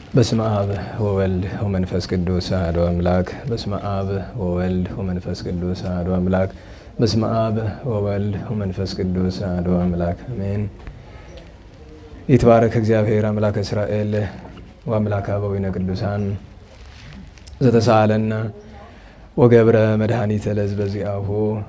በስመ አብ ወወልድ ወመንፈስ ቅዱስ አሐዱ አምላክ። በስመ አብ ወወልድ ወመንፈስ ቅዱስ አሐዱ አምላክ። በስመ አብ ወወልድ ወመንፈስ ቅዱስ አሐዱ አምላክ አሜን። ይትባረክ እግዚአብሔር አምላከ እስራኤል ወአምላከ አበዊነ ቅዱሳን ዘተሳአለነ ወገብረ መድኃኒተ ለሕዝበ ዚአሁ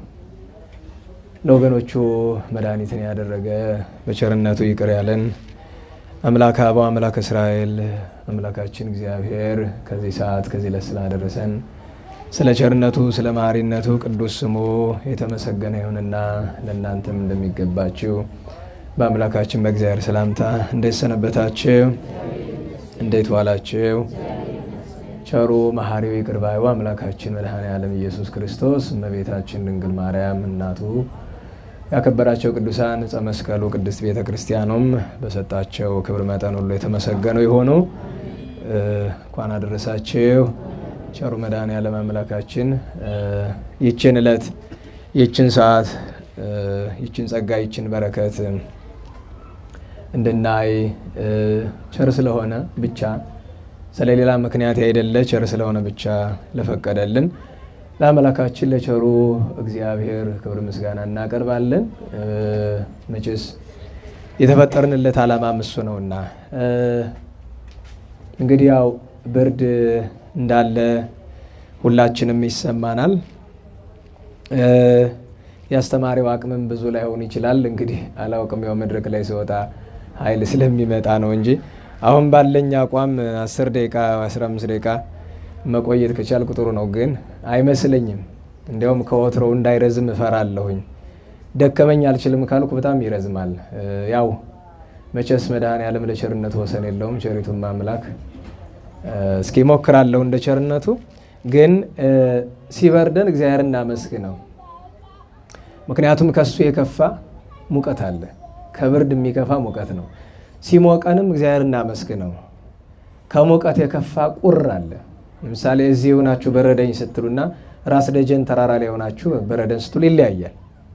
ለወገኖቹ መድኃኒትን ያደረገ በቸርነቱ ይቅር ያለን አምላክ አበው አምላክ እስራኤል አምላካችን እግዚአብሔር ከዚህ ሰዓት ከዚህ ዕለት ስላደረሰን ስለ ቸርነቱ ስለ መሐሪነቱ ቅዱስ ስሙ የተመሰገነ ይሁንና ለእናንተም እንደሚገባችሁ በአምላካችን በእግዚአብሔር ሰላምታ እንዴት ሰነበታችሁ? እንዴት ዋላችሁ? ቸሩ መሐሪው ይቅር ባዩ አምላካችን መድኃኔ ዓለም ኢየሱስ ክርስቶስ እመቤታችን ድንግል ማርያም እናቱ ያከበራቸው ቅዱሳን ዕፀ መስቀሉ ቅድስት ቤተ ክርስቲያኑም በሰጣቸው ክብር መጠን ሁሉ የተመሰገኑ የሆኑ እንኳን አደረሳችሁ። ቸሩ መድኃኔ ዓለም አምላካችን ይችን ዕለት ይችን ሰዓት ይችን ጸጋ ይችን በረከት እንድናይ ቸር ስለሆነ ብቻ ስለሌላ ምክንያት ያይደለ ቸር ስለሆነ ብቻ ለፈቀደልን ለአምላካችን ለቸሩ እግዚአብሔር ክብር ምስጋና እናቀርባለን። መቼስ የተፈጠርንለት ዓላማ እሱ ነውና እንግዲህ ያው ብርድ እንዳለ ሁላችንም ይሰማናል። የአስተማሪው አቅምም ብዙ ላይሆን ይችላል። እንግዲህ አላውቅም፣ ያው መድረክ ላይ ሲወጣ ኃይል ስለሚመጣ ነው እንጂ አሁን ባለኝ አቋም አስር ደቂቃ አስራ አምስት ደቂቃ መቆየት ከቻልኩ ጥሩ ነው፣ ግን አይመስለኝም። እንዲያውም ከወትሮው እንዳይረዝም እፈራለሁኝ። ደከመኝ አልችልም ካልኩ በጣም ይረዝማል። ያው መቼስ መድኃኔ ዓለም ለቸርነቱ ወሰን የለውም። ቸሪቱም አምላክ እስኪ ሞክራለሁ እንደ ቸርነቱ። ግን ሲበርደን እግዚአብሔር እናመስግነው። ምክንያቱም ከሱ የከፋ ሙቀት አለ። ከብርድ የሚከፋ ሙቀት ነው። ሲሞቀንም እግዚአብሔር እናመስግነው። ከሙቀት የከፋ ቁር አለ። ለምሳሌ እዚህ የሆናችሁ በረደኝ ስትሉና ራስ ደጀን ተራራ ላይ የሆናችሁ በረደን ስትሉ ይለያያል።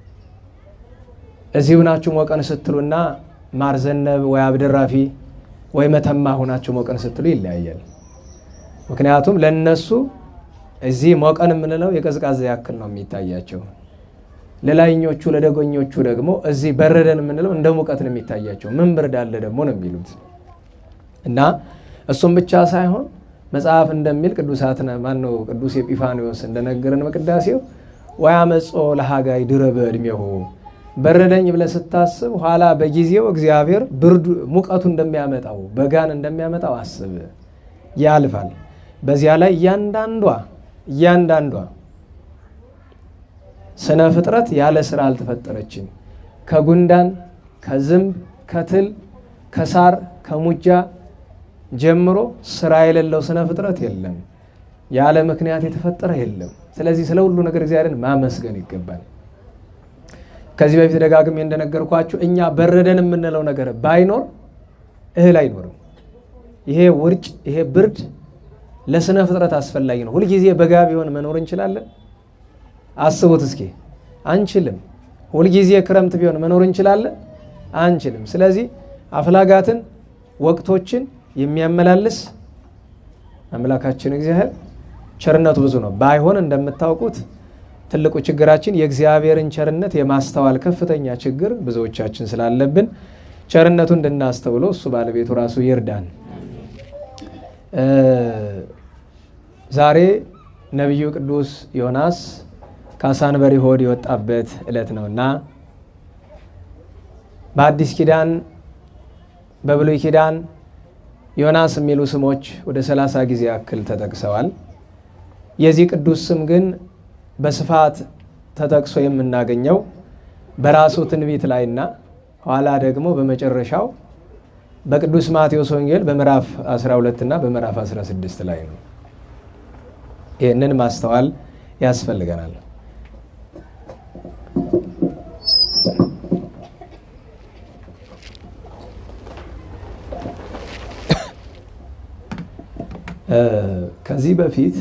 እዚህ ሆናችሁ ሞቀን ስትሉና ማርዘነብ ወይ አብደራፊ ወይ መተማ ሆናችሁ ሞቀን ስትሉ ይለያያል። ምክንያቱም ለነሱ እዚህ ሞቀን የምንለው የቀዝቃዛ ያክል ነው የሚታያቸው። ለላይኞቹ ለደጎኞቹ ደግሞ እዚህ በረደን የምንለው እንደ ሙቀት ነው የሚታያቸው። ምን ብርድ አለ ደግሞ ነው የሚሉት እና እሱም ብቻ ሳይሆን መጽሐፍ እንደሚል ቅዱሳት ማነው ቅዱስ ኤጲፋኒዎስ እንደነገረን በቅዳሴው ወያመጾ ለሀጋይ ድረ በዕድሜሁ በረደኝ ብለህ ስታስብ ኋላ በጊዜው እግዚአብሔር ብርዱ ሙቀቱ እንደሚያመጣው በጋን እንደሚያመጣው አስብ፣ ያልፋል። በዚያ ላይ እያንዳንዷ እያንዳንዷ ስነ ፍጥረት ያለ ስራ አልተፈጠረችም። ከጉንዳን ከዝንብ ከትል ከሳር ከሙጃ ጀምሮ ስራ የሌለው ስነ ፍጥረት የለም። ያለ ምክንያት የተፈጠረ የለም። ስለዚህ ስለ ሁሉ ነገር እግዚአብሔርን ማመስገን ይገባል። ከዚህ በፊት ደጋግሜ እንደነገርኳችሁ እኛ በረደን የምንለው ነገር ባይኖር እህል አይኖርም። ይሄ ውርጭ፣ ይሄ ብርድ ለስነ ፍጥረት አስፈላጊ ነው። ሁልጊዜ በጋ ቢሆን መኖር እንችላለን? አስቡት እስኪ። አንችልም። ሁልጊዜ ክረምት ቢሆን መኖር እንችላለን? አንችልም። ስለዚህ አፍላጋትን ወቅቶችን የሚያመላልስ አምላካችን እግዚአብሔር ቸርነቱ ብዙ ነው። ባይሆን እንደምታውቁት ትልቁ ችግራችን የእግዚአብሔርን ቸርነት የማስተዋል ከፍተኛ ችግር ብዙዎቻችን ስላለብን ቸርነቱ እንድናስተውለው እሱ ባለቤቱ ራሱ ይርዳን። ዛሬ ነቢዩ ቅዱስ ዮናስ ከአሳንበሪ ሆድ የወጣበት ዕለት ነውና በአዲስ ኪዳን በብሉይ ኪዳን ዮናስ የሚሉ ስሞች ወደ ሰላሳ ጊዜ ያክል ተጠቅሰዋል። የዚህ ቅዱስ ስም ግን በስፋት ተጠቅሶ የምናገኘው በራሱ ትንቢት ላይና ኋላ ደግሞ በመጨረሻው በቅዱስ ማቴዎስ ወንጌል በምዕራፍ 12 እና በምዕራፍ 16 ላይ ነው። ይህንን ማስተዋል ያስፈልገናል። ከዚህ በፊት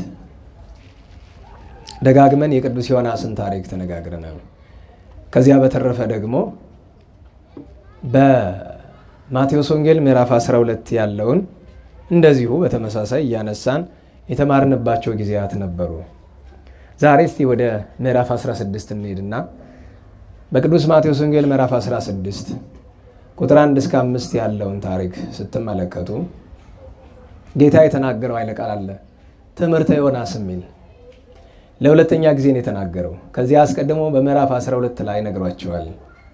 ደጋግመን የቅዱስ ዮናስን ታሪክ ተነጋግረናል። ከዚያ በተረፈ ደግሞ በማቴዎስ ወንጌል ምዕራፍ 12 ያለውን እንደዚሁ በተመሳሳይ እያነሳን የተማርንባቸው ጊዜያት ነበሩ። ዛሬ እስቲ ወደ ምዕራፍ 16 እንሄድና በቅዱስ ማቴዎስ ወንጌል ምዕራፍ 16 ቁጥር 1 እስከ 5 ያለውን ታሪክ ስትመለከቱ ጌታ የተናገረው ኃይለ ቃል አለ። ትምህርተ ዮናስ የሚል ለሁለተኛ ጊዜ ነው የተናገረው። ከዚህ አስቀድሞ በምዕራፍ 12 ላይ ነግሯቸዋል።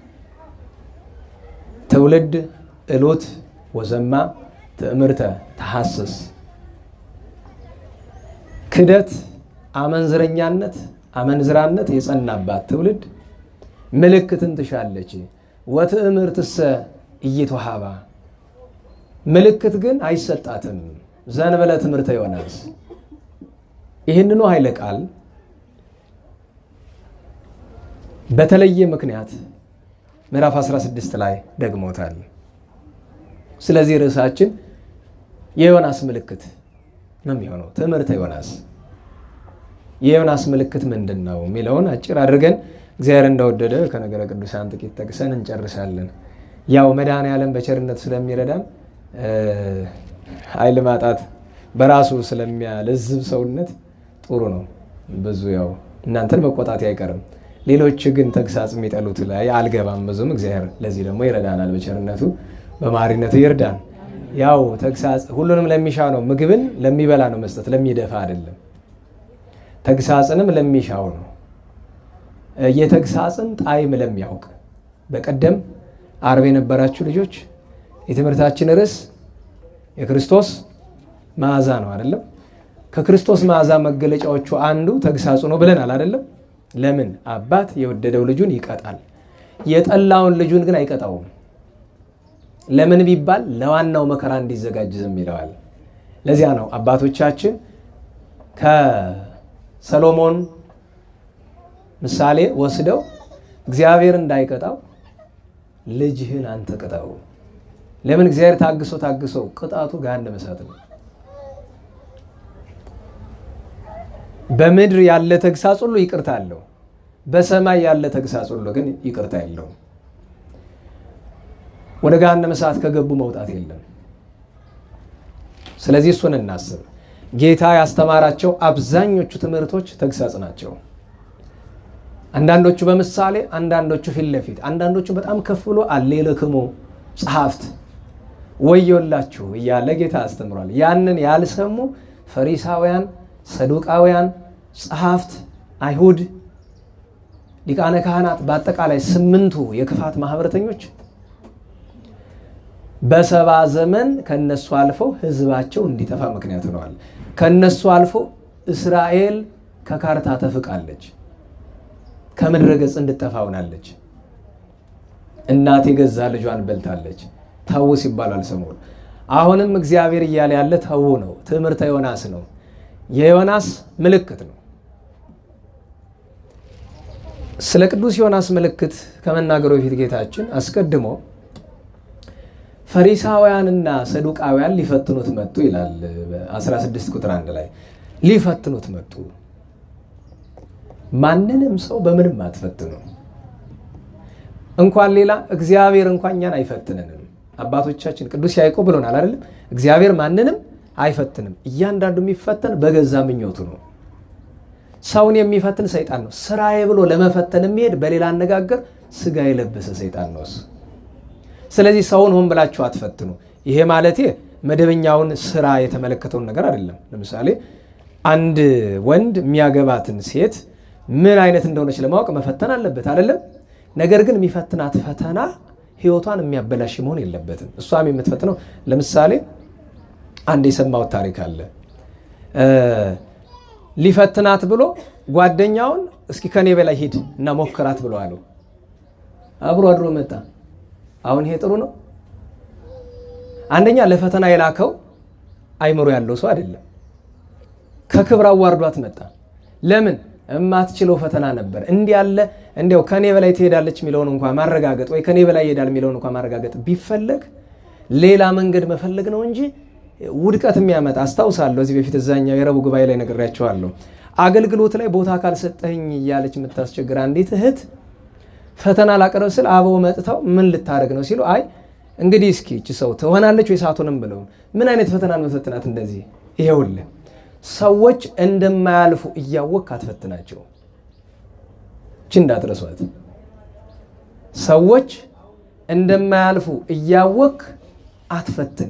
ትውልድ እሎት ወዘማ ትዕምርተ ተሐስስ ክደት፣ አመንዝረኛነት፣ አመንዝራነት የጸናባት ትውልድ ምልክትን ትሻለች። ወትዕምርትሰ ኢይትወሃባ ምልክት ግን አይሰጣትም። ዘንበለ ትምህርተ ዮናስ ይህንኑ ኃይለ ቃል በተለየ ምክንያት ምዕራፍ 16 ላይ ደግሞታል። ስለዚህ ርዕሳችን የዮናስ ምልክት ነው የሚሆነው። ትምህርተ ዮናስ የዮናስ ምልክት ምንድን ነው የሚለውን አጭር አድርገን እግዚአብሔር እንደወደደ ከነገረ ቅዱሳን ጥቂት ጠቅሰን እንጨርሳለን። ያው መድኃኔዓለም በቸርነት ስለሚረዳን ኃይል ማጣት በራሱ ስለሚያለዝብ ሰውነት ጥሩ ነው። ብዙ ያው እናንተን መቆጣት አይቀርም። ሌሎች ግን ተግሳጽ የሚጠሉት ላይ አልገባም ብዙም። እግዚአብሔር ለዚህ ደግሞ ይረዳናል። በቸርነቱ በማሪነቱ ይርዳን። ያው ተግሳጽ ሁሉንም ለሚሻ ነው። ምግብን ለሚበላ ነው መስጠት፣ ለሚደፋ አይደለም። ተግሳጽንም ለሚሻው ነው። የተግሳጽን ጣዕም ለሚያውቅ በቀደም አርብ የነበራችሁ ልጆች የትምህርታችን ርዕስ የክርስቶስ መዓዛ ነው አይደለም? ከክርስቶስ መዓዛ መገለጫዎቹ አንዱ ተግሳጹ ነው ብለናል አይደለም? ለምን አባት የወደደው ልጁን ይቀጣል፣ የጠላውን ልጁን ግን አይቀጣውም። ለምን ቢባል ለዋናው መከራ እንዲዘጋጅ ዝም ይለዋል። ለዚያ ነው አባቶቻችን ከሰሎሞን ምሳሌ ወስደው እግዚአብሔር እንዳይቀጣው ልጅህን አንተ ቅጣው። ለምን እግዚአብሔር ታግሶ ታግሶ ቅጣቱ ገሃነመ እሳት ነው። በምድር ያለ ተግሳጽ ሁሉ ይቅርታ አለው። በሰማይ ያለ ተግሳጽ ሁሉ ግን ይቅርታ የለውም። ወደ ገሃነመ እሳት ከገቡ መውጣት የለም። ስለዚህ እሱን እናስብ። ጌታ ያስተማራቸው አብዛኞቹ ትምህርቶች ተግሳጽ ናቸው። አንዳንዶቹ በምሳሌ፣ አንዳንዶቹ ፊት ለፊት፣ አንዳንዶቹ በጣም ከፍ ብሎ አሌልክሙ ጸሐፍት ወዮላችሁ እያለ ጌታ አስተምሯል። ያንን ያልሰሙ ፈሪሳውያን፣ ሰዱቃውያን፣ ጸሐፍት፣ አይሁድ፣ ሊቃነ ካህናት፣ በአጠቃላይ ስምንቱ የክፋት ማህበረተኞች በሰባ ዘመን ከነሱ አልፈው ህዝባቸው እንዲጠፋ ምክንያት ሆነዋል። ከነሱ አልፎ እስራኤል ከካርታ ተፍቃለች፣ ከምድረ ገጽ እንድጠፋ ሆናለች። እናት የገዛ ልጇን በልታለች። ተዉ ሲባል አልሰሙም። አሁንም እግዚአብሔር እያለ ያለ ተዉ ነው። ትምህርተ ዮናስ ነው። የዮናስ ምልክት ነው። ስለ ቅዱስ ዮናስ ምልክት ከመናገሩ በፊት ጌታችን አስቀድሞ ፈሪሳውያንና ሰዱቃውያን ሊፈትኑት መጡ ይላል። 16 ቁጥር አንድ ላይ ሊፈትኑት መጡ። ማንንም ሰው በምንም አትፈትኑ። እንኳን ሌላ እግዚአብሔር እንኳን እኛን አይፈትንንም። አባቶቻችን ቅዱስ ያዕቆብ ብሎናል አይደለም? እግዚአብሔር ማንንም አይፈትንም። እያንዳንዱ የሚፈተን በገዛ ምኞቱ ነው። ሰውን የሚፈትን ሰይጣን ነው። ስራዬ ብሎ ለመፈተን የሚሄድ በሌላ አነጋገር ስጋ የለበሰ ሰይጣን ነው እሱ። ስለዚህ ሰውን ሆን ብላችሁ አትፈትኑ። ይሄ ማለቴ መደበኛውን ስራ የተመለከተውን ነገር አይደለም። ለምሳሌ አንድ ወንድ የሚያገባትን ሴት ምን አይነት እንደሆነች ለማወቅ መፈተን አለበት አይደለም? ነገር ግን የሚፈትናት ፈተና ህይወቷን የሚያበላሽ መሆን የለበትም። እሷም የምትፈትነው ለምሳሌ አንድ የሰማሁት ታሪክ አለ። ሊፈትናት ብሎ ጓደኛውን እስኪ ከኔ በላይ ሂድ እና ሞክራት ብሎ አለው። አብሮ አድሮ መጣ። አሁን ይሄ ጥሩ ነው? አንደኛ ለፈተና የላከው አይምሮ ያለው ሰው አይደለም። ከክብር አዋርዷት መጣ። ለምን? የማትችለው ፈተና ነበር። እንዲህ ያለ እንዲያው ከኔ በላይ ትሄዳለች የሚለውን እንኳ ማረጋገጥ ወይ ከኔ በላይ ይሄዳል የሚለውን እንኳ ማረጋገጥ ቢፈለግ ሌላ መንገድ መፈለግ ነው እንጂ ውድቀት የሚያመጣ አስታውሳለሁ። እዚህ በፊት እዛኛው የረቡዕ ጉባኤ ላይ ነግሬያቸዋለሁ። አገልግሎት ላይ ቦታ ካልሰጠኝ እያለች የምታስቸግር አንዲት እህት ፈተና ላቀረብ ስል አበው መጥተው ምን ልታደርግ ነው ሲሉ አይ እንግዲህ እስኪ እቺ ሰው ትሆናለች ወይ ሳቱንም ብለው ምን አይነት ፈተናን መፈትናት እንደዚህ ይሄውልህ ሰዎች እንደማያልፉ እያወቅ አትፈትናቸው እቺ እንዳትረሷት ሰዎች እንደማያልፉ እያወቅ አትፈትን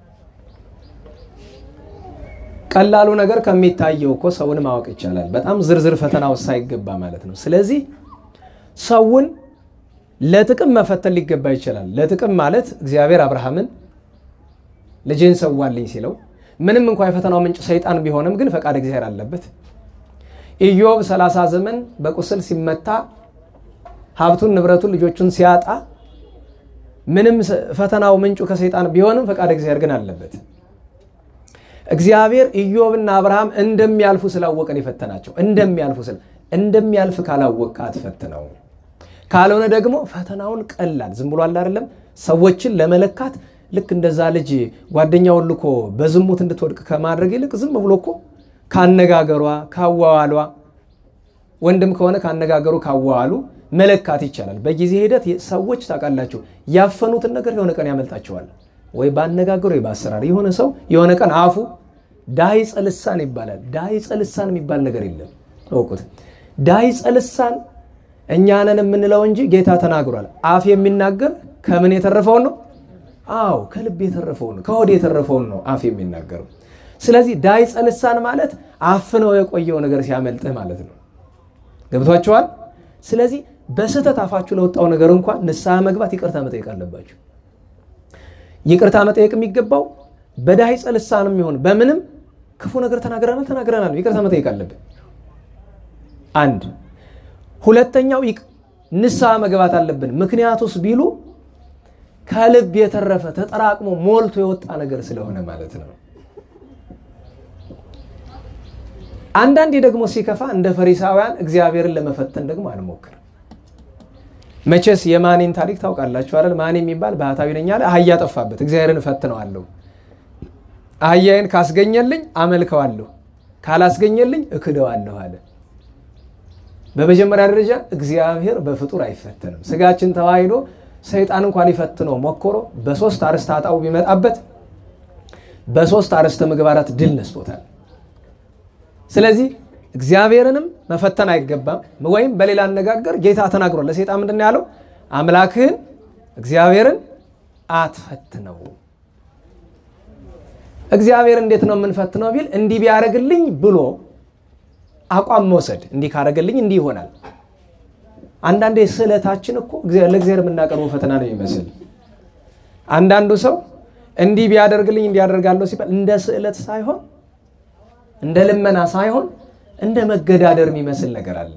ቀላሉ ነገር ከሚታየው እኮ ሰውን ማወቅ ይቻላል በጣም ዝርዝር ፈተና ውስጥ ሳይገባ ማለት ነው ስለዚህ ሰውን ለጥቅም መፈተን ሊገባ ይችላል ለጥቅም ማለት እግዚአብሔር አብርሃምን ልጅን ሰዋልኝ ሲለው ምንም እንኳ የፈተናው ምንጭ ሰይጣን ቢሆንም ግን ፈቃድ እግዚአብሔር አለበት ኢዮብ 30 ዘመን በቁስል ሲመታ ሀብቱን ንብረቱን ልጆቹን ሲያጣ ምንም ፈተናው ምንጩ ከሰይጣን ቢሆንም ፈቃድ እግዚአብሔር ግን አለበት እግዚአብሔር ኢዮብና አብርሃም እንደሚያልፉ ስላወቀን የፈተናቸው እንደሚያልፉ ስለ እንደሚያልፍ ካላወቅ አትፈትነው ካልሆነ ደግሞ ፈተናውን ቀላል ዝም ብሎ አለ አይደለም ሰዎችን ለመለካት ልክ እንደዛ ልጅ ጓደኛውን ልኮ በዝሙት እንድትወድቅ ከማድረግ ይልቅ ዝም ብሎ እኮ ካነጋገሯ ካዋዋሏ ወንድም ከሆነ ካነጋገሩ ካዋዋሉ መለካት ይቻላል በጊዜ ሂደት ሰዎች ታውቃላችሁ ያፈኑትን ነገር የሆነ ቀን ያመልጣቸዋል ወይ በአነጋገሩ ወይ በአሰራር የሆነ ሰው የሆነ ቀን አፉ ዳይጸ ልሳን ይባላል ዳይጸ ልሳን የሚባል ነገር የለም እወቁት ዳይጸ ልሳን እኛንን የምንለው እንጂ ጌታ ተናግሯል አፍ የሚናገር ከምን የተረፈውን ነው አዎ ከልብ የተረፈውን ነው ከሆድ የተረፈውን ነው አፍ የሚናገረው ስለዚህ ዳይጸ ልሳን ማለት አፍነው የቆየው ነገር ሲያመልጥህ ማለት ነው ገብቷቸዋል ስለዚህ በስህተት አፋችሁ ለወጣው ነገር እንኳን ንስሐ መግባት ይቅርታ መጠየቅ አለባችሁ ይቅርታ መጠየቅ የሚገባው በዳይጸ ልሳንም ይሆን በምንም ክፉ ነገር ተናግረናል ተናግረናል ይቅርታ መጠየቅ አለብን አንድ ሁለተኛው ንስሐ መግባት አለብን ምክንያቱስ ቢሉ ከልብ የተረፈ ተጠራቅሞ ሞልቶ የወጣ ነገር ስለሆነ ማለት ነው አንዳንዴ ደግሞ ሲከፋ እንደ ፈሪሳውያን እግዚአብሔርን ለመፈተን ደግሞ አንሞክር መቼስ የማኔን ታሪክ ታውቃላችሁ አይደል ማኔ የሚባል ባህታዊ ነኝ አለ አህያ ጠፋበት እግዚአብሔርን እፈትነዋለሁ አህያዬን ካስገኘልኝ አመልከዋለሁ ካላስገኘልኝ እክደዋለሁ አለ በመጀመሪያ ደረጃ እግዚአብሔር በፍጡር አይፈተንም ስጋችን ተዋሂዶ ሰይጣን እንኳን ሊፈትነው ሞክሮ በሶስት አርስተ ኃጣው ቢመጣበት በሶስት አርስተ ምግባራት ድል ነስቶታል ስለዚህ እግዚአብሔርንም መፈተን አይገባም ወይም በሌላ አነጋገር ጌታ ተናግሯል ለሴጣን ምንድን ያለው አምላክህን እግዚአብሔርን አትፈትነው እግዚአብሔር እንዴት ነው የምንፈትነው ቢል እንዲህ ቢያደረግልኝ ብሎ አቋም መውሰድ እንዲህ ካደረገልኝ እንዲህ ይሆናል አንዳንዴ ስዕለታችን እኮ ለእግዚአብሔር የምናቀርበው ፈተና ነው ይመስል አንዳንዱ ሰው እንዲህ ቢያደርግልኝ እንዲያደርጋለሁ ሲባል እንደ ስዕለት ሳይሆን እንደ ልመና ሳይሆን እንደ መገዳደር የሚመስል ነገር አለ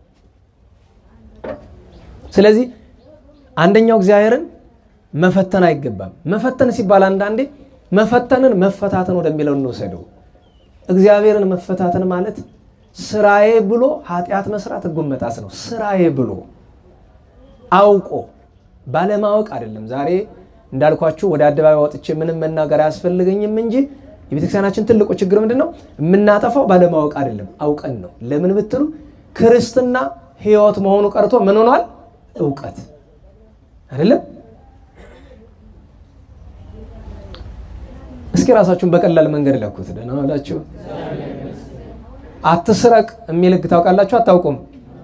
ስለዚህ አንደኛው እግዚአብሔርን መፈተን አይገባም መፈተን ሲባል አንዳንዴ መፈተንን መፈታተን ወደሚለው እንወሰደው እግዚአብሔርን መፈታተን ማለት ስራዬ ብሎ ኃጢአት መስራት ህጉን መጣስ ነው ስራዬ ብሎ አውቆ ባለማወቅ አይደለም ዛሬ እንዳልኳችሁ ወደ አደባባይ ወጥቼ ምንም መናገር አያስፈልገኝም እንጂ የቤተክርስቲያናችን ትልቁ ችግር ምንድን ነው የምናጠፋው ባለማወቅ አይደለም አውቀን ነው ለምን ብትሉ ክርስትና ህይወት መሆኑ ቀርቶ ምን ሆኗል እውቀት አይደለም እስኪ ራሳችሁን በቀላል መንገድ ለኩት ደህና ዋላችሁ አትስረቅ የሚል ህግ ታውቃላችሁ አታውቁም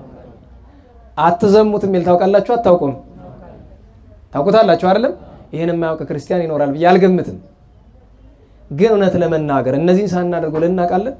አትዘሙት የሚል ታውቃላችሁ አታውቁም ታውቁታላችሁ አይደለም ይህን የማያውቅ ክርስቲያን ይኖራል ብዬ አልገምትም ግን እውነት ለመናገር እነዚህን ሳናደርገው ልናውቃለን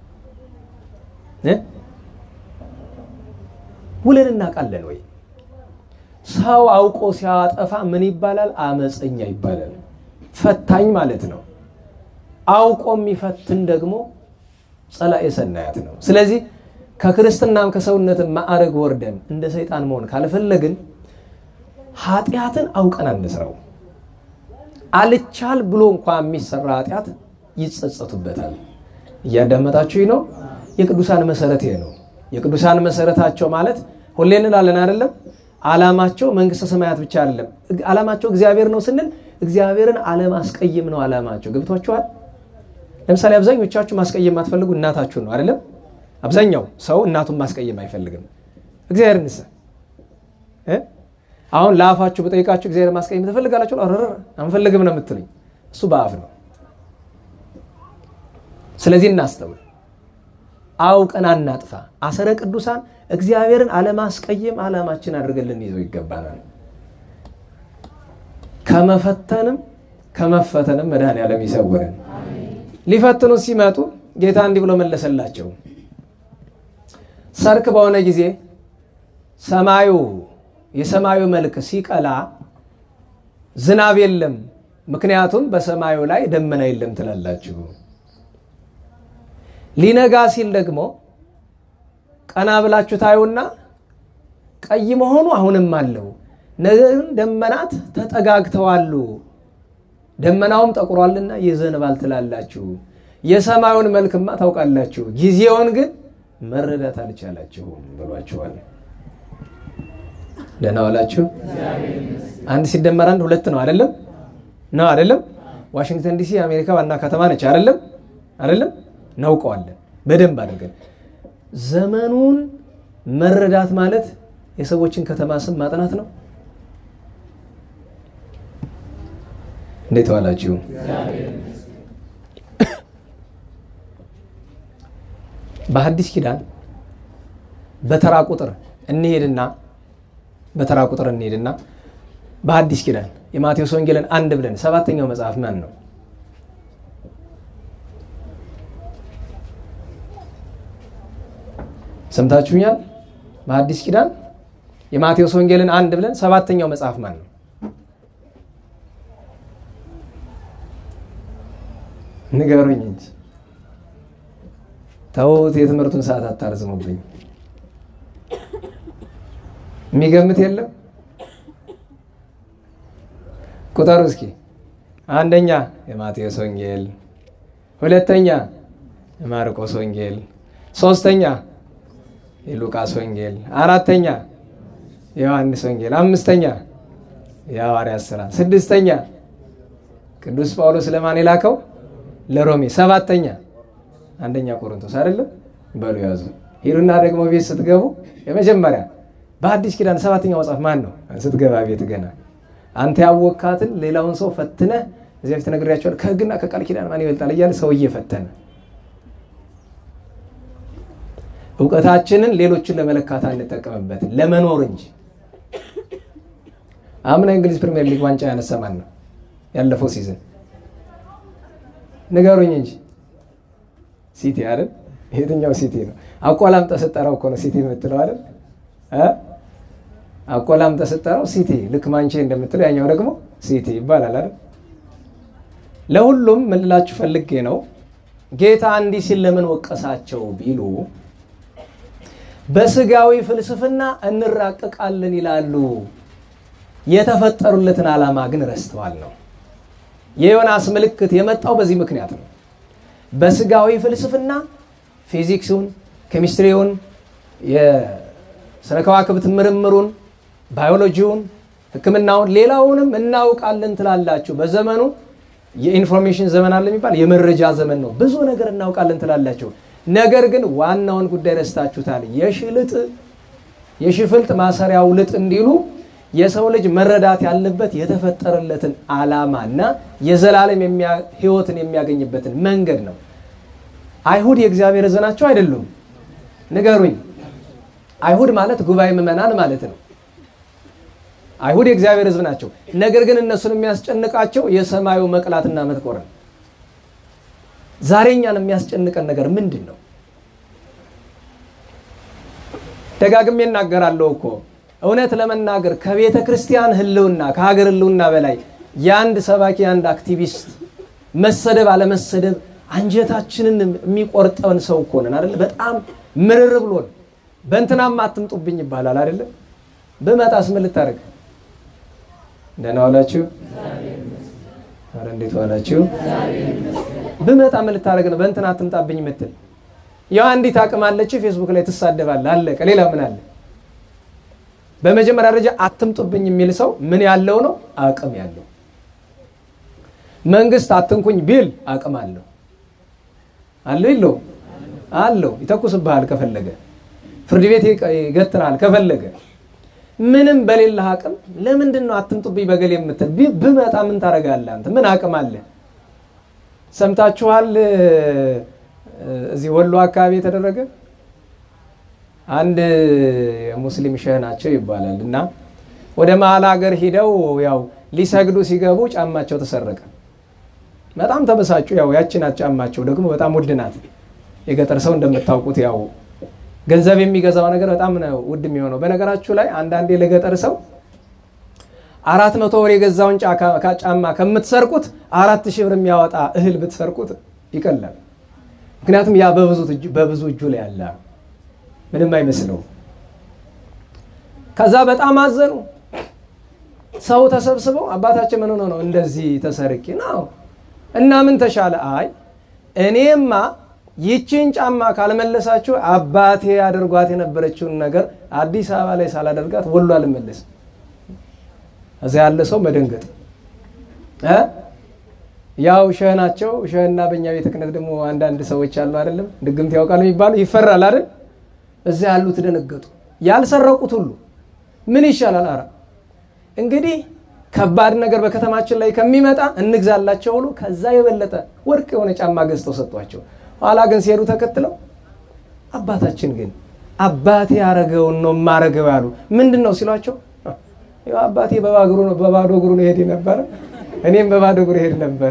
ውለን እናውቃለን ወይ ሰው አውቆ ሲያጠፋ ምን ይባላል አመፀኛ ይባላል ፈታኝ ማለት ነው አውቆ የሚፈትን ደግሞ ጸላኤ ሰናያት ነው ስለዚህ ከክርስትናም ከሰውነትም ማዕረግ ወርደን እንደ ሰይጣን መሆን ካልፈለግን ኃጢአትን አውቀን አንስራው አልቻል ብሎ እንኳ የሚሰራ ኃጢአት ይጸጸቱበታል እያዳመጣችሁ ነው የቅዱሳን መሰረት ይሄ ነው የቅዱሳን መሰረታቸው ማለት ሁሌ እንላለን አይደለም አላማቸው መንግስተ ሰማያት ብቻ አይደለም አላማቸው እግዚአብሔር ነው ስንል እግዚአብሔርን አለማስቀይም ነው አላማቸው ገብቷችኋል ለምሳሌ አብዛኞቻችሁ ማስቀየም የማትፈልጉ እናታችሁን ነው አይደለም አብዛኛው ሰው እናቱን ማስቀየም አይፈልግም እግዚአብሔር ንስ አሁን ለአፋችሁ በጠይቃችሁ እግዚአብሔር ማስቀየም ትፈልጋላችሁ? ኧረ አንፈልግም ነው የምትሉኝ። እሱ በአፍ ነው። ስለዚህ እናስተውል፣ አውቀን አናጥፋ። አሰረ ቅዱሳን እግዚአብሔርን አለማስቀየም ዓላማችን አድርገን ልንይዘው ይገባናል። ከመፈተንም ከመፈተንም መድኃኔዓለም ይሰውረን። ሊፈትኑ ሲመጡ ጌታ እንዲህ ብሎ መለሰላቸው። ሰርክ በሆነ ጊዜ ሰማዩ የሰማዩ መልክ ሲቀላ ዝናብ የለም፣ ምክንያቱም በሰማዩ ላይ ደመና የለም ትላላችሁ። ሊነጋ ሲል ደግሞ ቀና ብላችሁ ታዩና ቀይ መሆኑ አሁንም አለው፣ ነገር ግን ደመናት ተጠጋግተዋሉ፣ ደመናውም ጠቁሯልና ይዘንባል ትላላችሁ። የሰማዩን መልክማ ታውቃላችሁ፣ ጊዜውን ግን መረዳት አልቻላችሁም ብሏችኋል። ደህና ዋላችሁ። አንድ ሲደመር አንድ ሁለት ነው አይደለም? ነው አይደለም? ዋሽንግተን ዲሲ የአሜሪካ ዋና ከተማ ነች አይደለም? አይደለም? እናውቀዋለን በደንብ አድርገን። ዘመኑን መረዳት ማለት የሰዎችን ከተማ ስም ማጥናት ነው። እንዴት ዋላችሁ? በሐዲስ ኪዳን በተራ ቁጥር እንሄድና በተራ ቁጥር እንሄድና በሐዲስ ኪዳን የማቴዎስ ወንጌልን አንድ ብለን ሰባተኛው መጽሐፍ ማን ነው? ሰምታችሁኛል? በሐዲስ ኪዳን የማቴዎስ ወንጌልን አንድ ብለን ሰባተኛው መጽሐፍ ማን ነው? ንገሩኝ እንጂ ተውት፣ የትምህርቱን ሰዓት አታርዝሙብኝ። የሚገምት የለም? ቁጠሩ እስኪ። አንደኛ የማቴዎስ ወንጌል፣ ሁለተኛ የማርቆስ ወንጌል፣ ሶስተኛ የሉቃስ ወንጌል፣ አራተኛ የዮሐንስ ወንጌል፣ አምስተኛ የሐዋርያት ሥራ፣ ስድስተኛ ቅዱስ ጳውሎስ ለማን የላከው ለሮሜ፣ ሰባተኛ አንደኛ ቆሮንቶስ አይደለም። በሉ ያዙ። ሂዱና ደግሞ ቤት ስትገቡ የመጀመሪያ በአዲስ ኪዳን ሰባተኛው መጽሐፍ ማን ነው? ስትገባ ቤት ገና አንተ ያወካትን ሌላውን ሰው ፈትነህ እዚያ ፊት ነግሬያቸዋለሁ። ከሕግና ከቃል ኪዳን ማን ይበልጣል እያለ ሰው እየፈተነ እውቀታችንን ሌሎችን ለመለካት አንጠቀምበትን ለመኖር እንጂ። አምና እንግሊዝ ፕሪሚየር ሊግ ዋንጫ ያነሳ ማን ነው? ያለፈው ሲዝን ንገሩኝ እንጂ ሲቲ አይደል? የትኛው ሲቲ ነው? አቆላምጠህ ስጠራው እኮ ነው ሲቲ የምትለው አይደል? አቆላምጠህ ስጠራው ሲቲ ልክ ማንቼ እንደምትለው ያኛው ደግሞ ሲቲ ይባላል አይደል? ለሁሉም ምን ልላችሁ ፈልጌ ነው ጌታ እንዲህ ሲል ለምን ወቀሳቸው ቢሉ በስጋዊ ፍልስፍና እንራቀቃለን ይላሉ። የተፈጠሩለትን ዓላማ ግን ረስተዋል ነው። የዮናስ ምልክት የመጣው በዚህ ምክንያት ነው። በስጋዊ ፍልስፍና ፊዚክሱን፣ ኬሚስትሪውን፣ የስነ ከዋክብት ምርምሩን፣ ባዮሎጂውን፣ ሕክምናውን ሌላውንም እናውቃለን ትላላችሁ። በዘመኑ የኢንፎርሜሽን ዘመን አለ የሚባል የመረጃ ዘመን ነው። ብዙ ነገር እናውቃለን ትላላችሁ። ነገር ግን ዋናውን ጉዳይ ረስታችሁታል። የሽልጥ የሽፍልጥ ማሰሪያው ልጥ እንዲሉ የሰው ልጅ መረዳት ያለበት የተፈጠረለትን ዓላማና የዘላለም ሕይወትን የሚያገኝበትን መንገድ ነው። አይሁድ የእግዚአብሔር ሕዝብ ናቸው አይደሉም? ንገሩኝ። አይሁድ ማለት ጉባኤ ምዕመናን ማለት ነው። አይሁድ የእግዚአብሔር ሕዝብ ናቸው። ነገር ግን እነሱን የሚያስጨንቃቸው የሰማዩ መቅላትና መጥቆር ነው። ዛሬ እኛን የሚያስጨንቀን ነገር ምንድን ነው? ደጋግሜ እናገራለሁ እኮ እውነት ለመናገር ከቤተ ክርስቲያን ህልውና ከሀገር ህልውና በላይ የአንድ ሰባኪ የአንድ አክቲቪስት መሰደብ አለመሰደብ አንጀታችንን የሚቆርጠውን ሰው እኮ ነን አይደለ? በጣም ምርር ብሎን በእንትናም አትምጡብኝ ይባላል አይደለ? ብመጣስ ምን ልታደርግ? ደህና ዋላችሁ? ኧረ እንዴት ዋላችሁ? ብመጣ ምን ልታደርግ ነው? በእንትና አትምጣብኝ የምትል ያው አንዲት አቅም አለች፣ ፌስቡክ ላይ ትሳደባለህ፣ አለቀ። ሌላ ምን አለ? በመጀመሪያ ደረጃ አትምጡብኝ የሚል ሰው ምን ያለው ነው? አቅም ያለው። መንግስት አትንኩኝ ቢል አቅም አለው አለው የለው አለው። ይተኩስብሃል ከፈለገ፣ ፍርድ ቤት ይገትራል ከፈለገ። ምንም በሌለህ አቅም ለምንድን ነው አትምጡብኝ በገሌ የምትል? ብመጣ ምን ታደርጋለህ አንተ? ምን አቅም አለ? ሰምታችኋል? እዚህ ወሎ አካባቢ የተደረገ አንድ ሙስሊም ሸህ ናቸው ይባላል እና ወደ መሀል ሀገር ሂደው ያው ሊሰግዱ ሲገቡ ጫማቸው ተሰረቀ። በጣም ተበሳጩ። ያው ያቺ ናት ጫማቸው ደግሞ በጣም ውድ ናት። የገጠር ሰው እንደምታውቁት ያው ገንዘብ የሚገዛው ነገር በጣም ነው ውድ የሚሆነው። በነገራችሁ ላይ አንዳንዴ ለገጠር ሰው አራት መቶ ብር የገዛውን ጫማ ከምትሰርቁት አራት ሺህ ብር የሚያወጣ እህል ብትሰርቁት ይቀላል። ምክንያቱም ያ በብዙ እጁ ላይ ያለ ምንም አይመስለው። ከዛ በጣም አዘኑ። ሰው ተሰብስበው አባታችን ምን ሆኖ ነው እንደዚህ ተሰርቄ ነው እና ምን ተሻለ? አይ እኔማ ይቺን ጫማ ካልመለሳችሁ አባቴ አድርጓት የነበረችውን ነገር አዲስ አበባ ላይ ሳላደርጋት ወሎ አልመለስም። እዚያ ያለ ሰው መደንገጥ ያው ሸህ ናቸው። ሸህና በእኛ ቤተ ክህነት ደግሞ አንዳንድ ሰዎች አሉ አይደለም፣ ድግምት ያውቃል የሚባሉ ይፈራል አይደል? እዚያ ያሉት ደነገጡ። ያልሰረቁት ሁሉ ምን ይሻላል? አረ እንግዲህ ከባድ ነገር በከተማችን ላይ ከሚመጣ እንግዛላቸው ብሎ ከዛ የበለጠ ወርቅ የሆነ ጫማ ገዝተው ሰጧቸው። ኋላ ግን ሲሄዱ ተከትለው አባታችን ግን አባቴ ያረገውን ነው የማረገው ያሉ ምንድን ነው ሲሏቸው፣ አባቴ በባዶ እግሩ ነው ሄድ ነበረ፣ እኔም በባዶ እግሩ ሄድ ነበረ።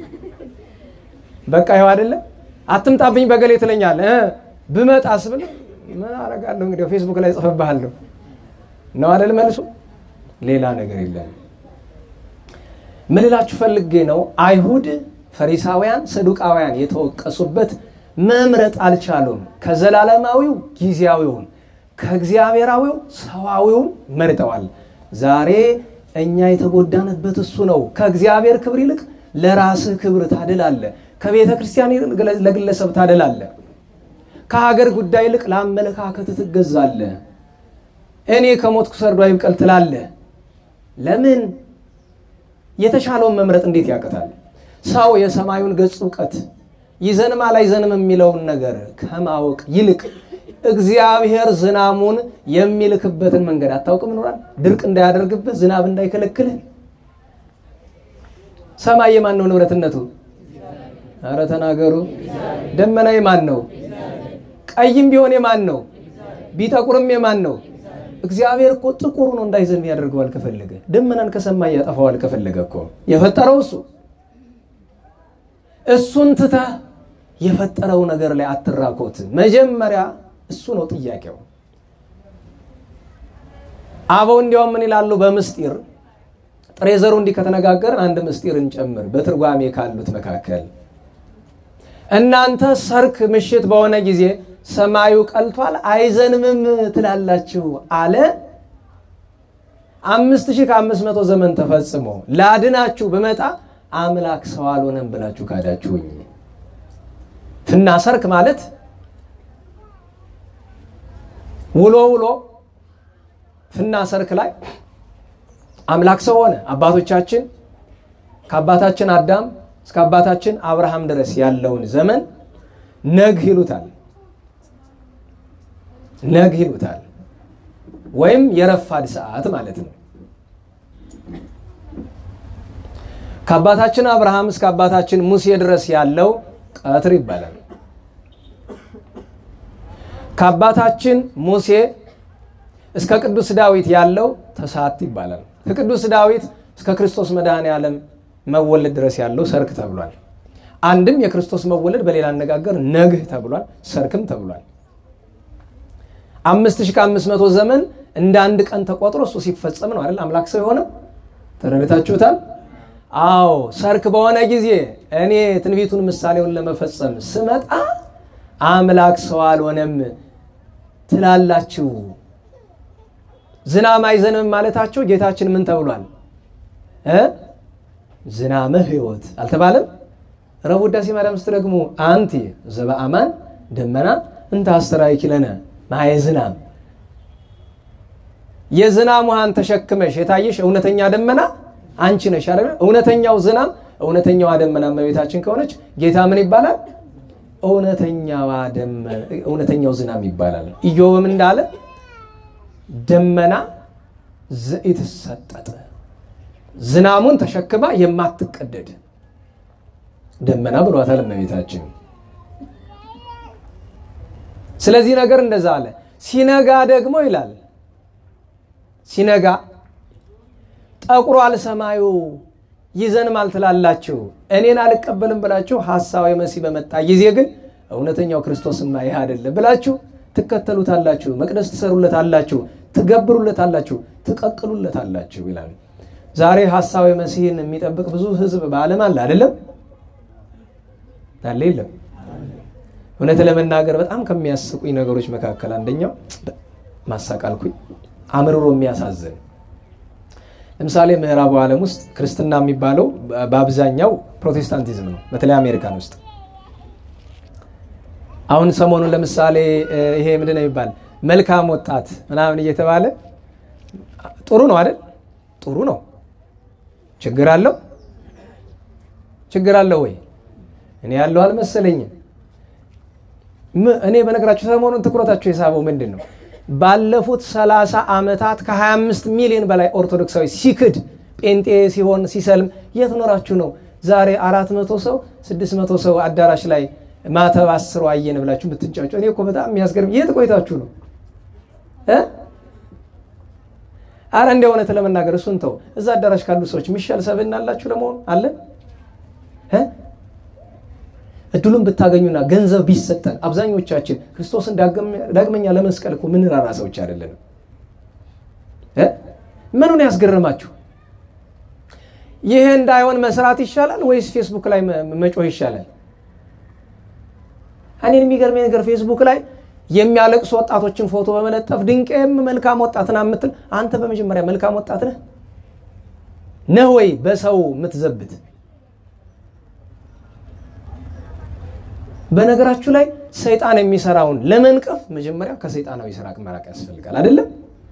በቃ ይኸው አይደለ አትምጣብኝ በገሌ ትለኛለህ ብመጣስ ብለህ ምን አረጋለሁ እንግዲህ ፌስቡክ ላይ ጽፈብሃለሁ ነው አይደል መልሱ። ሌላ ነገር የለም። ምን ልላችሁ ፈልጌ ነው አይሁድ ፈሪሳውያን፣ ሰዱቃውያን የተወቀሱበት መምረጥ አልቻሉም። ከዘላለማዊው ጊዜያዊውን ከእግዚአብሔራዊው ሰዋዊውን መርጠዋል። ዛሬ እኛ የተጎዳንበት እሱ ነው። ከእግዚአብሔር ክብር ይልቅ ለራስህ ክብር ታድላለ። ከቤተ ክርስቲያን ይልቅ ለግለሰብ ታድላለ። ከሀገር ጉዳይ ይልቅ ለአመለካከት ትገዛለ። እኔ ከሞትኩ ሰርዶ አይብቀል ትላለ። ለምን? የተሻለውን መምረጥ እንዴት ያቅታል? ሰው የሰማዩን ገጽ እውቀት ይዘንማ ላይዘንም የሚለውን ነገር ከማወቅ ይልቅ እግዚአብሔር ዝናሙን የሚልክበትን መንገድ አታውቅም ይኖራል። ድርቅ እንዳያደርግብህ፣ ዝናብ እንዳይከለክልህ። ሰማይ የማን ነው ንብረትነቱ? አረ ተናገሩ። ደመና የማን ነው? ቀይም ቢሆን የማን ነው? ቢጠቁርም የማን ነው? እግዚአብሔር እኮ ጥቁር ነው እንዳይዘንብ ያደርገዋል ከፈለገ። ደመናን ከሰማይ ያጠፋዋል ከፈለገ እኮ የፈጠረው እሱ። እሱን ትተህ የፈጠረው ነገር ላይ አትራኮት። መጀመሪያ እሱ ነው ጥያቄው። አበው እንዲያውም ምን ይላሉ? በምስጢር ጥሬ ዘሩ እንዲህ ከተነጋገርን አንድ ምስጢር እንጨምር። በትርጓሜ ካሉት መካከል እናንተ ሰርክ ምሽት በሆነ ጊዜ ሰማዩ ቀልቷል አይዘንምም ትላላችሁ አለ። አምስት ሺህ ከአምስት መቶ ዘመን ተፈጽሞ ላድናችሁ ብመጣ አምላክ ሰው አልሆነም ብላችሁ ካዳችሁኝ። ፍና ሰርክ ማለት ውሎ ውሎ ፍና ሰርክ ላይ አምላክ ሰው ሆነ። አባቶቻችን ከአባታችን አዳም እስከ አባታችን አብርሃም ድረስ ያለውን ዘመን ነግህ ይሉታል። ነግህ ይሉታል፣ ወይም የረፋድ ሰዓት ማለት ነው። ከአባታችን አብርሃም እስከ አባታችን ሙሴ ድረስ ያለው ቀትር ይባላል። ከአባታችን ሙሴ እስከ ቅዱስ ዳዊት ያለው ተሳት ይባላል። ከቅዱስ ዳዊት እስከ ክርስቶስ መድኃኔ ዓለም መወለድ ድረስ ያለው ሰርክ ተብሏል። አንድም የክርስቶስ መወለድ በሌላ አነጋገር ነግህ ተብሏል፣ ሰርክም ተብሏል። አምስት ሺህ ከአምስት መቶ ዘመን እንደ አንድ ቀን ተቆጥሮ እሱ ሲፈጸም ነው አይደል አምላክ ሰው የሆነው። ተረድታችሁታል? አዎ ሰርክ በሆነ ጊዜ እኔ ትንቢቱን ምሳሌውን ለመፈጸም ስመጣ አምላክ ሰው አልሆነም ትላላችሁ። ዝናብ አይዘንም ማለታቸው ጌታችን ምን ተብሏል? ዝናመ ሕይወት አልተባለም? ረቡዕ ውዳሴ ማርያም ስትደግሙ አንቲ ዘበአማን ደመና እንተ አስተርአኪ ለነ ማየ ዝናም የዝናም ውሃን ተሸክመሽ የታየሽ እውነተኛ ደመና አንቺ ነሽ አይደል? እውነተኛው ዝናም እውነተኛዋ ደመና እመቤታችን ከሆነች ጌታ ምን ይባላል? እውነተኛው ዝናም ይባላል። ኢዮብም እንዳለ ደመና ዘኢትሰጠጥ ዝናሙን ተሸክማ የማትቀደድ ደመና ብሏታል እመቤታችን። ስለዚህ ነገር እንደዛ አለ። ሲነጋ ደግሞ ይላል ሲነጋ ጠቁሯል ሰማዩ ይዘንማል ትላላችሁ፣ እኔን አልቀበልም ብላችሁ ሐሳዊ መሲህ በመጣ ጊዜ ግን እውነተኛው ክርስቶስማ ይህ አይደለም ብላችሁ ትከተሉታላችሁ፣ መቅደስ ትሰሩለታላችሁ፣ ትገብሩለታላችሁ፣ ትቀቅሉለታላችሁ ይላል። ዛሬ ሐሳዊ መሲህን የሚጠብቅ ብዙ ሕዝብ በዓለም አለ አይደለም? አለ የለም? እውነት ለመናገር በጣም ከሚያስቁኝ ነገሮች መካከል አንደኛው ማሳቃልኩኝ አምርሮ የሚያሳዝን ለምሳሌ ምዕራቡ ዓለም ውስጥ ክርስትና የሚባለው በአብዛኛው ፕሮቴስታንቲዝም ነው። በተለይ አሜሪካን ውስጥ አሁን ሰሞኑን ለምሳሌ ይሄ ምንድን ነው የሚባል መልካም ወጣት ምናምን እየተባለ ጥሩ ነው አይደል? ጥሩ ነው። ችግር አለው? ችግር አለው ወይ? እኔ ያለው አልመሰለኝም። እኔ በነገራችሁ ሰሞኑን ትኩረታቸው የሳበው ምንድን ነው? ባለፉት 30 ዓመታት ከ25 ሚሊዮን በላይ ኦርቶዶክሳዊ ሲክድ ጴንጤ ሲሆን ሲሰልም የት ኖራችሁ ነው ዛሬ 400 ሰው 600 ሰው አዳራሽ ላይ ማተብ አስሮ አየን ብላችሁ ብትንጫጩ? እኔ እኮ በጣም የሚያስገርም የት ቆይታችሁ ነው? አረ እንደ እውነት ለመናገር እሱን ተው። እዛ አዳራሽ ካሉ ሰዎች የሚሻል ሰብዕና አላችሁ ለመሆኑ አለን? እድሉን ብታገኙና ገንዘብ ቢሰጠን አብዛኞቻችን ክርስቶስን ዳግመኛ ለመስቀል እኮ ምንራራ ሰዎች አይደለንም። ምኑን ያስገርማችሁ? ይህ እንዳይሆን መስራት ይሻላል ወይስ ፌስቡክ ላይ መጮህ ይሻላል? እኔን የሚገርመኝ ነገር ፌስቡክ ላይ የሚያለቅሱ ወጣቶችን ፎቶ በመለጠፍ ድንቄም መልካም ወጣት ና የምትል አንተ በመጀመሪያ መልካም ወጣት ነህ ነህ ወይ በሰው የምትዘብት? በነገራችሁ ላይ ሰይጣን የሚሰራውን ለመንቀፍ መጀመሪያ ከሰይጣናዊ ስራ መራቅ ያስፈልጋል። አይደለም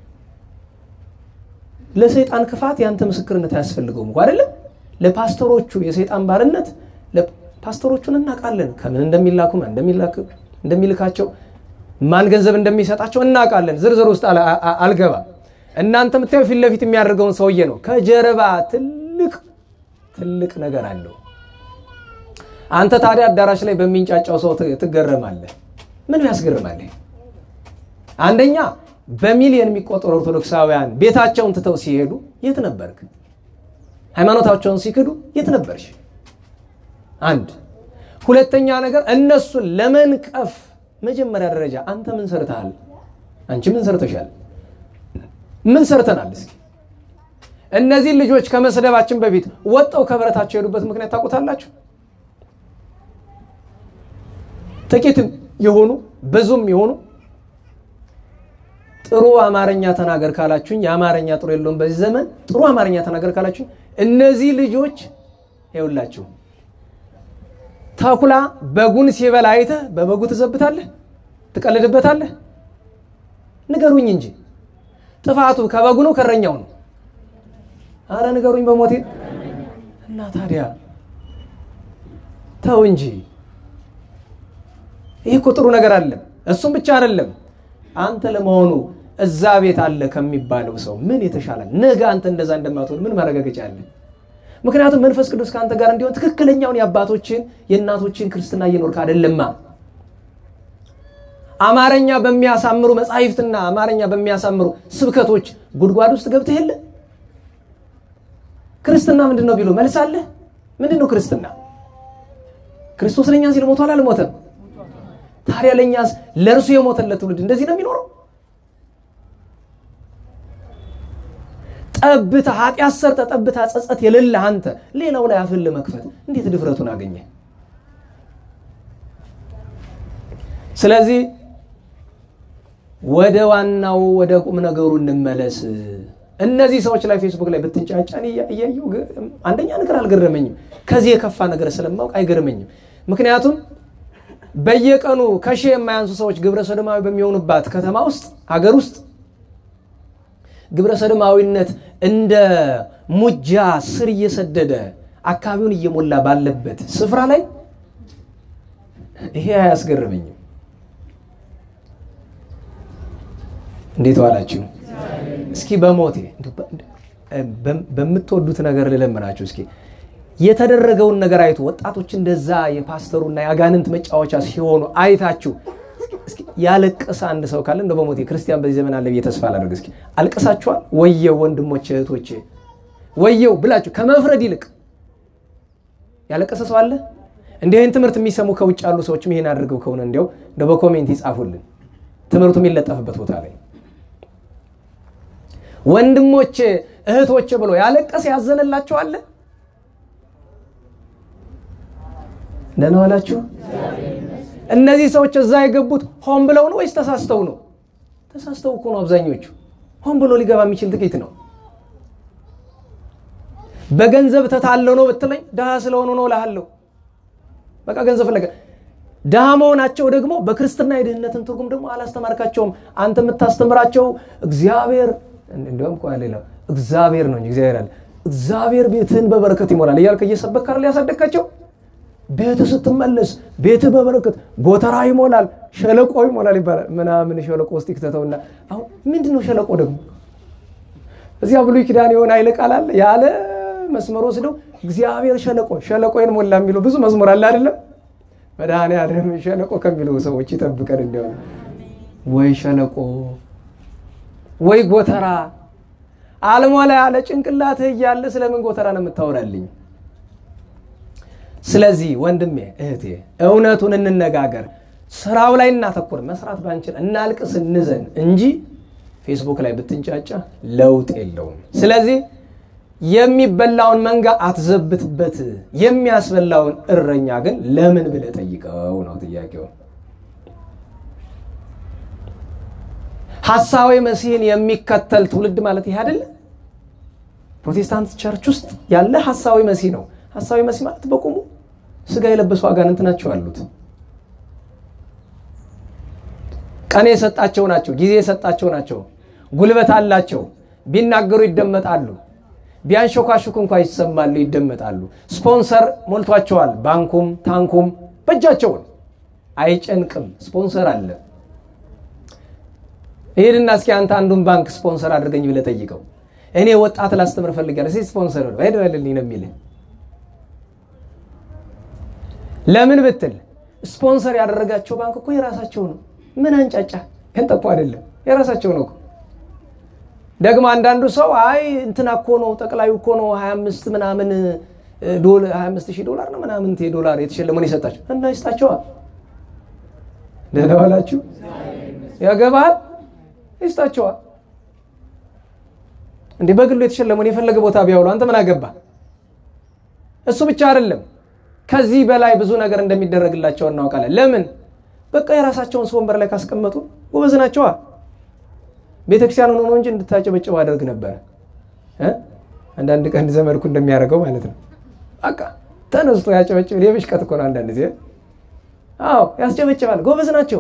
ለሰይጣን ክፋት ያንተ ምስክርነት አያስፈልገውም እኮ አይደለም። ለፓስተሮቹ የሰይጣን ባርነት ፓስተሮቹን እናውቃለን። ከምን እንደሚላኩ እንደሚልካቸው ማን ገንዘብ እንደሚሰጣቸው እናውቃለን። ዝርዝር ውስጥ አልገባም። እናንተ የምታየው ፊት ለፊት የሚያደርገውን ሰውዬ ነው። ከጀርባ ትልቅ ትልቅ ነገር አለው። አንተ ታዲያ አዳራሽ ላይ በሚንጫጫው ሰው ትገረማለህ። ምን ያስገርማለህ? አንደኛ በሚሊዮን የሚቆጠሩ ኦርቶዶክሳውያን ቤታቸውን ትተው ሲሄዱ የት ነበርክ? ሃይማኖታቸውን ሲክዱ የት ነበርሽ? አንድ ሁለተኛ ነገር እነሱን ለመንቀፍ መጀመሪያ ደረጃ አንተ ምን ሰርተሃል? አንቺ ምን ሰርተሻል? ምን ሰርተናል? እስኪ እነዚህን ልጆች ከመስደባችን በፊት ወጠው ከብረታቸው የሄዱበት ምክንያት ታውቁታላችሁ? ጥቂትም የሆኑ ብዙም የሆኑ ጥሩ አማርኛ ተናገር ካላችሁኝ የአማርኛ ጥሩ የለውም በዚህ ዘመን ጥሩ አማርኛ ተናገር ካላችሁኝ እነዚህ ልጆች ይኸውላችሁ ተኩላ በጉን ሲበላ አይተህ በበጉ ትዘብታለህ ትቀልድበታለህ ንገሩኝ እንጂ ጥፋቱ ከበጉ ነው ከእረኛው ነው አረ ንገሩኝ በሞቴ እና ታዲያ ተው እንጂ ይህ እኮ ጥሩ ነገር አለ እሱም ብቻ አይደለም አንተ ለመሆኑ እዛ ቤት አለ ከሚባለው ሰው ምን የተሻለ ነገ አንተ እንደዛ እንደማትሆን ምን ማረጋገጫ አለ ምክንያቱም መንፈስ ቅዱስ ከአንተ ጋር እንዲሆን ትክክለኛውን የአባቶችን የእናቶችን ክርስትና እየኖርክ አይደለማ አማርኛ በሚያሳምሩ መጻሕፍትና አማርኛ በሚያሳምሩ ስብከቶች ጉድጓድ ውስጥ ገብተህ የለ ክርስትና ምንድን ነው ቢሉ መልስ አለ ምንድን ነው ክርስትና ክርስቶስ ለእኛ ሲል ሞቷል አልሞተም ታዲያ ለእኛስ ለእርሱ የሞተለት ትውልድ እንደዚህ ነው የሚኖረው ጠብታ ኃጢአት ሰርተ ጠብታ ጸጸት የሌለ አንተ ሌላው ላይ አፍን ለመክፈት እንዴት ድፍረቱን አገኘ ስለዚህ ወደ ዋናው ወደ ቁም ነገሩ እንመለስ እነዚህ ሰዎች ላይ ፌስቡክ ላይ ብትንጫጫን እያየው አንደኛ ነገር አልገረመኝም ከዚህ የከፋ ነገር ስለማውቅ አይገርመኝም ምክንያቱም በየቀኑ ከሺህ የማያንሱ ሰዎች ግብረ ሰዶማዊ በሚሆኑባት ከተማ ውስጥ ሀገር ውስጥ ግብረ ሰዶማዊነት እንደ ሙጃ ስር እየሰደደ አካባቢውን እየሞላ ባለበት ስፍራ ላይ ይሄ አያስገርመኝም እንዴት ዋላችሁ እስኪ በሞቴ በምትወዱት ነገር ልለምናችሁ እስኪ የተደረገውን ነገር አይቶ ወጣቶች እንደዛ የፓስተሩና የአጋንንት መጫወቻ ሲሆኑ አይታችሁ ያለቀሰ አንድ ሰው ካለ እንደ በሞቴ ክርስቲያን በዚህ ዘመን አለ ብዬ ተስፋ አላደርግ። እስኪ አልቅሳችኋል? ወየው ወንድሞቼ እህቶቼ፣ ወየው ብላችሁ ከመፍረድ ይልቅ ያለቀሰ ሰው አለ? እንዲህን ትምህርት የሚሰሙ ከውጭ ያሉ ሰዎችም ይሄን አድርገው ከሆነ እንዲያው እንደ በኮሜንት ይጻፉልን፣ ትምህርቱ የሚለጠፍበት ቦታ ላይ ወንድሞቼ እህቶቼ ብሎ ያለቀሰ ያዘነላቸው አለ? ደህና ዋላችሁ። እነዚህ ሰዎች እዛ የገቡት ሆን ብለው ነው ወይስ ተሳስተው ነው? ተሳስተው እኮ ነው አብዛኞቹ። ሆን ብሎ ሊገባ የሚችል ጥቂት ነው። በገንዘብ ተታለው ነው ብትለኝ ድሃ ስለሆኑ ነው እልሃለሁ። በቃ ገንዘብ ፈለገ። ድሃ መሆናቸው ደግሞ በክርስትና የድህነትን ትርጉም ደግሞ አላስተማርካቸውም። አንተ የምታስተምራቸው እግዚአብሔር እንዲሁም እኮ ሌላ እግዚአብሔር ነው እንጂ እግዚአብሔር አለ እግዚአብሔር ቤትህን በበረከት ይሞላል እያልክ እየሰበክ አይደል ያሳደግካቸው ቤትህ ስትመለስ ቤትህ በበረከት ጎተራ ይሞላል፣ ሸለቆ ይሞላል ይባላል። ምናምን ሸለቆ ውስጥ ይክተተውና አሁን ምንድን ነው ሸለቆ ደግሞ? እዚያ ብሉይ ኪዳን የሆነ ኃይለ ቃል አለ ያለ መስመር ወስደው እግዚአብሔር ሸለቆ ሸለቆን ሞላ የሚለው ብዙ መዝሙር አለ አይደለም? መድኃኔዓለም ሸለቆ ከሚሉ ሰዎች ይጠብቀን። እንዲሆነ ወይ ሸለቆ ወይ ጎተራ አልሞላ ያለ ጭንቅላትህ እያለ ስለምን ጎተራ ነው የምታወራልኝ? ስለዚህ ወንድሜ እህቴ፣ እውነቱን እንነጋገር። ስራው ላይ እናተኩር። መስራት ባንችል እናልቅስ፣ እንዘን እንጂ ፌስቡክ ላይ ብትንጫጫ ለውጥ የለውም። ስለዚህ የሚበላውን መንጋ አትዘብትበት፣ የሚያስበላውን እረኛ ግን ለምን ብለህ ጠይቀው ነው ጥያቄው። ሐሳዊ መሲህን የሚከተል ትውልድ ማለት ይህ አይደለ? ፕሮቴስታንት ቸርች ውስጥ ያለ ሐሳዊ መሲህ ነው። ሐሳዊ መሲህ ማለት በቁሙ ስጋ የለበሱ አጋንንት ናቸው አሉት። ቀን የሰጣቸው ናቸው፣ ጊዜ የሰጣቸው ናቸው፣ ጉልበት አላቸው። ቢናገሩ ይደመጣሉ፣ ቢያንሾካሹክ እንኳ ይሰማሉ፣ ይደመጣሉ። ስፖንሰር ሞልቷቸዋል። ባንኩም ታንኩም በእጃቸውን አይጨንቅም። ስፖንሰር አለ። ይሄድና እስኪ አንተ አንዱን ባንክ ስፖንሰር አድርገኝ ብለህ ጠይቀው። እኔ ወጣት ላስተምር እፈልጋለሁ፣ እስኪ ስፖንሰር ነው ሄድ በልልኝ ነው የሚልህ። ለምን ብትል ስፖንሰር ያደረጋቸው ባንክ እኮ የራሳቸው ነው። ምን አንጫጫ ከንጠቁ አይደለም የራሳቸው ነው። ደግሞ አንዳንዱ ሰው አይ እንትና እኮ ነው ጠቅላዩ እኮ ነው 25 ምናምን 25 ሺህ ዶላር ነው ምናምን ዶላር የተሸለመውን የሰጣቸው እና ይስጣቸዋል። ደህና ዋላችሁ። ያገባል ይስጣቸዋል። እንዲህ በግሉ የተሸለመውን የፈለገ ቦታ ቢያውሉ አንተ ምን አገባ? እሱ ብቻ አይደለም ከዚህ በላይ ብዙ ነገር እንደሚደረግላቸው እናውቃለን። ለምን በቃ የራሳቸውን ሰው ወንበር ላይ ካስቀመጡ ጎበዝ ናቸዋ። ቤተክርስቲያን ሆኖ ነው እንጂ እንድታጨበጭቡ አደርግ ነበረ። አንዳንድ ቀን ዘመድኩ እንደሚያደርገው ማለት ነው። በቃ ተነስቶ ያጨበጭብ። የብሽቀት እኮ ነው አንዳንድ ጊዜ። አዎ ያስጨበጭባል። ጎበዝ ናቸው።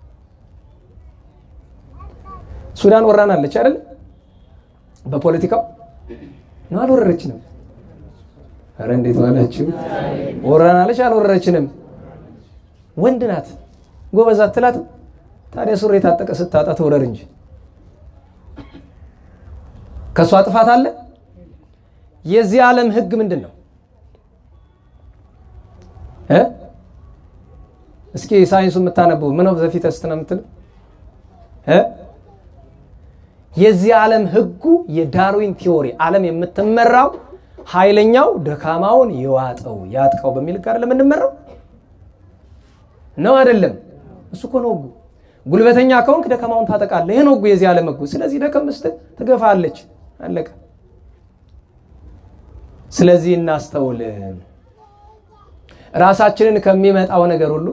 ሱዳን ወራናለች አይደል? በፖለቲካው ነው አልወረረችንም። አረ እንዴት ዋላችሁ? ወራናለች አልወረረችንም። ወንድ ናት፣ ጎበዝ አትላትም። ታዲያ ሱሪ የታጠቀ ስታጣ ትውረር እንጂ ከእሷ ጥፋት አለ? የዚህ ዓለም ህግ ምንድን ነው? እስኪ ሳይንሱ የምታነቡ ምን ኦፍ ዘ ፊተስት ነው የምትል የዚህ ዓለም ህጉ የዳርዊን ቲዎሪ ዓለም የምትመራው ኃይለኛው ደካማውን የዋጠው ያጥቀው በሚል ጋር ለምንመራው ነው አይደለም? እሱ እኮ ነው ህጉ። ጉልበተኛ ከሆንክ ደካማውን ታጠቃለህ። ይህ ነው ህጉ፣ የዚህ ዓለም ህጉ። ስለዚህ ደከም ስትል ትገፋለች። አለቀ። ስለዚህ እናስተውል። ራሳችንን ከሚመጣው ነገር ሁሉ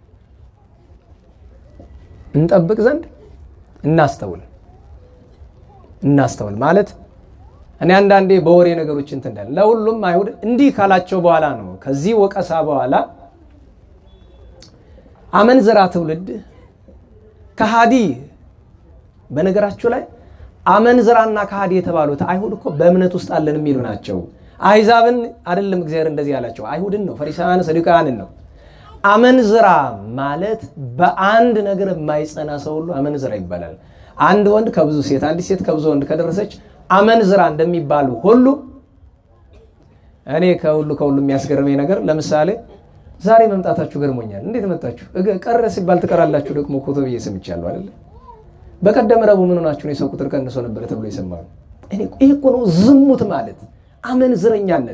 እንጠብቅ ዘንድ እናስተውል እናስተውል ማለት እኔ አንዳንዴ በወሬ ነገሮች እንትን እንዳለ ለሁሉም አይሁድ እንዲህ ካላቸው በኋላ ነው ከዚህ ወቀሳ በኋላ አመንዝራ ትውልድ ከሃዲ በነገራችሁ ላይ አመንዝራና ከሃዲ የተባሉት አይሁድ እኮ በእምነት ውስጥ አለን የሚሉ ናቸው። አይዛብን አይደለም እግዚአብሔር እንደዚህ ያላቸው አይሁድን ነው፣ ፈሪሳውያን ሰዱቃውያንን ነው። አመንዝራ ማለት በአንድ ነገር የማይጸና ሰው ሁሉ አመንዝራ ይባላል። አንድ ወንድ ከብዙ ሴት፣ አንዲት ሴት ከብዙ ወንድ ከደረሰች አመንዝራ እንደሚባሉ ሁሉ እኔ ከሁሉ ከሁሉ የሚያስገርመኝ ነገር ለምሳሌ ዛሬ መምጣታችሁ ገርሞኛል። እንዴት መጣችሁ? ቀረ ሲባል ትቀራላችሁ ደግሞ እኮ ተብዬ ሰምቻለሁ አይደለ? በቀደም ረቡዕ ምን ሆናችሁ ነው? የሰው ቁጥር ቀንሶ ነበረ ተብሎ ይሰማሉ። ይህ እኮ ነው ዝሙት ማለት አመንዝረኛነት።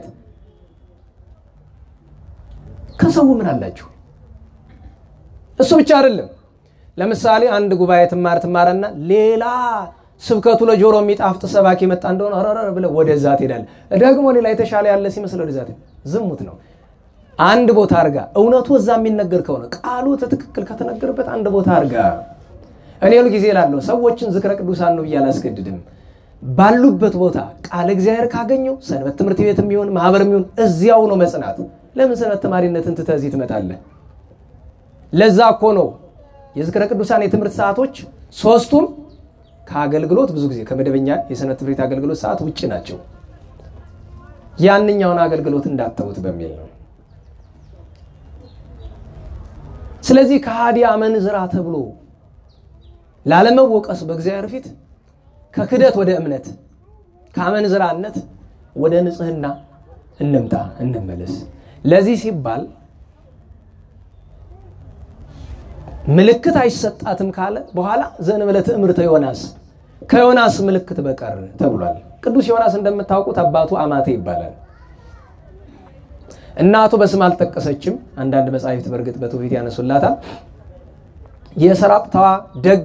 ከሰው ምን አላችሁ? እሱ ብቻ አይደለም። ለምሳሌ አንድ ጉባኤ ትማር ትማረና ሌላ ስብከቱ ለጆሮ የሚጣፍጥ ሰባኪ መጣ እንደሆነ ረረ ብለህ ወደዛ ትሄዳለህ። ደግሞ ሌላ የተሻለ ያለ ሲመስል ወደዛ ዝሙት ነው። አንድ ቦታ አርጋ እውነቱ እዛ የሚነገር ከሆነ ቃሉ ትክክል ከተነገርበት አንድ ቦታ አርጋ። እኔ ሁል ጊዜ እላለሁ ሰዎችን ዝክረ ቅዱሳን ነው ብዬ አላስገድድም። ባሉበት ቦታ ቃል እግዚአብሔር ካገኘው ሰንበት ትምህርት ቤት የሚሆን ማህበር የሚሆን እዚያው ነው መጽናት። ለምን ሰንበት ተማሪነትን ትተህ እዚህ ትመጣለህ? ለዛ እኮ ነው የዝክረ ቅዱሳን የትምህርት ሰዓቶች ሶስቱም ከአገልግሎት ብዙ ጊዜ ከመደበኛ የሰንበት ትምህርት ቤት አገልግሎት ሰዓት ውጭ ናቸው። ያንኛውን አገልግሎት እንዳተውት በሚል ነው። ስለዚህ ከሃዲ አመንዝራ ተብሎ ላለመወቀስ በእግዚአብሔር ፊት ከክደት ወደ እምነት ከአመንዝራነት ወደ ንጽህና እንምጣ እንመለስ። ለዚህ ሲባል ምልክት አይሰጣትም ካለ በኋላ ዘእንበለ ትእምርተ ዮናስ ከዮናስ ምልክት በቀር ተብሏል። ቅዱስ ዮናስ እንደምታውቁት አባቱ አማቴ ይባላል። እናቱ በስም አልጠቀሰችም። አንዳንድ መጻሕፍት በእርግጥ በትውፊት ያነሱላታል። የሰራጵታዋ ደግ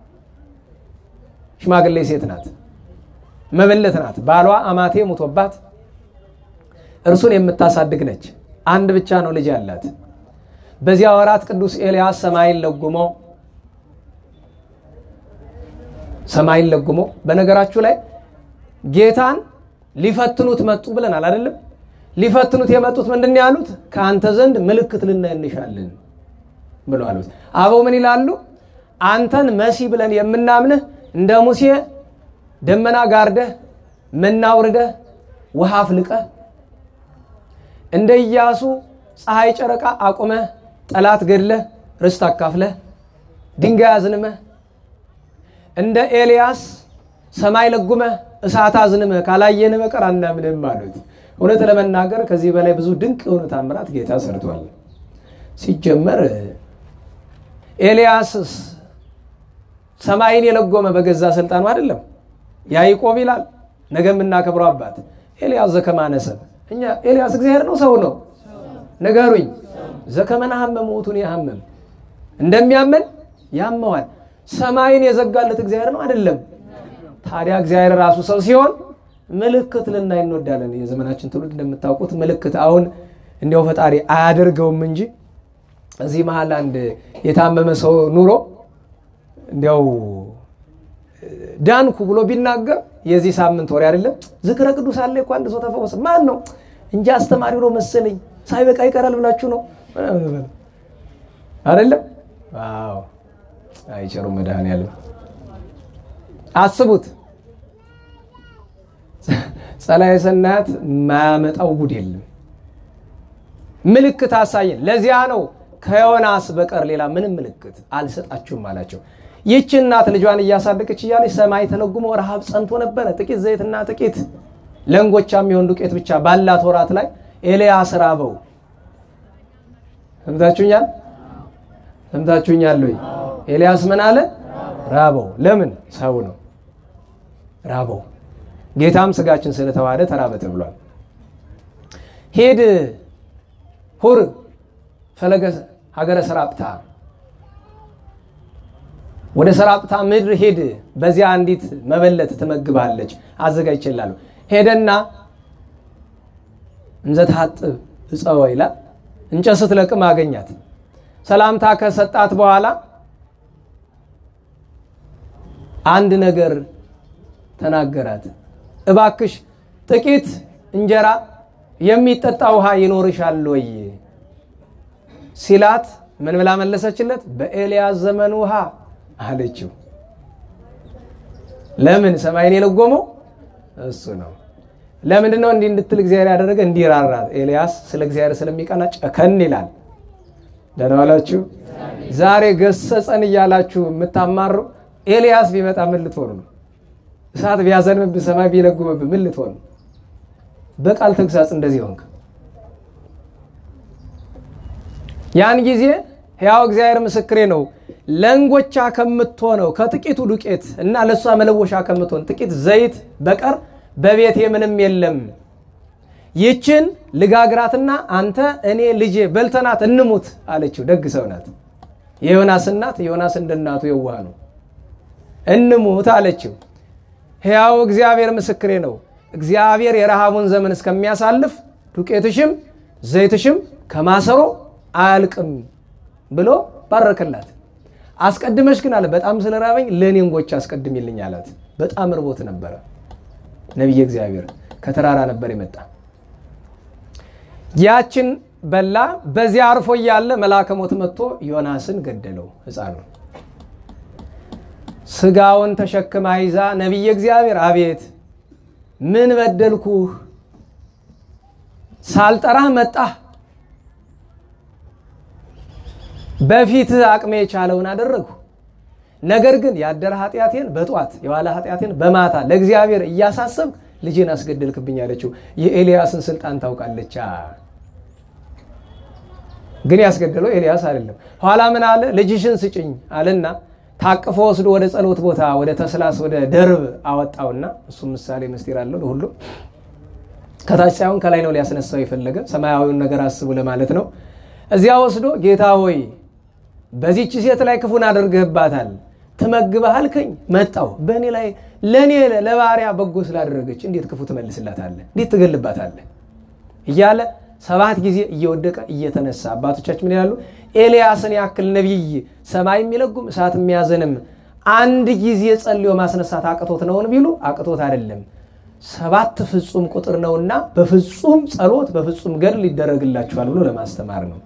ሽማግሌ ሴት ናት፣ መበለት ናት። ባሏ አማቴ ሙቶባት እርሱን የምታሳድግ ነች። አንድ ብቻ ነው ልጅ ያላት። በዚያ ወራት ቅዱስ ኤልያስ ሰማይን ለጉሞ ሰማይን ለጉሞ በነገራችሁ ላይ ጌታን ሊፈትኑት መጡ ብለናል አይደለም? ሊፈትኑት የመጡት ምንድን ነው ያሉት? ከአንተ ዘንድ ምልክት ልናይ እንሻለን ብሎ አሉት። አበው ምን ይላሉ? አንተን መሲ ብለን የምናምንህ እንደ ሙሴ ደመና ጋርደህ መና አውርደህ ውሃ አፍልቀህ እንደ ኢያሱ ፀሐይ ጨረቃ አቁመህ ጠላት ገድለህ ርስት አካፍለህ ድንጋይ አዝንመህ እንደ ኤልያስ ሰማይ ለጉመህ እሳት አዝንመህ ካላየን በቀር አናምንም አሉት። እውነት ለመናገር ከዚህ በላይ ብዙ ድንቅ የሆኑ ታምራት ጌታ ሰርቷል። ሲጀመር ኤልያስስ ሰማይን የለጎመ በገዛ ስልጣኑ አይደለም። ያዕቆብ ይላል ነገ የምናከብረው አባት ኤልያስ ዘከማነሰብ እኛ ኤልያስ እግዚአብሔር ነው ሰው ነው? ንገሩኝ። ዘከመና ሀመም ውእቱን ያሀመም እንደሚያመን ያመዋል። ሰማይን የዘጋለት እግዚአብሔር ነው አይደለም? ታዲያ እግዚአብሔር ራሱ ሰው ሲሆን ምልክት ልናይ እንወዳለን። የዘመናችን ትውልድ እንደምታውቁት ምልክት አሁን እንዲያው ፈጣሪ አያደርገውም እንጂ እዚህ መሀል አንድ የታመመ ሰው ኑሮ እንዲያው ዳንኩ ብሎ ቢናገር የዚህ ሳምንት ወሬ አይደለም። ዝክረ ቅዱስ አለ እኮ አንድ ሰው ተፈወሰ። ማን ነው እንጂ አስተማሪ ብሎ መሰለኝ ሳይበቃ ይቀራል ብላችሁ ነው አይደለም? አዎ አይቸሩም መድኃኔዓለም አስቡት። ጸላዔ ሰናያት ማያመጣው ጉድ የለም። ምልክት አሳየን። ለዚያ ነው ከዮናስ በቀር ሌላ ምንም ምልክት አልሰጣችሁም አላቸው። ይህች እናት ልጇን እያሳደገች እያለች ሰማይ ተለጉሞ ረሃብ ጸንቶ ነበረ። ጥቂት ዘይትና ጥቂት ለእንጎቻ የሚሆን ዱቄት ብቻ ባላት ወራት ላይ ኤልያስ ራበው። ሰምታችሁኛል? ሰምታችሁኛል ወይ? ኤልያስ ምን አለ? ራበው። ለምን? ሰው ነው ራበው። ጌታም ስጋችን ስለተዋሃደ ተራበ ተብሏል። ሄድ ሁር ፈለገ ሀገረ ሰራጵታ ወደ ሰራጵታ ምድር ሄድ፣ በዚያ አንዲት መበለት ትመግባለች አዘጋጅቼላለሁ። ሄደና እንዘ ታጥብ እፀወ ይላል። እንጨት ስትለቅም አገኛት። ሰላምታ ከሰጣት በኋላ አንድ ነገር ተናገራት። እባክሽ ጥቂት እንጀራ የሚጠጣ ውሃ ይኖርሻል ወይ ሲላት ምን ብላ መለሰችለት? በኤልያስ ዘመን ውሃ አለችው። ለምን ሰማይን የለጎመው እሱ ነው። ለምንድን ነው እንዲህ እንድትል እግዚአብሔር ያደረገ? እንዲራራት። ኤልያስ ስለ እግዚአብሔር ስለሚቀና ጨከን ይላል። ደህና ዋላችሁ። ዛሬ ገሰጸን እያላችሁ የምታማሩ ኤልያስ ቢመጣ ምን ልትሆኑ ነው? እሳት ቢያዘንብብህ ሰማይ ቢለጉምብህ ምን ልትሆኑ? በቃል ተግሳጽ እንደዚህ ሆንክ። ያን ጊዜ ሕያው እግዚአብሔር ምስክሬ ነው ለእንጎቻ ከምትሆነው ከጥቂቱ ዱቄት እና ለእሷ መለወሻ ከምትሆን ጥቂት ዘይት በቀር በቤቴ ምንም የለም። ይችን ልጋግራትና አንተ እኔ ልጄ በልተናት እንሙት አለችው። ደግ ሰው ናት። የዮናስ እናት ዮናስ እንደ እናቱ የዋህ ነው። እንሙት አለችው። ሕያው እግዚአብሔር ምስክሬ ነው እግዚአብሔር የረሃቡን ዘመን እስከሚያሳልፍ ዱቄትሽም ዘይትሽም ከማሰሮ አያልቅም ብሎ ባረከላት። አስቀድመሽ ግን አለ በጣም ስለራበኝ ለእኔ እንጎቻ አስቀድሚልኝ አላት። በጣም ርቦት ነበረ። ነቢየ እግዚአብሔር ከተራራ ነበር የመጣ ያችን በላ። በዚያ አርፎ እያለ መልአከ ሞት መጥቶ ዮናስን ገደለው። ሕፃኑ ስጋውን ተሸክማ ይዛ ነቢየ እግዚአብሔር አቤት ምን በደልኩህ? ሳልጠራህ መጣህ። በፊትህ አቅሜ የቻለውን አደረግሁ። ነገር ግን ያደረ ኃጢአቴን በጧት የዋለ ኃጢአቴን በማታ ለእግዚአብሔር እያሳሰብክ ልጄን አስገደልክብኝ አለችው። የኤልያስን ስልጣን ታውቃለች። ግን ያስገደለው ኤልያስ አይደለም። ኋላ ምን አለ? ልጅሽን ስጭኝ አለና ታቅፎ ወስዶ ወደ ጸሎት ቦታ ወደ ተስላስ ወደ ደርብ አወጣውና እሱም ምሳሌ ምስጢር አለው ለሁሉም ከታች ሳይሆን ከላይ ነው ሊያስነሳው የፈለገ ሰማያዊውን ነገር አስቡ ለማለት ነው። እዚያ ወስዶ ጌታ ሆይ በዚች ሴት ላይ ክፉን አድርገህባታል፣ ትመግበህ አልከኝ፣ መጣው በእኔ ላይ ለእኔ ለባሪያ በጎ ስላደረገች እንዴት ክፉ ትመልስላታለህ? እንዴት ትገልባታለህ? እያለ ሰባት ጊዜ እየወደቀ እየተነሳ አባቶቻችን ምን ይላሉ? ኤልያስን ያክል ነቢይ ሰማይ የሚለጉም እሳት የሚያዘንም አንድ ጊዜ ጸልዮ ማስነሳት አቅቶት ነውን ቢሉ አቅቶት አይደለም። ሰባት ፍጹም ቁጥር ነውና በፍጹም ጸሎት በፍጹም ገድል ይደረግላችኋል ብሎ ለማስተማር ነው።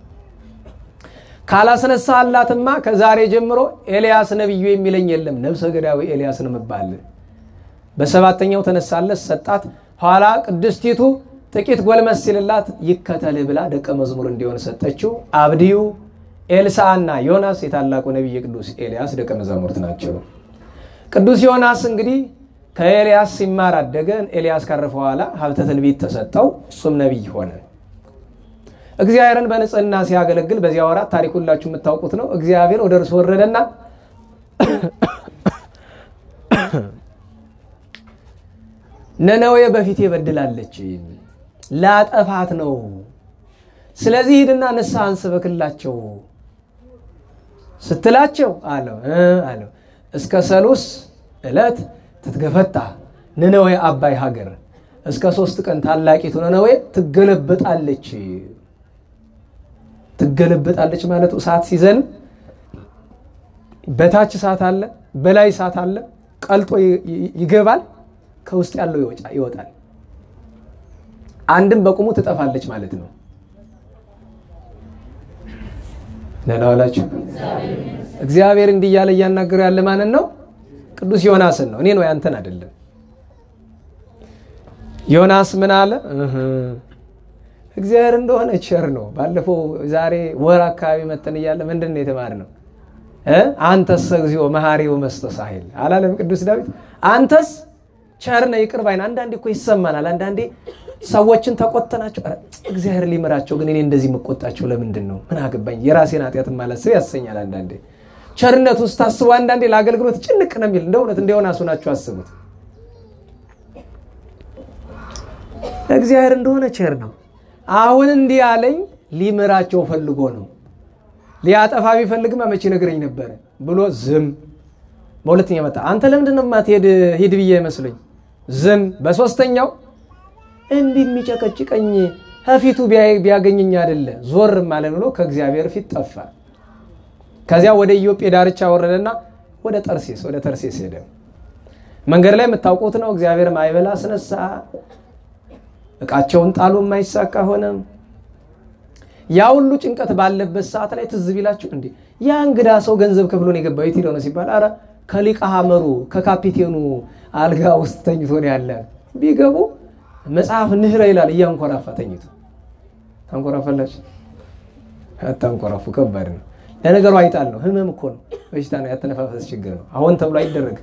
ካላስነሳላትማ ከዛሬ ጀምሮ ኤልያስ ነቢዩ የሚለኝ የለም፣ ነብሰ ገዳዊ ኤልያስ ነው የምባል። በሰባተኛው ተነሳለት ሰጣት። ኋላ ቅድስቲቱ ጥቂት ጎልመስ ሲልላት ይከተልህ ብላ ደቀ መዝሙር እንዲሆን ሰጠችው። አብድዩ ኤልሳዕና ዮናስ የታላቁ ነቢይ ቅዱስ ኤልያስ ደቀ መዛሙርት ናቸው። ቅዱስ ዮናስ እንግዲህ ከኤልያስ ሲማር አደገ። ኤልያስ ካረፈ በኋላ ሀብተ ትንቢት ተሰጠው፣ እሱም ነቢይ ሆነ። እግዚአብሔርን በንጽህና ሲያገለግል በዚያ ወራት ታሪክ ሁላችሁ የምታውቁት ነው። እግዚአብሔር ወደ እርሱ ወረደና ነነዌ በፊቴ በድላለች፣ ላጠፋት ነው። ስለዚህ ሂድና ንስሐን ስበክላቸው ስትላቸው አለው አለው እስከ ሰሉስ ዕለት ትትገፈታ ነነዌ አባይ ሀገር እስከ ሶስት ቀን ታላቂቱ ነነዌ ትገለበጣለች። ትገለበጣለች ማለት እሳት ሲዘንብ በታች እሳት አለ፣ በላይ እሳት አለ። ቀልጦ ይገባል፣ ከውስጥ ያለው ይወጣል። አንድም በቁሙ ትጠፋለች ማለት ነው። ነላዋላችሁ እግዚአብሔር እንዲህ እያለ እያናገሩ ያለ ማንን ነው? ቅዱስ ዮናስን ነው። እኔ ነው ያንተን አይደለም። ዮናስ ምን አለ? እግዚአብሔር እንደሆነ ቸር ነው። ባለፈው ዛሬ ወር አካባቢ መተን እያለ ምንድን ነው የተማርነው? አንተስ እግዚኦ መሐሪ ወመስተሳሂል አላለም ቅዱስ ዳዊት? አንተስ ቸር ነህ ይቅር ባይ ነህ። አንዳንዴ እኮ ይሰማናል። አንዳንዴ ሰዎችን ተቆጥተናቸው እግዚአብሔር ሊምራቸው፣ ግን እኔ እንደዚህ የምቆጣቸው ለምንድን ነው? ምን አገባኝ? የራሴን ኃጢአት ማላስብ ያሰኛል። አንዳንዴ ቸርነት ውስጥ ታስቡ። አንዳንዴ ለአገልግሎት ጭንቅ ነው የሚል እንደ እውነት እንደሆነ አሱናችሁ አስቡት። እግዚአብሔር እንደሆነ ቸር ነው። አሁን እንዲህ ያለኝ ሊምራቸው ፈልጎ ነው። ሊያጠፋ ቢፈልግማ መቼ ነግረኝ ነበረ ብሎ ዝም። በሁለተኛ መጣ። አንተ ለምንድን ነው የማትሄድ? ሂድ ብዬ ይመስለኝ ዝም። በሶስተኛው እንዲህ የሚጨቀጭቀኝ ከፊቱ ቢያገኘኝ አይደለ ዞርም አለ ብሎ ከእግዚአብሔር ፊት ጠፋ። ከዚያ ወደ ኢዮጴ ዳርቻ ወረደና ወደ ጠርሴስ ወደ ተርሴስ ሄደ። መንገድ ላይ የምታውቁት ነው። እግዚአብሔር ማዕበል አስነሳ። እቃቸውን ጣሉ፣ የማይሳካ ሆነ። ያ ሁሉ ጭንቀት ባለበት ሰዓት ላይ ትዝ ቢላችሁ እንዴ ያ እንግዳ ሰው ገንዘብ ከፍሎን የገባው የት ሄደው ነው ሲባል፣ አረ ከሊቀ ሐመሩ ከካፒቴኑ አልጋ ውስጥ ተኝቶ ነው ያለ። ቢገቡ መጽሐፍ ንህረ ይላል እያንኮራፋ ተኝቶ። ታንኮራፋላችሁ? አታንኮራፉ፣ ከባድ ነው ለነገሩ። አይጣል ነው ህመም እኮ ነው። በሽታ ነው፣ ያተነፋፈስ ችግር ነው። አሁን ተብሎ አይደረግ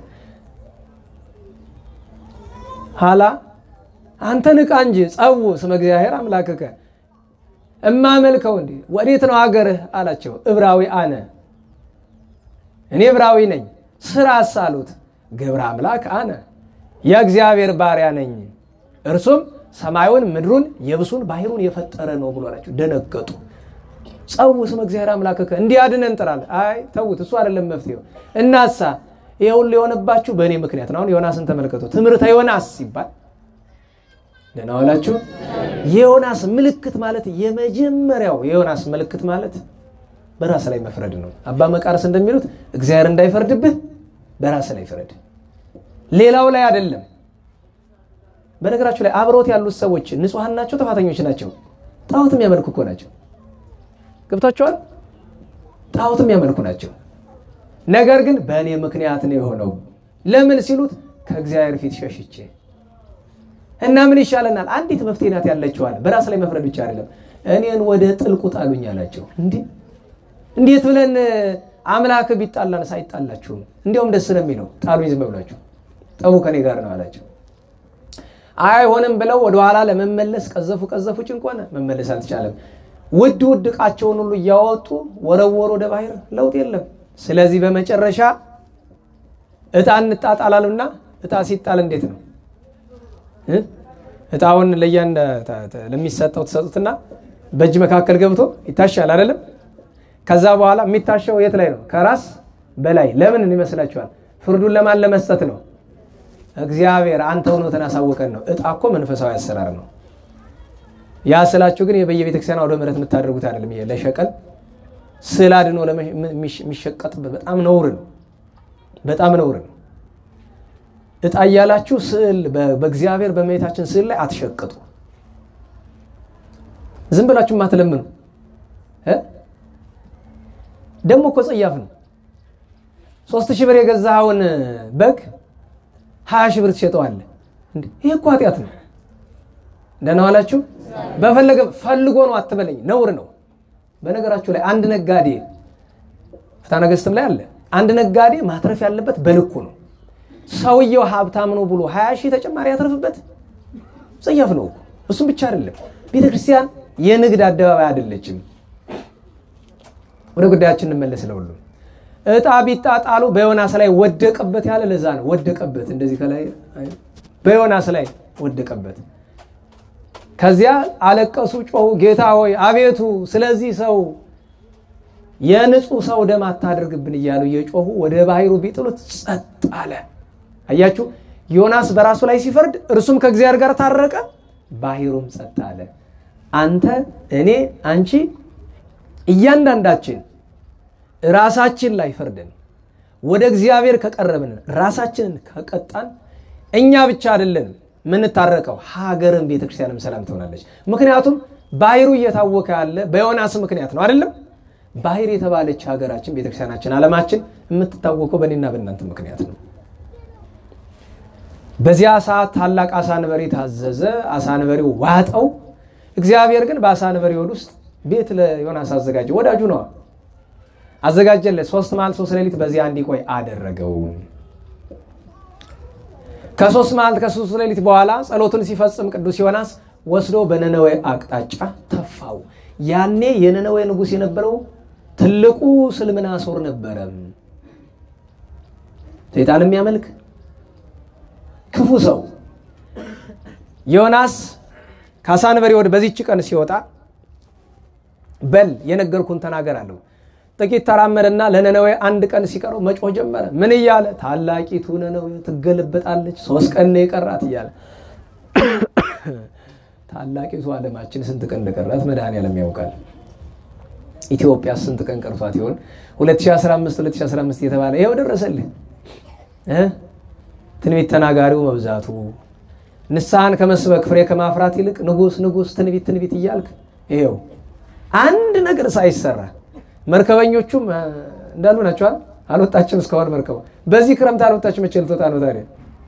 ኋላ አንተ ንቃ እንጂ ጸው ስመ እግዚአብሔር አምላክከ እማመልከው እንዲ ወዴት ነው ሀገርህ አላቸው። እብራዊ አነ እኔ እብራዊ ነኝ። ስራስ አሉት። ግብረ አምላክ አነ የእግዚአብሔር ባሪያ ነኝ፣ እርሱም ሰማዩን ምድሩን የብሱን ባህሩን የፈጠረ ነው ብሎ አላቸው። ደነገጡ። ጸው ስመ እግዚአብሔር አምላክከ እንዲያድነን እንጥራለን። አይ ተዉት፣ እሱ አይደለም መፍትሄው። እናሳ ይሄ ሁሉ የሆነባችሁ በእኔ ምክንያት ነው። አሁን ዮናስን ተመልከቱ። ትምህርተ ዮናስ ሲባል ደህና ዋላችሁ። የዮናስ ምልክት ማለት የመጀመሪያው የዮናስ ምልክት ማለት በራስ ላይ መፍረድ ነው። አባ መቃርስ እንደሚሉት እግዚአብሔር እንዳይፈርድብህ በራስ ላይ ፍረድ፣ ሌላው ላይ አይደለም። በነገራችሁ ላይ አብረውት ያሉት ሰዎች ንጹሐን ናቸው? ጥፋተኞች ናቸው? ጣዖት የሚያመልኩ እኮ ናቸው። ገብታችኋል? ጣዖት የሚያመልኩ ናቸው። ነገር ግን በእኔ ምክንያት ነው የሆነው። ለምን ሲሉት ከእግዚአብሔር ፊት ሸሽቼ እና ምን ይሻለናል? አንዲት መፍትሄ ናት ያለችዋል። በራስ ላይ መፍረድ ብቻ አይደለም። እኔን ወደ ጥልቁ ጣሉኝ አላቸው። እንዲህ እንዴት ብለን አምላክ ቢጣላን ሳይጣላችሁም እንዲያውም ደስ ነው የሚለው ጣሉኝ ዝም ብላችሁ ጠቡ ከኔ ጋር ነው አላቸው። አይሆንም ብለው ወደኋላ ለመመለስ ቀዘፉ ቀዘፉ፣ ጭንቅ ሆነ። መመለስ አልተቻለም። ውድ ውድ ዕቃቸውን ሁሉ እያወጡ ወረወሩ ወደ ባህር፣ ለውጥ የለም። ስለዚህ በመጨረሻ እጣ እንጣጣላሉና እጣ ሲጣል እንዴት ነው እጣውን ለእያንዳ ለሚሰጠው ትሰጡትና በእጅ መካከል ገብቶ ይታሻል አይደለም። ከዛ በኋላ የሚታሸው የት ላይ ነው? ከራስ በላይ። ለምን ይመስላችኋል? ፍርዱን ለማን ለመስጠት ነው? እግዚአብሔር አንተ እውነትን አሳወቀን ነው። እጣ እኮ መንፈሳዊ አሰራር ነው። ያ ስላችሁ ግን በየቤተክርስቲያን ወደ ምሕረት የምታደርጉት አይደለም። ይሄ ለሸቀል ስዕል አድኖ የሚሸቀጥበት በጣም ነውር ነው። በጣም ነውር ነው። እጣ እያላችሁ ስዕል በእግዚአብሔር በእመቤታችን ስዕል ላይ አትሸቅጡ። ዝም ብላችሁ ማትለምኑ ደግሞ እኮ ጸያፍ ነው። ሶስት ሺህ ብር የገዛኸውን በግ ሀያ ሺህ ብር ትሸጠዋለህ። ይህ እኮ ኃጢአት ነው። ደህና ዋላችሁ። በፈለገ ፈልጎ ነው አትበለኝ፣ ነውር ነው። በነገራችሁ ላይ አንድ ነጋዴ ፍትሐ ነገሥትም ላይ አለ። አንድ ነጋዴ ማትረፍ ያለበት በልኩ ነው። ሰውየው ሀብታም ነው ብሎ ሀያ ሺህ ተጨማሪ ያተርፍበት ጸያፍ ነው። እሱም ብቻ አይደለም፣ ቤተ ክርስቲያን የንግድ አደባባይ አይደለችም። ወደ ጉዳያችን እንመለስ። ለሁሉም እጣ ቢጣጣሉ በዮናስ ላይ ወደቀበት ያለ ለዛ ነው። ወደቀበት እንደዚህ ከላይ በዮናስ ላይ ወደቀበት። ከዚያ አለቀሱ፣ ጮሁ፣ ጌታ ሆይ አቤቱ ስለዚህ ሰው የንጹህ ሰው ደም አታደርግብን እያሉ እየጮሁ ወደ ባህሩ ቢጥሉት ጸጥ አለ። አያችሁ፣ ዮናስ በራሱ ላይ ሲፈርድ እርሱም ከእግዚአብሔር ጋር ታረቀ፣ ባህሩም ጸጥ አለ። አንተ፣ እኔ፣ አንቺ እያንዳንዳችን ራሳችን ላይ ፈርደን ወደ እግዚአብሔር ከቀረብን ራሳችንን ከቀጣን እኛ ብቻ አይደለንም የምንታረቀው፣ ሀገርን ቤተክርስቲያንም ሰላም ትሆናለች። ምክንያቱም ባህሩ እየታወከ ያለ በዮናስ ምክንያት ነው አይደለም? ባህር የተባለች ሀገራችን ቤተክርስቲያናችን ዓለማችን የምትታወቀው በእኔና በእናንተ ምክንያት ነው። በዚያ ሰዓት ታላቅ አሳ አንበሪ ታዘዘ። አሳ አንበሪው ዋጠው። እግዚአብሔር ግን በአሳ አንበሪ ሆድ ውስጥ ቤት ለዮናስ አዘጋጀ። ወዳጁ ነዋ። አዘጋጀለት። ሶስት መዓልት ሶስት ሌሊት በዚያ እንዲቆይ አደረገው። ከሶስት መዓልት ከሶስት ሌሊት በኋላ ጸሎቱን ሲፈጽም ቅዱስ ዮናስ ወስዶ በነነዌ አቅጣጫ ተፋው። ያኔ የነነዌ ንጉሥ የነበረው ትልቁ ስልምናሶር ነበረ። ሰይጣን የሚያመልክ ክፉ ሰው ዮናስ ከአሳ አንበሪ ሆድ በዚች ቀን ሲወጣ በል የነገርኩን ተናገር አለው። ጥቂት ተራመደና ለነነዌ አንድ ቀን ሲቀረው መጮህ ጀመረ። ምን እያለ ታላቂቱ ነነዌ ትገለበጣለች፣ ሶስት ቀን ነው የቀራት እያለ ታላቂቱ ዓለማችን ስንት ቀን እንደቀራት መድኃኔዓለም ያውቃል። ኢትዮጵያ ስንት ቀን ቀርቷት ይሆን? 2015 2015 እየተባለ ይኸው ደረሰልህ። ትንቢት ተናጋሪው መብዛቱ ንስሐን ከመስበክ ፍሬ ከማፍራት ይልቅ ንጉስ ንጉስ ትንቢት ትንቢት እያልክ ይኸው አንድ ነገር ሳይሰራ መርከበኞቹም እንዳሉ ናቸዋል። አልወጣችም እስካሁን መርከቡ። በዚህ ክረምት አልወጣችም። መቼ ልትወጣ ነው ታዲያ?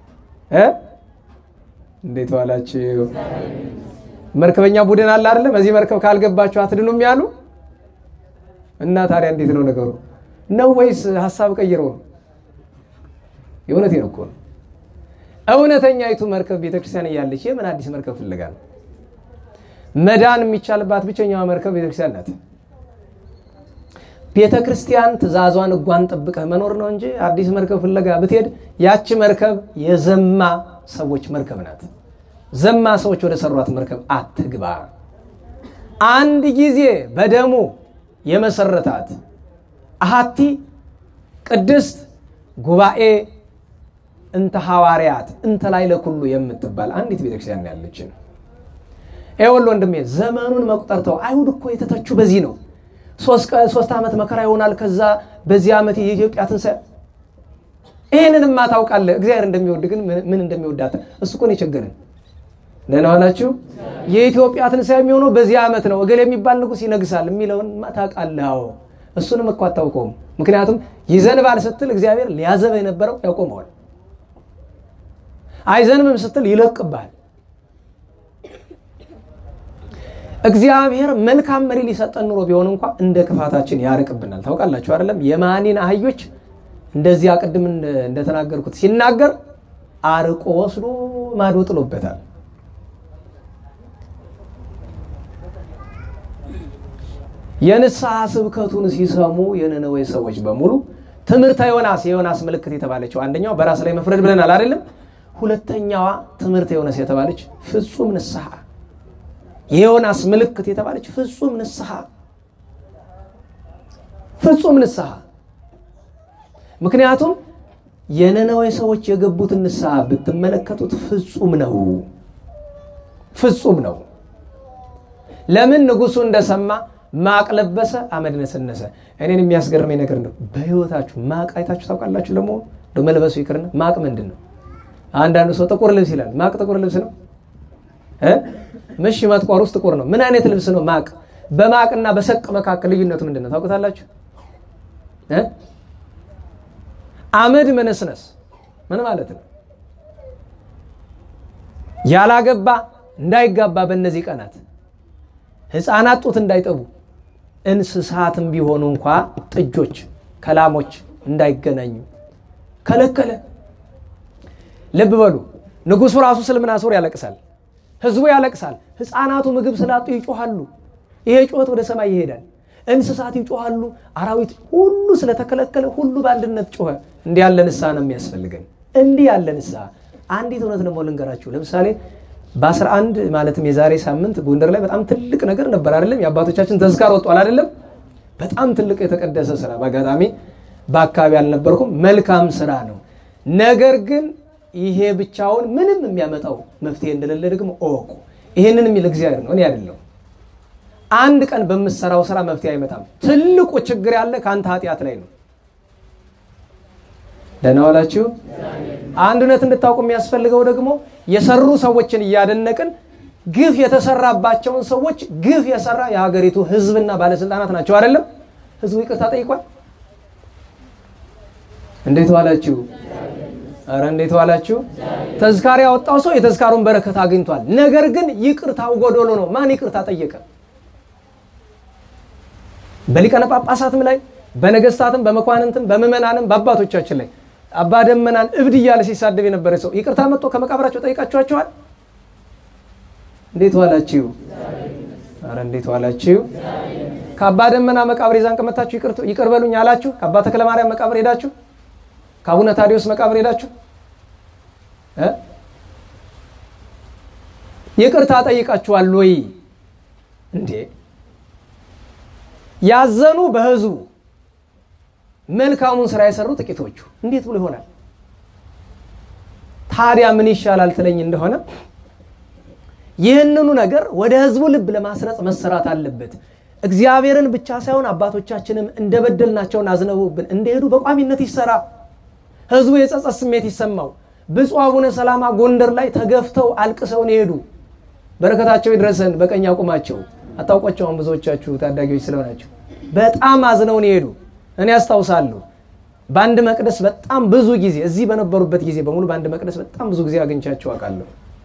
እንዴት ዋላችሁ? መርከበኛ ቡድን አለ አይደለ? በዚህ መርከብ ካልገባችሁ አትድኑም ያሉ እና ታዲያ እንዴት ነው ነገሩ? ነው ወይስ ሀሳብ ቀይረው ነው? የእውነቴን እኮ ነው። እውነተኛይቱ መርከብ ቤተክርስቲያን እያለች የምን አዲስ መርከብ ፍለጋ ነው? መዳን የሚቻልባት ብቸኛዋ መርከብ ቤተክርስቲያን ናት። ቤተ ክርስቲያን ትእዛዟን እጓን ጠብቀህ መኖር ነው እንጂ አዲስ መርከብ ፍለጋ ብትሄድ ያቺ መርከብ የዘማ ሰዎች መርከብ ናት። ዘማ ሰዎች ወደ ሰሯት መርከብ አትግባ። አንድ ጊዜ በደሙ የመሰረታት አሃቲ ቅድስት ጉባኤ እንተ ሐዋርያት እንተ ላይ ለኩሉ የምትባል አንዲት ቤተክርስቲያን ያለችን። ይኸውልህ ወንድሜ ዘመኑን መቁጠርተው አይሁድ እኮ የተተቹ በዚህ ነው። ሶስት ዓመት መከራ ይሆናል። ከዛ በዚህ ዓመት የኢትዮጵያ ትንሣኤ ይህንንማ ታውቃለህ። እግዚአብሔር እንደሚወድ ግን ምን እንደሚወዳት እሱ እኮ ነው የቸገረን። ደህና ዋላችሁ። የኢትዮጵያ ትንሣኤ የሚሆነው በዚህ ዓመት ነው፣ እገሌ የሚባል ንጉሥ ይነግሳል የሚለውን ታውቃለህ። አዎ እሱንም እኮ አታውቀውም። ምክንያቱም ይዘንባል ስትል እግዚአብሔር ሊያዘበ የነበረው ያቆመዋል። አይዘንብም ስትል ይለቅብሃል። እግዚአብሔር መልካም መሪ ሊሰጠን ኑሮ ቢሆን እንኳ እንደ ክፋታችን ያርቅብናል። ታውቃላችሁ አይደለም? የማኒን አህዮች እንደዚያ ቅድም እንደተናገርኩት ሲናገር አርቆ ወስዶ ማዶ ጥሎበታል። የንስሐ ስብከቱን ሲሰሙ የነነዌ ሰዎች በሙሉ ትምህርተ ዮናስ የዮናስ ምልክት የተባለችው አንደኛው በራስ ላይ መፍረድ ብለናል አይደለም? ሁለተኛዋ ትምህርተ ዮናስ የተባለች ፍጹም ንስሐ የዮናስ ምልክት የተባለች ፍጹም ንስሐ ፍጹም ንስሐ። ምክንያቱም የነነዌ ሰዎች የገቡትን ንስሐ ብትመለከቱት ፍጹም ነው፣ ፍጹም ነው። ለምን ንጉሱ እንደሰማ ማቅ ለበሰ፣ አመድ ነሰነሰ። እኔን የሚያስገርመኝ ነገር ነው። በህይወታችሁ ማቅ አይታችሁ ታውቃላችሁ? ለመሆኑ እንደው መልበሱ ይቅርና ማቅ ምንድን ነው? አንዳንዱ ሰው ጥቁር ልብስ ይላል። ማቅ ጥቁር ልብስ ነው እ ምሽ መጥቆር ውስጥ ጥቁር ነው። ምን አይነት ልብስ ነው ማቅ? በማቅና በሰቅ መካከል ልዩነቱ ምንድን ነው ታውቁታላችሁ? አመድ መነስነስ ምን ማለት ነው? ያላገባ እንዳይጋባ በእነዚህ ቀናት ህፃናት ጡት እንዳይጠቡ እንስሳትም ቢሆኑ እንኳ ጥጆች ከላሞች እንዳይገናኙ ከለከለ። ልብ በሉ ንጉሱ ራሱ ስልምናሶር ያለቅሳል። ህዝቡ ያለቅሳል። ህፃናቱ ምግብ ስላጡ ይጮሃሉ። ይሄ ጩኸት ወደ ሰማይ ይሄዳል። እንስሳት ይጮሃሉ። አራዊት ሁሉ ስለተከለከለ ሁሉ በአንድነት ጮኸ። እንዲህ ያለ ንስሐ ነው የሚያስፈልገን። እንዲህ ያለ ንስሐ አንዲት እውነት ደግሞ ልንገራችሁ። ለምሳሌ በ11 ማለትም የዛሬ ሳምንት ጎንደር ላይ በጣም ትልቅ ነገር ነበር አይደለም? የአባቶቻችን ተዝካር ወጧል አይደለም? በጣም ትልቅ የተቀደሰ ስራ። በአጋጣሚ በአካባቢ አልነበርኩም። መልካም ስራ ነው። ነገር ግን ይሄ ብቻውን ምንም የሚያመጣው መፍትሄ እንደሌለ ደግሞ እወቁ። ይሄንን የሚል እግዚአብሔር ነው፣ እኔ አይደለሁም። አንድ ቀን በምሰራው ስራ መፍትሄ አይመጣም። ትልቁ ችግር ያለ ከአንተ ኃጢአት ላይ ነው። ደህና ዋላችሁ። አንድ እውነት እንድታውቁ የሚያስፈልገው ደግሞ የሰሩ ሰዎችን እያደነቅን ግፍ የተሰራባቸውን ሰዎች ግፍ የሰራ የሀገሪቱ ህዝብና ባለስልጣናት ናቸው አይደለም? ህዝቡ ይቅርታ ጠይቋል። እንዴት ዋላችሁ? አረ እንዴት ዋላችሁ? ተዝካሪ ያወጣው ሰው የተዝካሩን በረከት አግኝቷል። ነገር ግን ይቅርታው ጎዶሎ ነው። ማን ይቅርታ ጠየቀ? በሊቃነ ጳጳሳትም ላይ በነገስታትም በመኳንንትም በምዕመናንም በአባቶቻችን ላይ አባ ደመናን እብድ እያለ ሲሳደብ የነበረ ሰው ይቅርታ መጥቶ ከመቃብራቸው ጠይቃችኋቸዋል? እንዴት ዋላችሁ? አረ እንዴት ዋላችሁ? ከአባ ደመና መቃብር የዛን ቀን መታችሁ ይቅር በሉኝ አላችሁ? ከአባ ተክለ ማርያም መቃብር ሄዳችሁ? ከአቡነ ታዲዮስ መቃብር ሄዳችሁ ይቅርታ ጠይቃችኋል ወይ እንዴ? ያዘኑ በህዝቡ መልካሙን ስራ የሰሩ ጥቂቶቹ እንዴት ብሎ ይሆናል? ታዲያ ምን ይሻላል ትለኝ እንደሆነ ይህንኑ ነገር ወደ ህዝቡ ልብ ለማስረጽ መሰራት አለበት። እግዚአብሔርን ብቻ ሳይሆን አባቶቻችንም እንደበደልናቸውን አዝነውብን እንደሄዱ በቋሚነት ይሰራ። ህዝቡ የጸጸት ስሜት ይሰማው። ብፁዕ አቡነ ሰላማ ጎንደር ላይ ተገፍተው አልቅሰውን የሄዱ በረከታቸው ይድረሰን። በቀኝ አቁማቸው አታውቋቸውም። ብዙዎቻችሁ ታዳጊዎች ስለሆናቸው በጣም አዝነውን የሄዱ እኔ አስታውሳለሁ። በአንድ መቅደስ በጣም ብዙ ጊዜ እዚህ በነበሩበት ጊዜ በሙሉ በአንድ መቅደስ በጣም ብዙ ጊዜ አግኝቻቸው አውቃለሁ።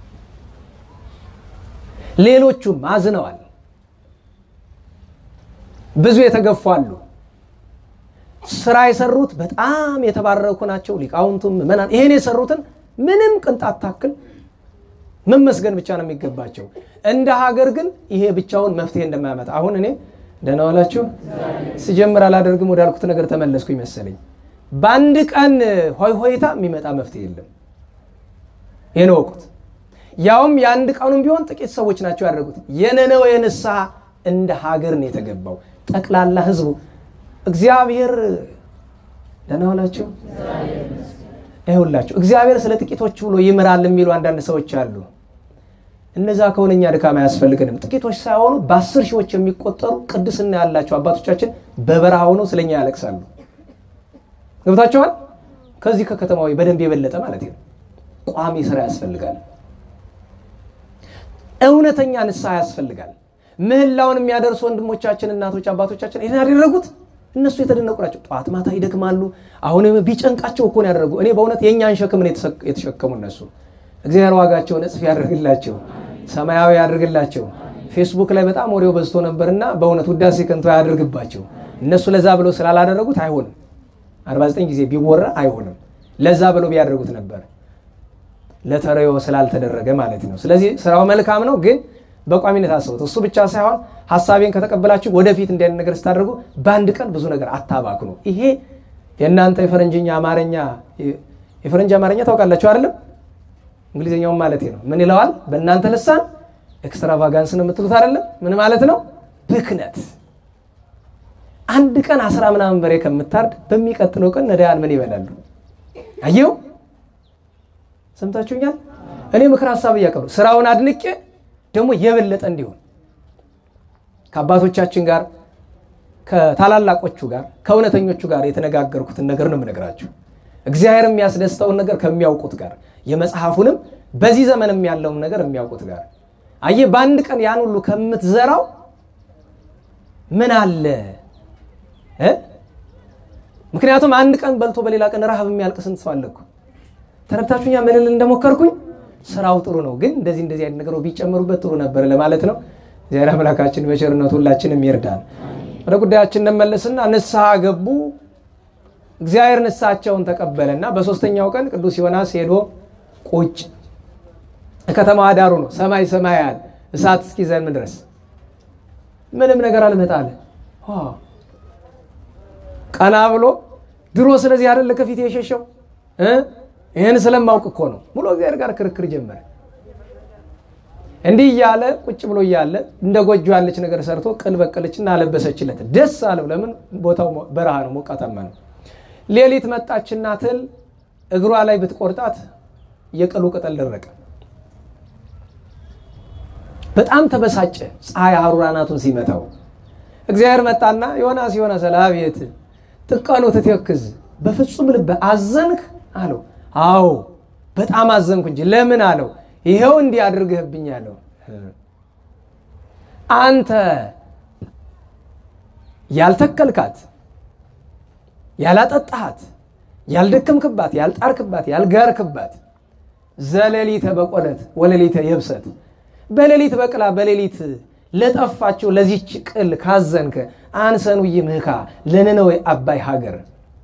ሌሎቹም አዝነዋል። ብዙ የተገፉ አሉ። ስራ የሰሩት በጣም የተባረኩ ናቸው። ሊቃውንቱም ምዕመናን ይሄን የሰሩትን ምንም ቅንጣት ታክል መመስገን ብቻ ነው የሚገባቸው። እንደ ሀገር ግን ይሄ ብቻውን መፍትሄ እንደማያመጣ አሁን እኔ ደህና ዋላችሁ ስጀምር አላደርግም ወዳልኩት ነገር ተመለስኩ ይመሰለኝ። በአንድ ቀን ሆይ ሆይታ የሚመጣ መፍትሄ የለም። ይህን ወቁት። ያውም የአንድ ቀኑም ቢሆን ጥቂት ሰዎች ናቸው ያደረጉት። የነነዌ ንስሐ እንደ ሀገር ነው የተገባው። ጠቅላላ ህዝቡ እግዚአብሔር ደህና ዋላችሁ ይሁላችሁ። እግዚአብሔር ስለ ጥቂቶች ብሎ ይምራል የሚሉ አንዳንድ ሰዎች አሉ። እነዛ ከሆነ እኛ ድካም አያስፈልገንም። ጥቂቶች ሳይሆኑ በአስር ሺዎች የሚቆጠሩ ቅድስና ያላቸው አባቶቻችን በበረሃ ሆነው ስለኛ ያለቅሳሉ። ገብታችኋል? ከዚህ ከከተማዊ በደንብ የበለጠ ማለት ነው። ቋሚ ስራ ያስፈልጋል። እውነተኛ ንስሐ ያስፈልጋል። ምህላውን የሚያደርሱ ወንድሞቻችን፣ እናቶች፣ አባቶቻችን ይህን ያደረጉት እነሱ የተደነቁ ናቸው። ጠዋት ማታ ይደክማሉ። አሁንም ቢጨንቃቸው እኮ ነው ያደረጉ። እኔ በእውነት የእኛን ሸክም ነው የተሸከሙ እነሱ። እግዚአብሔር ዋጋቸውን እጥፍ ያደርግላቸው፣ ሰማያዊ ያደርግላቸው። ፌስቡክ ላይ በጣም ወሬው በዝቶ ነበርና በእውነት ውዳሴ ከንቱ ያደርግባቸው። እነሱ ለዛ ብለው ስላላደረጉት አይሆንም። 49 ጊዜ ቢወራ አይሆንም። ለዛ ብለው ቢያደርጉት ነበር ለተረዮ ስላልተደረገ ማለት ነው። ስለዚህ ስራው መልካም ነው፣ ግን በቋሚነት አስቡት። እሱ ብቻ ሳይሆን ሀሳቤን ከተቀበላችሁ ወደፊት እንዲህ አይነት ነገር ስታደርጉ በአንድ ቀን ብዙ ነገር አታባክኑ። ይሄ የእናንተ የፈረንጅኛ አማርኛ የፈረንጅ አማርኛ ታውቃላችሁ አይደለም? እንግሊዝኛውም ማለት ነው። ምን ይለዋል በእናንተ ልሳን? ኤክስትራቫጋንስ ነው የምትሉት አይደለም? ምን ማለት ነው? ብክነት። አንድ ቀን አስራ ምናምን በሬ ከምታርድ በሚቀጥለው ቀን ነዳያን ምን ይበላሉ? አየው ሰምታችሁኛል። እኔ ምክር ሀሳብ እያቀሩ ስራውን አድንቄ ደግሞ የበለጠ እንዲሆን ከአባቶቻችን ጋር ከታላላቆቹ ጋር ከእውነተኞቹ ጋር የተነጋገርኩትን ነገር ነው የምነግራችሁ። እግዚአብሔር የሚያስደስተውን ነገር ከሚያውቁት ጋር የመጽሐፉንም በዚህ ዘመንም ያለውን ነገር የሚያውቁት ጋር አየህ፣ በአንድ ቀን ያን ሁሉ ከምትዘራው ምን አለ እ ምክንያቱም አንድ ቀን በልቶ በሌላ ቀን ረሃብ የሚያልቅ ስንት ሰው አለ እኮ። ተረድታችሁኛ? ምን ልል እንደሞከርኩኝ ስራው ጥሩ ነው፣ ግን እንደዚህ እንደዚህ አይነት ነገሮች ቢጨመሩበት ጥሩ ነበር ለማለት ነው። እግዚአብሔር አምላካችን በቸርነቱ ሁላችንም ይርዳን። ወደ ጉዳያችን እንመለስና ንስሐ ገቡ። እግዚአብሔር ንስሐቸውን ተቀበለና በሶስተኛው ቀን ቅዱስ ዮናስ ሄዶ ቁጭ ከተማዋ ዳሩ ነው። ሰማይ ሰማያት እሳት እስኪዘንም ድረስ ምንም ነገር አልመጣለ። ቀና ብሎ ድሮ ስለዚህ አይደለ ከፊት የሸሸው ይህን ስለማውቅ እኮ ነው ብሎ እግዚአብሔር ጋር ክርክር ጀመረ። እንዲህ እያለ ቁጭ ብሎ እያለ እንደ ጎጆ ያለች ነገር ሰርቶ ቅል በቀለችና አለበሰችለት። ደስ አለው። ለምን? ቦታው በረሃ ነው፣ ሞቃታማ ነው። ሌሊት መጣችና ትል እግሯ ላይ ብትቆርጣት የቅሉ ቅጠል ደረቀ። በጣም ተበሳጨ። ፀሐይ ሐሩር አናቱን ሲመታው እግዚአብሔር መጣና ዮናስ ዮናስ አቤት ጥቀኑ ትትክዝ በፍጹም ልብ አዘንክ አለው። አዎ በጣም አዘንኩ እንጂ ለምን አለው። ይኸው እንዲህ አድርገህብኝ አለው። አንተ ያልተከልካት፣ ያላጠጣሃት፣ ያልደከምክባት፣ ያልጣርክባት፣ ያልጋርክባት ዘለሊተ በቆለት ወለሊተ የብሰት በሌሊት በቅላ በሌሊት ለጠፋችው ለዚች ቅል ካዘንከ አንሰኑ ይምህካ ለነነዌ አባይ ሀገር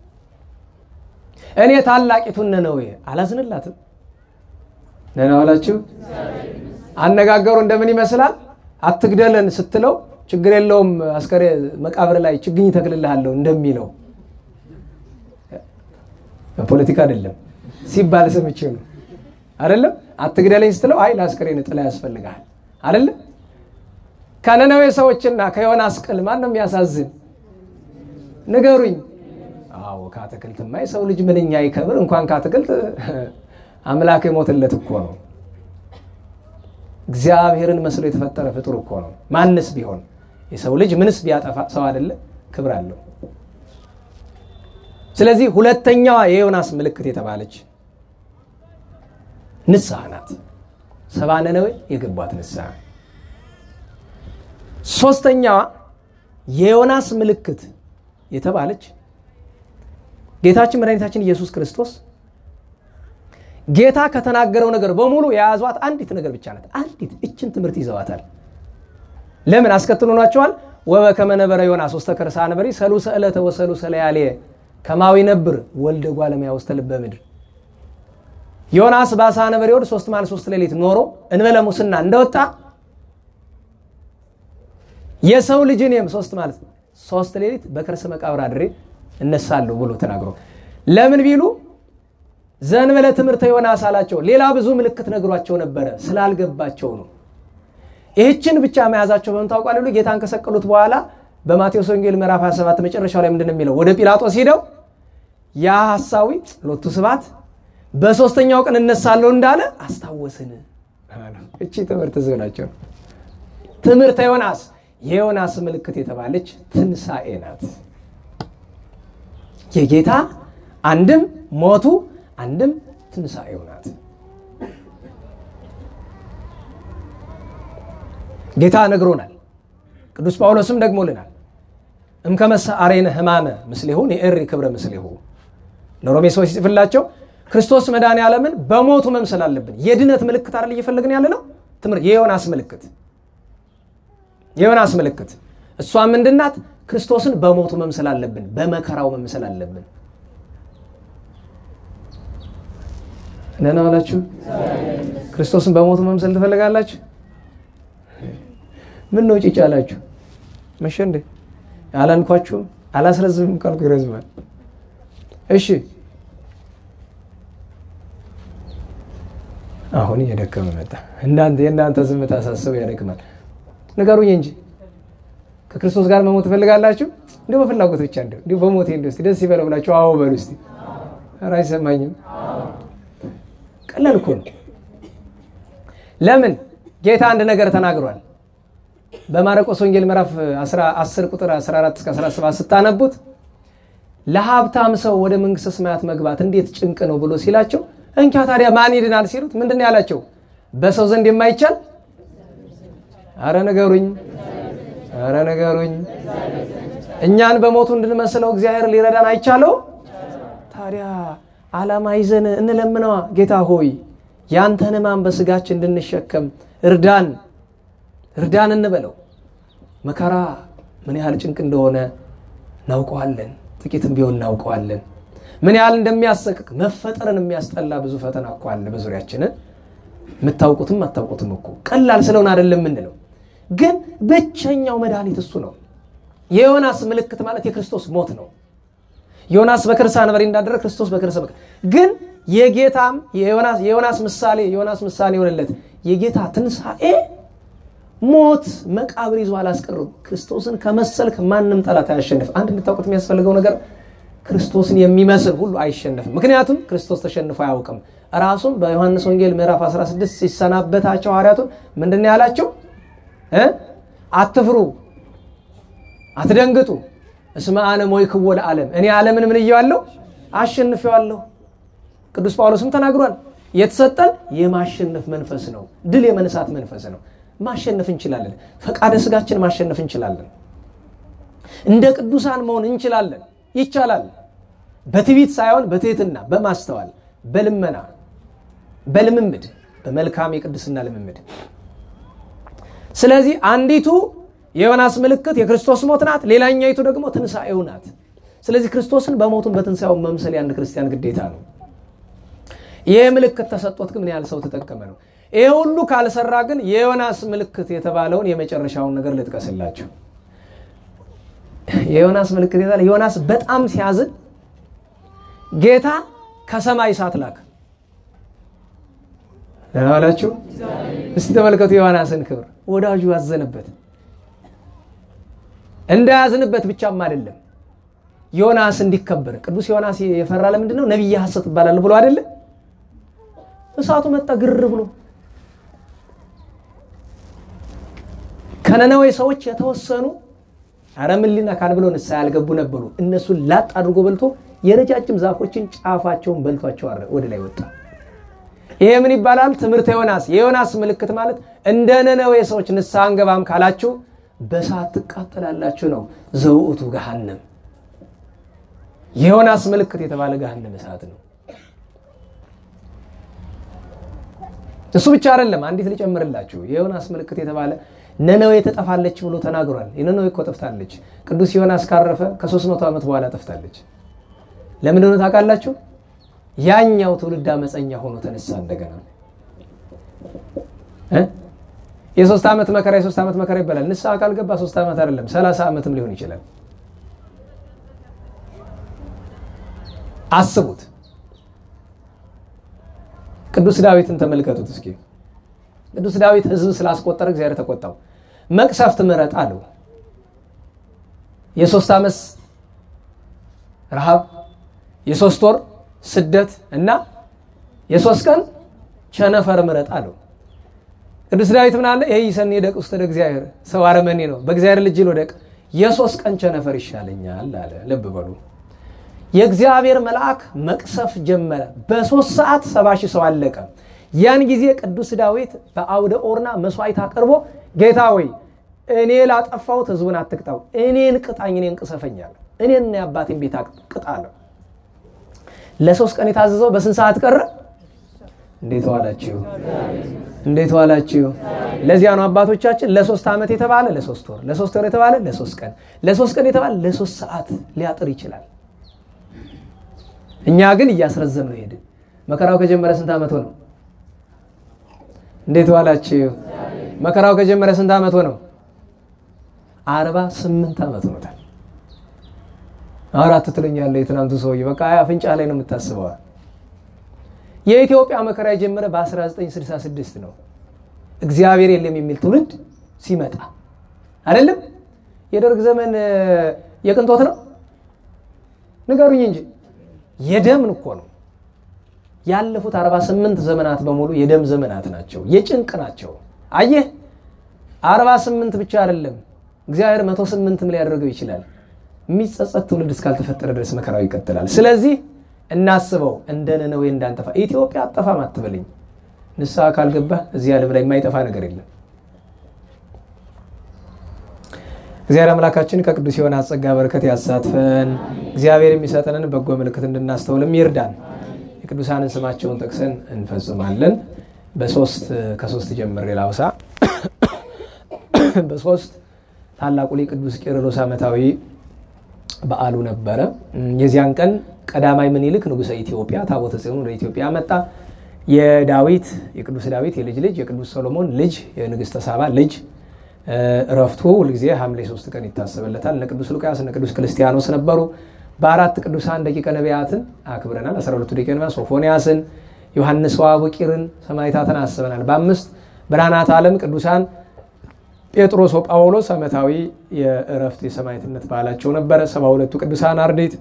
እኔ ታላቂቱን ነነዌ አላዝንላትም። ደህና ዋላችሁ። አነጋገሩ እንደምን ይመስላል? አትግደለን ስትለው ችግር የለውም አስከሬ መቃብር ላይ ችግኝ ተክልልሃለሁ እንደሚለው ፖለቲካ አይደለም ሲባል ሰምቼ ነው። አይደለም አትግደለኝ ስትለው አይ ለአስከሬን ጥላ ያስፈልግሃል አይደለም። ከነነዌ ሰዎችና ከዮናስ ቅል ማን ነው የሚያሳዝን? ንገሩኝ። አዎ ከአትክልትማ የሰው ልጅ ምንኛ ይከብር። እንኳን ከአትክልት አምላክ የሞትለት እኮ ነው። እግዚአብሔርን መስሎ የተፈጠረ ፍጡር እኮ ነው። ማንስ ቢሆን የሰው ልጅ ምንስ ቢያጠፋ ሰው አይደለ? ክብር አለው። ስለዚህ ሁለተኛዋ የዮናስ ምልክት የተባለች ንስሐ ናት። ሰባ ነነዌ የገቧት ንስሐ። ሶስተኛዋ የዮናስ ምልክት የተባለች ጌታችን መድኃኒታችን ኢየሱስ ክርስቶስ ጌታ ከተናገረው ነገር በሙሉ የያዟት አንዲት ነገር ብቻ ናት። አንዲት እችን ትምህርት ይዘዋታል። ለምን አስከትሎ ናቸዋል? ወበከመ ነበረ ዮናስ ውስተ ከርሰ አንበሪ ሰሉሰ ዕለተ ወሰሉሰ ለያልየ ከማዊ ነብር ወልደ ጓለማያ ውስተ ልበ ምድር ዮናስ በአሳ ነበር ወድ ሶስት ማለት ሶስት ሌሊት ኖሮ እንበለ ሙስና እንደወጣ የሰው ልጅ እኔም ሶስት ማለት ሶስት ሌሊት በከርሰ መቃብር አድሬ እነሳለሁ ብሎ ተናግሮ ለምን ቢሉ ዘንበለ ትምህርተ ዮናስ አላቸው። ሌላ ብዙ ምልክት ነግሯቸው ነበረ ስላልገባቸው ነው። ይህችን ብቻ መያዛቸው በምን ታውቋል? ብሎ ጌታን ከሰቀሉት በኋላ በማቴዎስ ወንጌል ምዕራፍ 27 መጨረሻው ላይ ምንድን ነው የሚለው? ወደ ጲላጦስ ሂደው ያ ሐሳዊ ሎቱ ስብሐት በሶስተኛው ቀን እነሳለሁ እንዳለ አስታወስን። እቺ ትምህርት ዝብ ናቸው። ትምህርተ ዮናስ የዮናስ ምልክት የተባለች ትንሣኤ ናት። የጌታ አንድም ሞቱ አንድም ትንሣኤው ናት። ጌታ ነግሮናል። ቅዱስ ጳውሎስም ደግሞልናል። እምከመሰ አሬነ ሕማመ ምስሌሁ የእሪ ክብረ ምስሌሁ ለሮሜ ሰዎች ሲጽፍላቸው ክርስቶስ መድኃኔ ዓለምን በሞቱ መምሰል አለብን። የድነት ምልክት አይደል እየፈለግን ያለ ነው። ትምህርት የዮናስ ምልክት የዮናስ ምልክት እሷ ምንድናት? ክርስቶስን በሞቱ መምሰል አለብን፣ በመከራው መምሰል አለብን። ደህና ዋላችሁ። ክርስቶስን በሞቱ መምሰል ትፈልጋላችሁ? ምን ነው ጭጭ አላችሁ? መቼ እንዴ አላልኳችሁም? አላስረዝምም ካልኩ ይረዝማል። እሺ አሁን እየደከመ መጣ። እናንተ የእናንተ ዝምታ ሳስበው ያደክማል። ንገሩኝ እንጂ ከክርስቶስ ጋር መሞት ትፈልጋላችሁ? እንዲሁ በፍላጎት ብቻ እንዲ እንዲሁ በሞቴ እንዲ ስ ደስ ይበለው ብላችሁ አዎ በሉ እስቲ። ኧረ አይሰማኝም። ቀላል እኮ ነው። ለምን ጌታ አንድ ነገር ተናግሯል። በማርቆስ ወንጌል ምዕራፍ 10 ቁጥር 14 እስከ 17 ስታነቡት ለሀብታም ሰው ወደ መንግስተ ሰማያት መግባት እንዴት ጭንቅ ነው ብሎ ሲላቸው እንኪያ ታዲያ ማን ይድናል ሲሉት ምንድን ነው ያላቸው? በሰው ዘንድ የማይቻል አረ ንገሩኝ፣ አረ ንገሩኝ። እኛን በሞቱ እንድንመስለው እግዚአብሔር ሊረዳን አይቻለው? ታዲያ ዓላማ ይዘን እንለምነዋ። ጌታ ሆይ ያንተን ሕማም በስጋችን እንድንሸከም እርዳን፣ እርዳን እንበለው። መከራ ምን ያህል ጭንቅ እንደሆነ እናውቀዋለን። ጥቂትም ቢሆን እናውቀዋለን። ምን ያህል እንደሚያሰቅቅ መፈጠርን የሚያስጠላ ብዙ ፈተና እኮ አለ በዙሪያችንን። የምታውቁትም አታውቁትም እኮ ቀላል ስለሆነ አይደለም የምንለው፣ ግን ብቸኛው መድኃኒት እሱ ነው። የዮናስ ምልክት ማለት የክርስቶስ ሞት ነው። ዮናስ በከርሰ አንበሪ እንዳደረ ክርስቶስ በከርሰ ግን የጌታም የዮናስ ምሳሌ የዮናስ ምሳሌ የሆነለት የጌታ ትንሣኤ ሞት መቃብር ይዞ አላስቀርም። ክርስቶስን ከመሰልክ ማንም ጠላት አያሸንፍ። አንድ እንድታውቁት የሚያስፈልገው ነገር ክርስቶስን የሚመስል ሁሉ አይሸነፍም። ምክንያቱም ክርስቶስ ተሸንፎ አያውቅም። ራሱም በዮሐንስ ወንጌል ምዕራፍ 16 ሲሰናበታቸው ሐዋርያቱን ምንድን ነው ያላቸው? አትፍሩ፣ አትደንግጡ እስመ አነ ሞይክዎ ለዓለም፣ እኔ ዓለምን ምን እየዋለሁ አሸንፌዋለሁ። ቅዱስ ጳውሎስም ተናግሯል። የተሰጠን የማሸነፍ መንፈስ ነው፣ ድል የመነሳት መንፈስ ነው። ማሸነፍ እንችላለን። ፈቃደ ስጋችን ማሸነፍ እንችላለን። እንደ ቅዱሳን መሆን እንችላለን። ይቻላል። በትዕቢት ሳይሆን በትህትና በማስተዋል በልመና በልምምድ በመልካም የቅድስና ልምምድ። ስለዚህ አንዲቱ የዮናስ ምልክት የክርስቶስ ሞት ናት፣ ሌላኛይቱ ደግሞ ትንሣኤው ናት። ስለዚህ ክርስቶስን በሞቱን በትንሣኤው መምሰል የአንድ ክርስቲያን ግዴታ ነው። ይህ ምልክት ተሰጦት ግን ምን ያህል ሰው ተጠቀመ ነው። ይህ ሁሉ ካልሰራ ግን የዮናስ ምልክት የተባለውን የመጨረሻውን ነገር ልጥቀስላቸው። የዮናስ ምልክት የተባለ ዮናስ በጣም ሲያዝን ጌታ ከሰማይ እሳት ላከ። ደህና ዋላችሁ። እስቲ ተመልከቱ የዮናስን ክብር። ወዳጁ ያዘነበት እንዳያዝንበት ብቻም አይደለም ዮናስ እንዲከበር። ቅዱስ ዮናስ የፈራ ለምንድን ነው? ነቢየ ሐሰት ይባላል ብሎ አይደለም። እሳቱ መጣ ግር ብሎ ከነነዌ ሰዎች የተወሰኑ አረ ምን ሊነካን ብለው ንስሐ ያልገቡ ነበሩ። እነሱን ላጥ አድርጎ በልቶ የረጃጅም ዛፎችን ጫፋቸውን በልቷቸው ወደ ላይ ወጣ። ይሄ ምን ይባላል? ትምህርተ ዮናስ። የዮናስ ምልክት ማለት እንደ ነነዌ ሰዎች ንስሐ አንገባም ካላችሁ በእሳት ትቃጠላላችሁ ነው። ዘውእቱ ገሃነም። የዮናስ ምልክት የተባለ ገሃነም እሳት ነው። እሱ ብቻ አይደለም። አንዲት ልጨምርላችሁ። የዮናስ ምልክት የተባለ ነነዌ ትጠፋለች ብሎ ተናግሯል። የነነዌ እኮ ጠፍታለች። ቅዱስ ዮናስ ካረፈ ከሦስት መቶ ዓመት በኋላ ጠፍታለች። ለምን ሆነ ታውቃላችሁ? ያኛው ትውልድ አመፀኛ ሆኖ ተነሳ እንደገና የሶስት ዓመት መከራ የሶስት ዓመት መከራ ይባላል። ንስሐ ካልገባ ሶስት ዓመት አይደለም ሰላሳ ዓመትም ሊሆን ይችላል። አስቡት። ቅዱስ ዳዊትን ተመልከቱት እስኪ። ቅዱስ ዳዊት ሕዝብ ስላስቆጠረ እግዚአብሔር ተቆጣው። መቅሰፍት ምረጥ አለው። የሶስት ዓመት ረሃብ፣ የሶስት ወር ስደት እና የሶስት ቀን ቸነፈር ምረጥ አለው። ቅዱስ ዳዊት ምን አለ? ይህ ይሰኒ ደቅ ውስጥ ወደ እግዚአብሔር ሰው አረመኔ ነው፣ በእግዚአብሔር ልጅ ልወደቅ፣ የሶስት ቀን ቸነፈር ይሻለኛል አለ። ልብ በሉ። የእግዚአብሔር መልአክ መቅሰፍ ጀመረ። በሶስት ሰዓት ሰባ ሺህ ሰው አለቀ። ያን ጊዜ ቅዱስ ዳዊት በአውደ ኦርና መስዋዕት አቅርቦ ጌታ ወይ እኔ ላጠፋሁት ህዝቡን አትቅጣው፣ እኔን ቅጣኝ፣ እኔን ቅሰፈኛል፣ እኔን የአባቴን ቤት ቅጣ አለው። ለሶስት ቀን የታዘዘው በስንት ሰዓት ቀረ? እንዴት ዋላችሁ? እንዴት ዋላችሁ? ለዚያ ነው አባቶቻችን ለሶስት ዓመት የተባለ ለሶስት ወር፣ ለሶስት ወር የተባለ ለሶስት ቀን፣ ለሶስት ቀን የተባለ ለሶስት ሰዓት ሊያጥር ይችላል። እኛ ግን እያስረዘም ነው ሄድን። መከራው ከጀመረ ስንት ዓመት ሆነው? እንዴት ዋላችሁ? መከራው ከጀመረ ስንት ዓመት ሆነው? አርባ ስምንት ዓመት ሆኖታል። አራት ትለኛለህ የትናንቱ ሰውዬ በቃ አፍንጫ ላይ ነው የምታስበዋል። የኢትዮጵያ መከራ የጀመረ በ1966 ነው። እግዚአብሔር የለም የሚል ትውልድ ሲመጣ አይደለም። የደርግ ዘመን የቅንጦት ነው ንገሩኝ እንጂ የደም እኮ ነው። ያለፉት 48 ዘመናት በሙሉ የደም ዘመናት ናቸው፣ የጭንቅ ናቸው። አየህ 48 ብቻ አይደለም እግዚአብሔር 108ም ሊያደርገው ይችላል። የሚጸጸት ትውልድ እስካልተፈጠረ ድረስ መከራው ይቀጥላል። ስለዚህ እናስበው፣ እንደ ነነዌ እንዳንጠፋ። ኢትዮጵያ አጠፋም አትበልኝ። ንስሐ ካልገባህ እዚህ ዓለም ላይ የማይጠፋ ነገር የለም። እግዚአብሔር አምላካችን ከቅዱስ የሆነ አጸጋ በረከት ያሳትፈን። እግዚአብሔር የሚሰጠንን በጎ ምልክት እንድናስተውልም ይርዳን። የቅዱሳንን ስማቸውን ጠቅሰን እንፈጽማለን። በሶስት ከሶስት ጀምሬ ላውሳ። በሶስት ታላቁ ሊቅ ቅዱስ ቄርሎስ ዓመታዊ በዓሉ ነበረ። የዚያን ቀን ቀዳማዊ ምኒልክ ንጉሠ ኢትዮጵያ ታቦተ ጽዮን ወደ ኢትዮጵያ መጣ። የዳዊት የቅዱስ ዳዊት የልጅ ልጅ የቅዱስ ሰሎሞን ልጅ የንግሥተ ሳባ ልጅ እረፍቱ ሁልጊዜ ሐምሌ ሶስት ቀን ይታሰብለታል። እነ ቅዱስ ሉቃስ እነ ቅዱስ ክርስቲያኖስ ነበሩ። በአራት ቅዱሳን ደቂቀ ነቢያትን አክብረናል። አስራ ሁለቱ ደቂቀ ነቢያት ሶፎንያስን፣ ዮሐንስ ወአቡቂርን ሰማዕታትን አስበናል። በአምስት ብርሃናት ዓለም ቅዱሳን ጴጥሮስ ወጳውሎስ ዓመታዊ የእረፍት የሰማዕትነት በዓላቸው ነበረ። ሰባ ሁለቱ ቅዱሳን አርድእት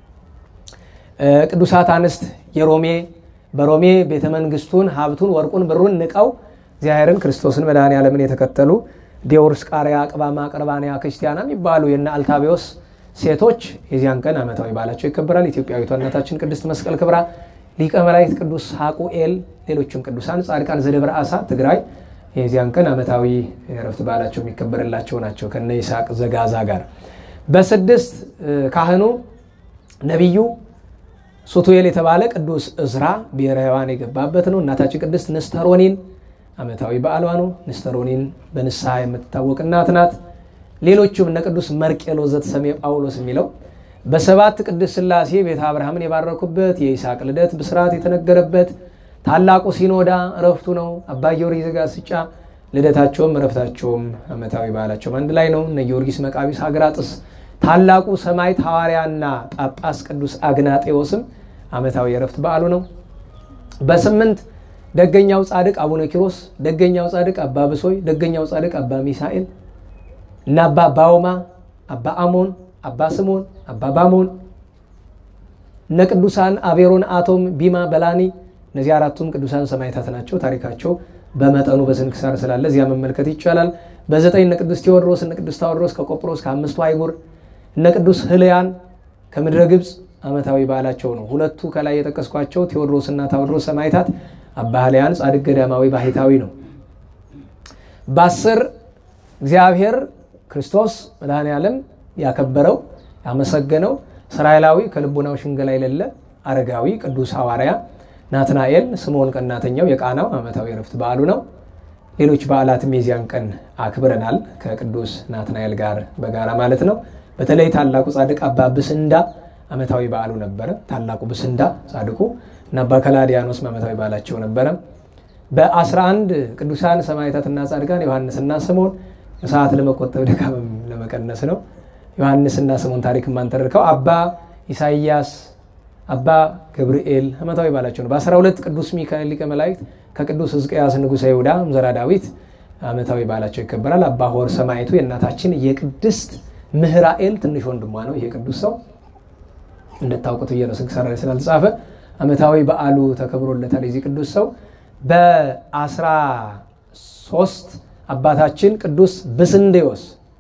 ቅዱሳት አንስት የሮሜ በሮሜ ቤተ መንግስቱን ሀብቱን ወርቁን ብሩን ንቀው እግዚአብሔርን ክርስቶስን መድኃኔ ዓለምን የተከተሉ ዲዮርስ ቃሪያ ቅባማ ቅርባንያ ክርስቲያና የሚባሉ የነ አልታቢዎስ ሴቶች የዚያን ቀን ዓመታዊ በዓላቸው ይከበራል። ኢትዮጵያዊቷ እናታችን ቅድስት መስቀል ክብራ፣ ሊቀ መላእክት ቅዱስ ሐቁኤል፣ ሌሎችም ቅዱሳን ጻድቃን ዘደብረ አሳ ትግራይ የዚያን ቀን ዓመታዊ የእረፍት በዓላቸው የሚከበርላቸው ናቸው ከነ ይስሐቅ ዘጋዛ ጋር። በስድስት ካህኑ ነቢዩ ሱቱኤል የተባለ ቅዱስ እዝራ ብሔረ ሕያዋን የገባበት ነው። እናታችን ቅድስት ንስተሮኒን ዓመታዊ በዓሏ ነው። ንስተሮኒን በንስሐ የምትታወቅ እናት ናት። ሌሎቹም እነ ቅዱስ መርቄሎስ ዘተሰሜ ጳውሎስ የሚለው በሰባት ቅድስት ሥላሴ ቤተ አብርሃምን የባረኩበት የይስሐቅ ልደት ብስራት የተነገረበት ታላቁ ሲኖዳ እረፍቱ ነው። አባ ጊዮርጊስ ዘጋስጫ ልደታቸውም እረፍታቸውም ዓመታዊ በዓላቸውም አንድ ላይ ነው። እነ ጊዮርጊስ መቃቢስ አግራጥስ ታላቁ ሰማዕት ሐዋርያና ጳጳስ ቅዱስ አግናጤዎስም ዓመታዊ የእረፍት በዓሉ ነው። በስምንት ደገኛው ጻድቅ አቡነ ኪሮስ፣ ደገኛው ጻድቅ አባ ብሶይ፣ ደገኛው ጻድቅ አባ ሚሳኤል እና አባ ባውማ፣ አባ አሞን፣ አባ ስሞን፣ አባ ባሞን እነ ቅዱሳን አቤሮን፣ አቶም፣ ቢማ፣ በላኒ እነዚህ አራቱም ቅዱሳን ሰማዕታት ናቸው። ታሪካቸው በመጠኑ በስንክሳር ስላለ እዚያ መመልከት ይቻላል። በዘጠኝ እነ ቅዱስ ቴዎድሮስ እነ ቅዱስ ታዎድሮስ ከቆጵሮስ ከአምስቱ አይጉር እነ ቅዱስ ህልያን ከምድረ ግብፅ ዓመታዊ በዓላቸው ነው። ሁለቱ ከላይ የጠቀስኳቸው ቴዎድሮስ እና ታዎድሮስ ሰማዕታት አባ ህልያን ጻድቅ ገዳማዊ ባህታዊ ነው። በአስር እግዚአብሔር ክርስቶስ መድኃኔ ዓለም ያከበረው ያመሰገነው እስራኤላዊ ከልቡናው ሽንገላ የሌለ አረጋዊ ቅዱስ ሐዋርያ ናትናኤል ስምዖን ቀናተኛው የቃናው ዓመታዊ ረፍት በዓሉ ነው። ሌሎች በዓላትም የዚያን ቀን አክብረናል ከቅዱስ ናትናኤል ጋር በጋራ ማለት ነው። በተለይ ታላቁ ጻድቅ አባ ብስንዳ ዓመታዊ በዓሉ ነበረ። ታላቁ ብስንዳ ጻድቁ እና አባ ከላዲያኖስም ዓመታዊ በዓላቸው ነበረ። በ11 ቅዱሳን ሰማዕታትና ጻድቃን ዮሐንስና ስምዖን ሰዓት ለመቆጠብ ድካምም ለመቀነስ ነው። ዮሐንስና ስምዖን ታሪክ ማንተርከው አባ ኢሳይያስ አባ ገብርኤል ዓመታዊ በዓላቸው ነው። በ12 ቅዱስ ሚካኤል ሊቀ መላእክት ከቅዱስ ሕዝቅያስ ንጉሠ ይሁዳ ዘራ ዳዊት ዓመታዊ በዓላቸው ይከበራል። አባ ሆር ሰማዕቱ የእናታችን የቅድስት ምህራኤል ትንሽ ወንድሟ ነው። ይሄ ቅዱስ ሰው እንድታውቁት ብዬ ነው ስንክሳር ላይ ስላልተጻፈ ዓመታዊ በዓሉ ተከብሮለታል። የዚህ ቅዱስ ሰው በአስራ ሶስት አባታችን ቅዱስ ብስንዴዎስ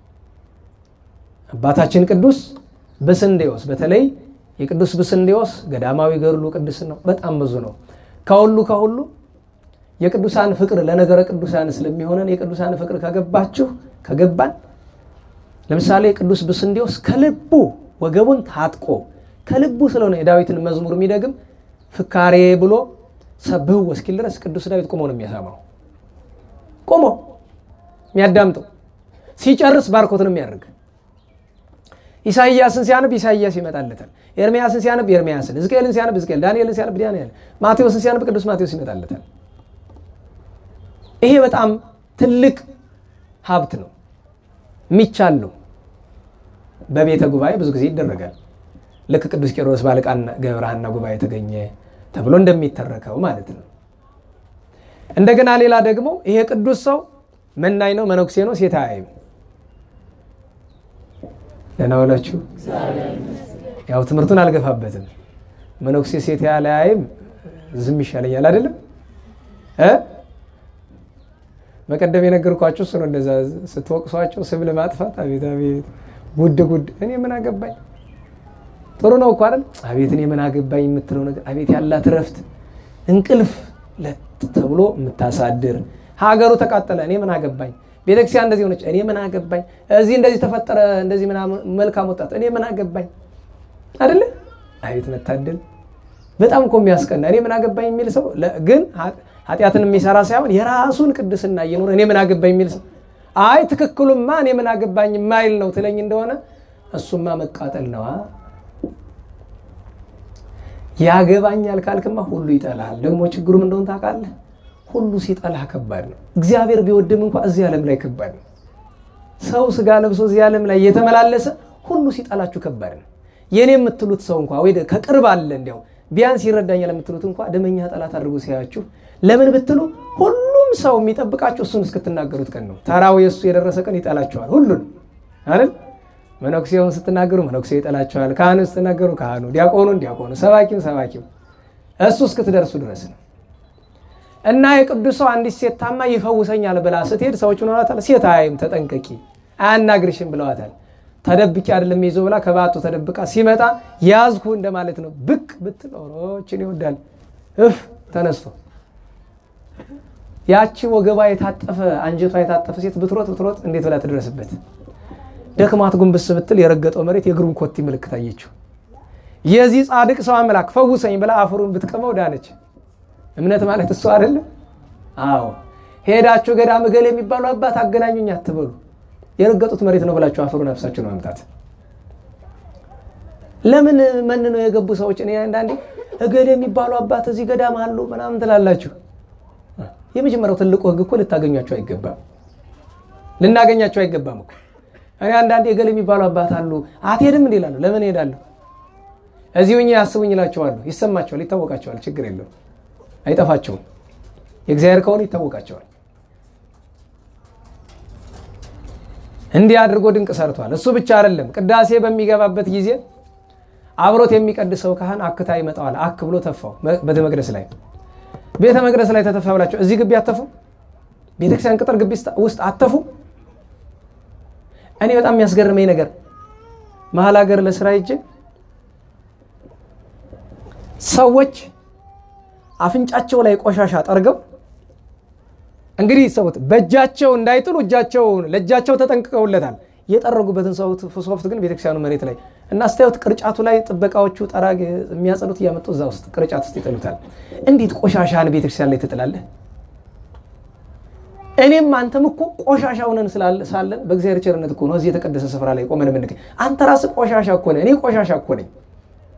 አባታችን ቅዱስ ብስንዴዎስ በተለይ የቅዱስ ብስንዴዎስ ገዳማዊ ገድሉ ቅዱስ ነው። በጣም ብዙ ነው። ከሁሉ ከሁሉ የቅዱሳን ፍቅር ለነገረ ቅዱሳን ስለሚሆነን የቅዱሳን ፍቅር ከገባችሁ ከገባን ለምሳሌ ቅዱስ ብስንዴዎስ ከልቡ ወገቡን ታጥቆ ከልቡ ስለሆነ የዳዊትን መዝሙር የሚደግም ፍካሬ ብሎ ሰብህ እስኪል ድረስ ቅዱስ ዳዊት ቆሞ ነው የሚያሰማው። ቆሞ የሚያዳምጠው ሲጨርስ ባርኮት ነው የሚያደርግ። ኢሳይያስን ሲያነብ ኢሳይያስ ይመጣለታል። ኤርሚያስን ሲያነብ ኤርሚያስን፣ ሕዝቅኤልን ሲያነብ ሕዝቅኤል፣ ዳንኤልን ሲያነብ ዳንኤል፣ ማቴዎስን ሲያነብ ቅዱስ ማቴዎስ ይመጣለታል። ይሄ በጣም ትልቅ ሀብት ነው፣ የሚቻል ነው። በቤተ ጉባኤ ብዙ ጊዜ ይደረጋል። ልክ ቅዱስ ቄሮስ ባለቃና ገብረሐና ጉባኤ ተገኘ ተብሎ እንደሚተረከው ማለት ነው። እንደገና ሌላ ደግሞ ይሄ ቅዱስ ሰው መናኝ ነው፣ መነኩሴ ነው፣ ሴት አያይም። ደህና ዋላችሁ። ያው ትምህርቱን አልገፋበትም። መነኩሴ ሴት ያለ አያይም ዝም ይሻለኛል አይደለም እ በቀደም የነገርኳቸው እሱ ነው። እንደዛ ስትወቅሷቸው ስም ለማጥፋት አቤት አቤት ጉድ ጉድ፣ እኔ ምን አገባኝ ጥሩ ነው እኮ አይደል? አቤት እኔ ምን አገባኝ የምትለው ነገር አቤት ያላት እረፍት እንቅልፍ ለጥ ተብሎ የምታሳድር ሀገሩ ተቃጠለ፣ እኔ ምን አገባኝ። ቤተክርስቲያን እንደዚህ ሆነች፣ እኔ ምን አገባኝ። እዚህ እንደዚህ ተፈጠረ፣ እንደዚህ ምናምን መልካም ወጣት፣ እኔ ምን አገባኝ አይደለ? አቤት መታደል። በጣም እኮ የሚያስቀና እኔ ምን አገባኝ የሚል ሰው ግን ኃጢአትን የሚሰራ ሳይሆን የራሱን ቅድስና እየኖረ እኔ ምን አገባኝ የሚል ሰው አይ ትክክሉማ እኔ ምን አገባኝ የማይል ነው ትለኝ እንደሆነ እሱማ መቃጠል ነዋ። ያገባኛል ካልክማ ሁሉ ይጠላል። ደግሞ ችግሩም እንደሆን ታውቃለህ፣ ሁሉ ሲጠላህ ከባድ ነው። እግዚአብሔር ቢወድም እንኳ እዚህ ዓለም ላይ ከባድ ነው። ሰው ስጋ ለብሶ እዚህ ዓለም ላይ እየተመላለሰ ሁሉ ሲጠላችሁ ከባድ ነው። የኔ የምትሉት ሰው እንኳ ወይ ከቅርብ አለ እንዲያው ቢያንስ ይረዳኛል የምትሉት እንኳ ደመኛ ጠላት አድርጎ ሲያያችሁ ለምን ብትሉ ሁሉም ሰው የሚጠብቃችሁ እሱን እስክትናገሩት ቀን ነው። ተራው የእሱ የደረሰ ቀን ይጠላችኋል ሁሉን አይደል መነኩሴውን ስትናገሩ መነኩሴ ይጠላቸዋል። ካህኑ ስትናገሩ ካህኑ፣ ዲያቆኑን ዲያቆኑ፣ ሰባኪውን ሰባኪው እሱ እስክትደርሱ ድረስ ነው። እና የቅዱስ ሰው አንዲት ሴት ታማ ይፈውሰኛል ብላ ስትሄድ ሰዎች ሆኗታል። ሴት አይም ተጠንቀቂ፣ አያናግርሽም ብለዋታል። ተደብቂ አይደለም ይዞ ብላ ከባቱ ተደብቃ ሲመጣ ያዝኩ እንደማለት ነው። ብቅ ብትል ኦሮችን ይወዳል እፍ ተነስቶ ያቺ ወገባ የታጠፈ አንጀቷ የታጠፈ ሴት ብትሮጥ ብትሮጥ እንዴት ብላ ትድረስበት? ደክማት ጉንብስ ብትል የረገጠው መሬት የእግሩን ኮቲ ምልክት አየችው። የዚህ ጻድቅ ሰው አምላክ ፈውሰኝ ብላ አፈሩን ብትቀመው ዳነች። እምነት ማለት እሱ አይደለም? አዎ። ሄዳችሁ ገዳም እገሌ የሚባሉ አባት አገናኙኝ አትበሉ። የረገጡት መሬት ነው ብላችሁ አፈሩን አፍሳችሁ ነው መምጣት። ለምን መን ነው የገቡ ሰዎች እኔ አንዳንዴ እገሌ የሚባሉ አባት እዚህ ገዳም አሉ ምናምን ትላላችሁ። የመጀመሪያው ትልቁ ሕግ እኮ ልታገኟቸው አይገባም፣ ልናገኛቸው አይገባም እኮ እኔ አንዳንዴ እገሌ የሚባሉ አባት አሉ አትሄድም እንዲ ይላሉ። ለምን እሄዳለሁ? እዚሁ እኛ ያስቡኝ ይላቸዋሉ። ይሰማቸዋል፣ ይታወቃቸዋል። ችግር የለው አይጠፋቸውም። የእግዚአብሔር ከሆኑ ይታወቃቸዋል። እንዲህ አድርጎ ድንቅ ሰርቷል። እሱ ብቻ አይደለም፣ ቅዳሴ በሚገባበት ጊዜ አብሮት የሚቀድሰው ካህን አክታ ይመጣዋል። አክ ብሎ ተፋው። ቤተ መቅደስ ላይ ቤተ መቅደስ ላይ ተተፋ ብላቸው እዚህ ግቢ አተፉ፣ ቤተክርስቲያን ቅጥር ግቢ ውስጥ አተፉ። እኔ በጣም የሚያስገርመኝ ነገር መሀል ሀገር ለስራ ሂጄ ሰዎች አፍንጫቸው ላይ ቆሻሻ ጠርገው እንግዲህ ሰውት በእጃቸው እንዳይጥሉ እጃቸውን ለእጃቸው ተጠንቅቀውለታል። የጠረጉበትን ሶፍት ግን ቤተክርስቲያኑ መሬት ላይ እና ስታዩት ቅርጫቱ ላይ ጥበቃዎቹ ጠራግ የሚያጸዱት እያመጡ እዛ ውስጥ ቅርጫት ውስጥ ይጥሉታል። እንዴት ቆሻሻን ቤተክርስቲያን ላይ ትጥላለህ? እኔም አንተም እኮ ቆሻሻ ሆነን ሳለን በእግዚአብሔር ቸርነት እኮ ነው እዚህ የተቀደሰ ስፍራ ላይ ቆመን የምንገኝ። አንተ ራስህ ቆሻሻ እኮ ነህ፣ እኔ ቆሻሻ እኮ ነኝ።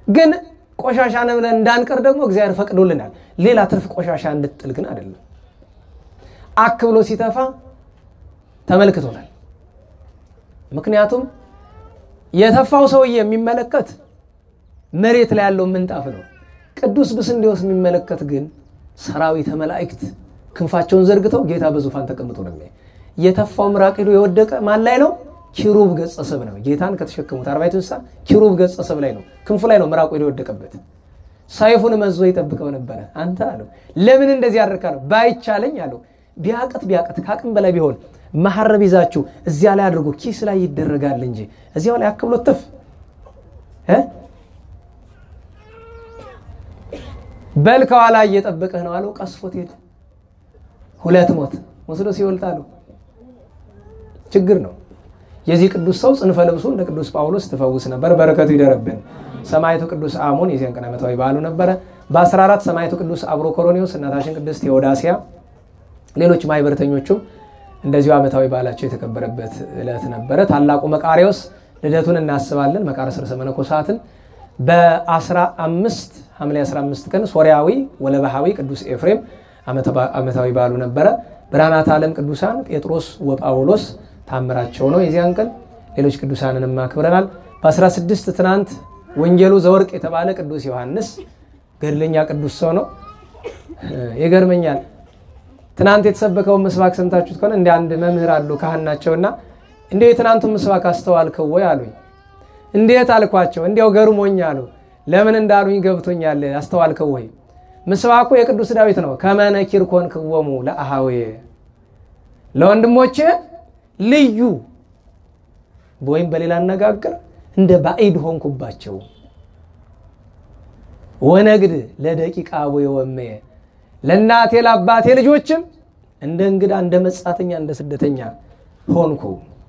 ግን ቆሻሻ ነው ብለን እንዳንቀር ደግሞ እግዚአብሔር ፈቅዶልናል። ሌላ ትርፍ ቆሻሻ እንድጥል ግን አይደለም። አክ ብሎ ሲተፋ ተመልክቶናል። ምክንያቱም የተፋው ሰውዬ የሚመለከት መሬት ላይ ያለው ምንጣፍ ነው። ቅዱስ ብስንዴዎስ የሚመለከት ግን ሰራዊተ መላእክት ክንፋቸውን ዘርግተው ጌታ በዙፋን ተቀምጦ ነው የሚያይ። የተፋው ምራቅ ሄዶ የወደቀ ማን ላይ ነው? ኪሩብ ገጸ ሰብ ነው። ጌታን ከተሸከሙት አርባዕቱ እንስሳ ኪሩብ ገጸ ሰብ ላይ ነው፣ ክንፉ ላይ ነው ምራቁ ሄዶ የወደቀበት። ሰይፉን መዞ ይጠብቀው ነበረ። አንተ አለው ለምን እንደዚህ ያደርካለሁ? ባይቻለኝ አለው ቢያቅት ቢያቅት ከአቅም በላይ ቢሆን መሐረብ ይዛችሁ እዚያ ላይ አድርጎ ኪስ ላይ ይደረጋል እንጂ እዚያው ላይ አክብሎ ትፍ በል ከኋላ እየጠበቀህ ነው አለው። ቀስፎት ሄደ። ሁለት ሞት ወስዶ ሲወልጣሉ ችግር ነው። የዚህ ቅዱስ ሰው ጽንፈ ልብሱ እንደ ቅዱስ ጳውሎስ ትፈውስ ነበር። በረከቱ ይደረብን። ሰማዕቱ ቅዱስ አሞን የዚያን ቀን ዓመታዊ በዓሉ ነበረ። በ14 ሰማዕቱ ቅዱስ አብሮ ኮሮኔዎስ፣ እናታችን ቅድስት ቴዎዳሲያ፣ ሌሎች ማህበረተኞቹም እንደዚሁ ዓመታዊ በዓላቸው የተከበረበት ዕለት ነበረ። ታላቁ መቃሪዎስ ልደቱን እናስባለን። መቃርስ ርዕሰ መነኮሳትን በ15 ሐምሌ 15 ቀን ሶሪያዊ ወለባሃዊ ቅዱስ ኤፍሬም ዓመታዊ በዓሉ ነበረ። ብርሃናት ዓለም ቅዱሳን ጴጥሮስ ወጳውሎስ ታምራቸው ነው የዚያን ቀን። ሌሎች ቅዱሳንንም አክብረናል። በ16 ትናንት ወንጌሉ ዘወርቅ የተባለ ቅዱስ ዮሐንስ ገድለኛ ቅዱስ ሰው ነው። ይገርመኛል። ትናንት የተሰበከውን ምስባክ ሰምታችሁት ከሆነ እንደ አንድ መምህር አሉ ካህን ናቸውና እንዲያው የትናንቱን ምስባክ አስተዋልከው ወይ አሉኝ። እንዴት አልኳቸው። እንዲያው ገርሞኝ አሉ። ለምን እንዳሉኝ ገብቶኛል። አስተዋልከው ወይ? ምስባኩ የቅዱስ ዳዊት ነው። ከመነኪር ኮንክዎሙ ለአሃዌ ለወንድሞቼ ልዩ ወይም በሌላ አነጋገር እንደ ባዕድ ሆንኩባቸው። ወነግድ ለደቂቃ አቡየ ወእመየ ለእናቴ ለአባቴ ልጆችም እንደ እንግዳ እንደ መጻተኛ እንደ ስደተኛ ሆንኩ።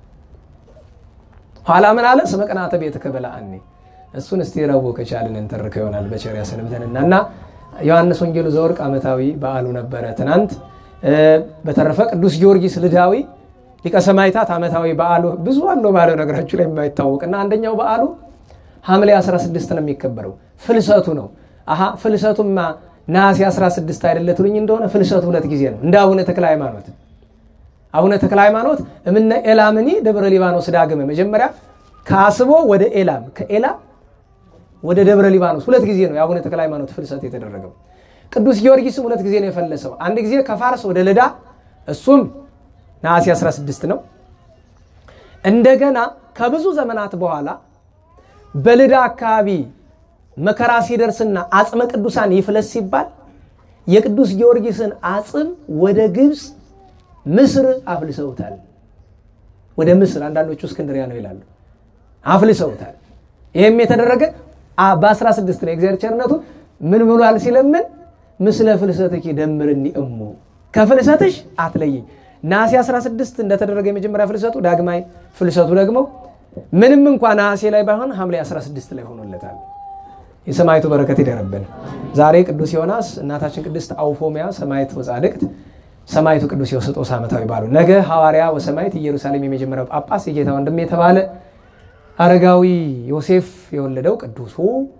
ኋላ ምን አለ? ስመ ቅንዓተ ቤትከ በልዐኒ። እሱን እስቲ ረቡዕ ከቻልን እንተርከው ይሆናል በቸር ያሰንብተንና እና ዮሐንስ ወንጌሉ ዘወርቅ ዓመታዊ በዓሉ ነበረ ትናንት። በተረፈ ቅዱስ ጊዮርጊስ ልዳዊ ሊቀ ሰማዕታት ዓመታዊ በዓሉ ብዙ አለው ባለው ነገራችሁ ላይ የማይታወቅና አንደኛው በዓሉ ሐምሌ 16 ነው የሚከበረው ፍልሰቱ ነው። አሀ ፍልሰቱማ ነሐሴ 16 አይደለ ትሉኝ እንደሆነ ፍልሰቱ ሁለት ጊዜ ነው። እንደ አቡነ ተክለ ሃይማኖት አቡነ ተክለ ሃይማኖት እምነ ኤላምኒ ደብረ ሊባኖስ ዳግመ መጀመሪያ ከአስቦ ወደ ኤላም ከኤላም ወደ ደብረ ሊባኖስ ሁለት ጊዜ ነው የአቡነ ተክለ ሃይማኖት ፍልሰት የተደረገው። ቅዱስ ጊዮርጊስም ሁለት ጊዜ ነው የፈለሰው። አንድ ጊዜ ከፋርስ ወደ ልዳ እሱም ነሐሴ 16 ነው። እንደገና ከብዙ ዘመናት በኋላ በልዳ አካባቢ መከራ ሲደርስና አጽመ ቅዱሳን ይፍለስ ሲባል የቅዱስ ጊዮርጊስን አጽም ወደ ግብፅ ምስር አፍልሰውታል። ወደ ምስር አንዳንዶቹ እስክንድሪያ ነው ይላሉ። አፍልሰውታል። ይህም የተደረገ በ16 ነው። የእግዚአብሔር ቸርነቱ ምን ብሏል ሲለምን ምስለ ፍልሰትኪ ደምርኒ እሙ ከፍልሰትሽ አትለይኝ። ነሐሴ 16 እንደተደረገ የመጀመሪያ ፍልሰቱ ዳግማይ ፍልሰቱ ደግሞ ምንም እንኳ ነሐሴ ላይ ባይሆን ሐምሌ 16 ላይ ሆኖለታል። የሰማይቱ በረከት ይደረብን። ዛሬ ቅዱስ ዮናስ፣ እናታችን ቅድስት አውፎሚያ ሰማይት ወጻድቅት፣ ሰማይቱ ቅዱስ ዮስጦስ ዓመታዊ ባሉ ነገ ሐዋርያ ወሰማይት ኢየሩሳሌም የመጀመሪያው ጳጳስ የጌታ ወንድም የተባለ አረጋዊ ዮሴፍ የወለደው ቅዱሱ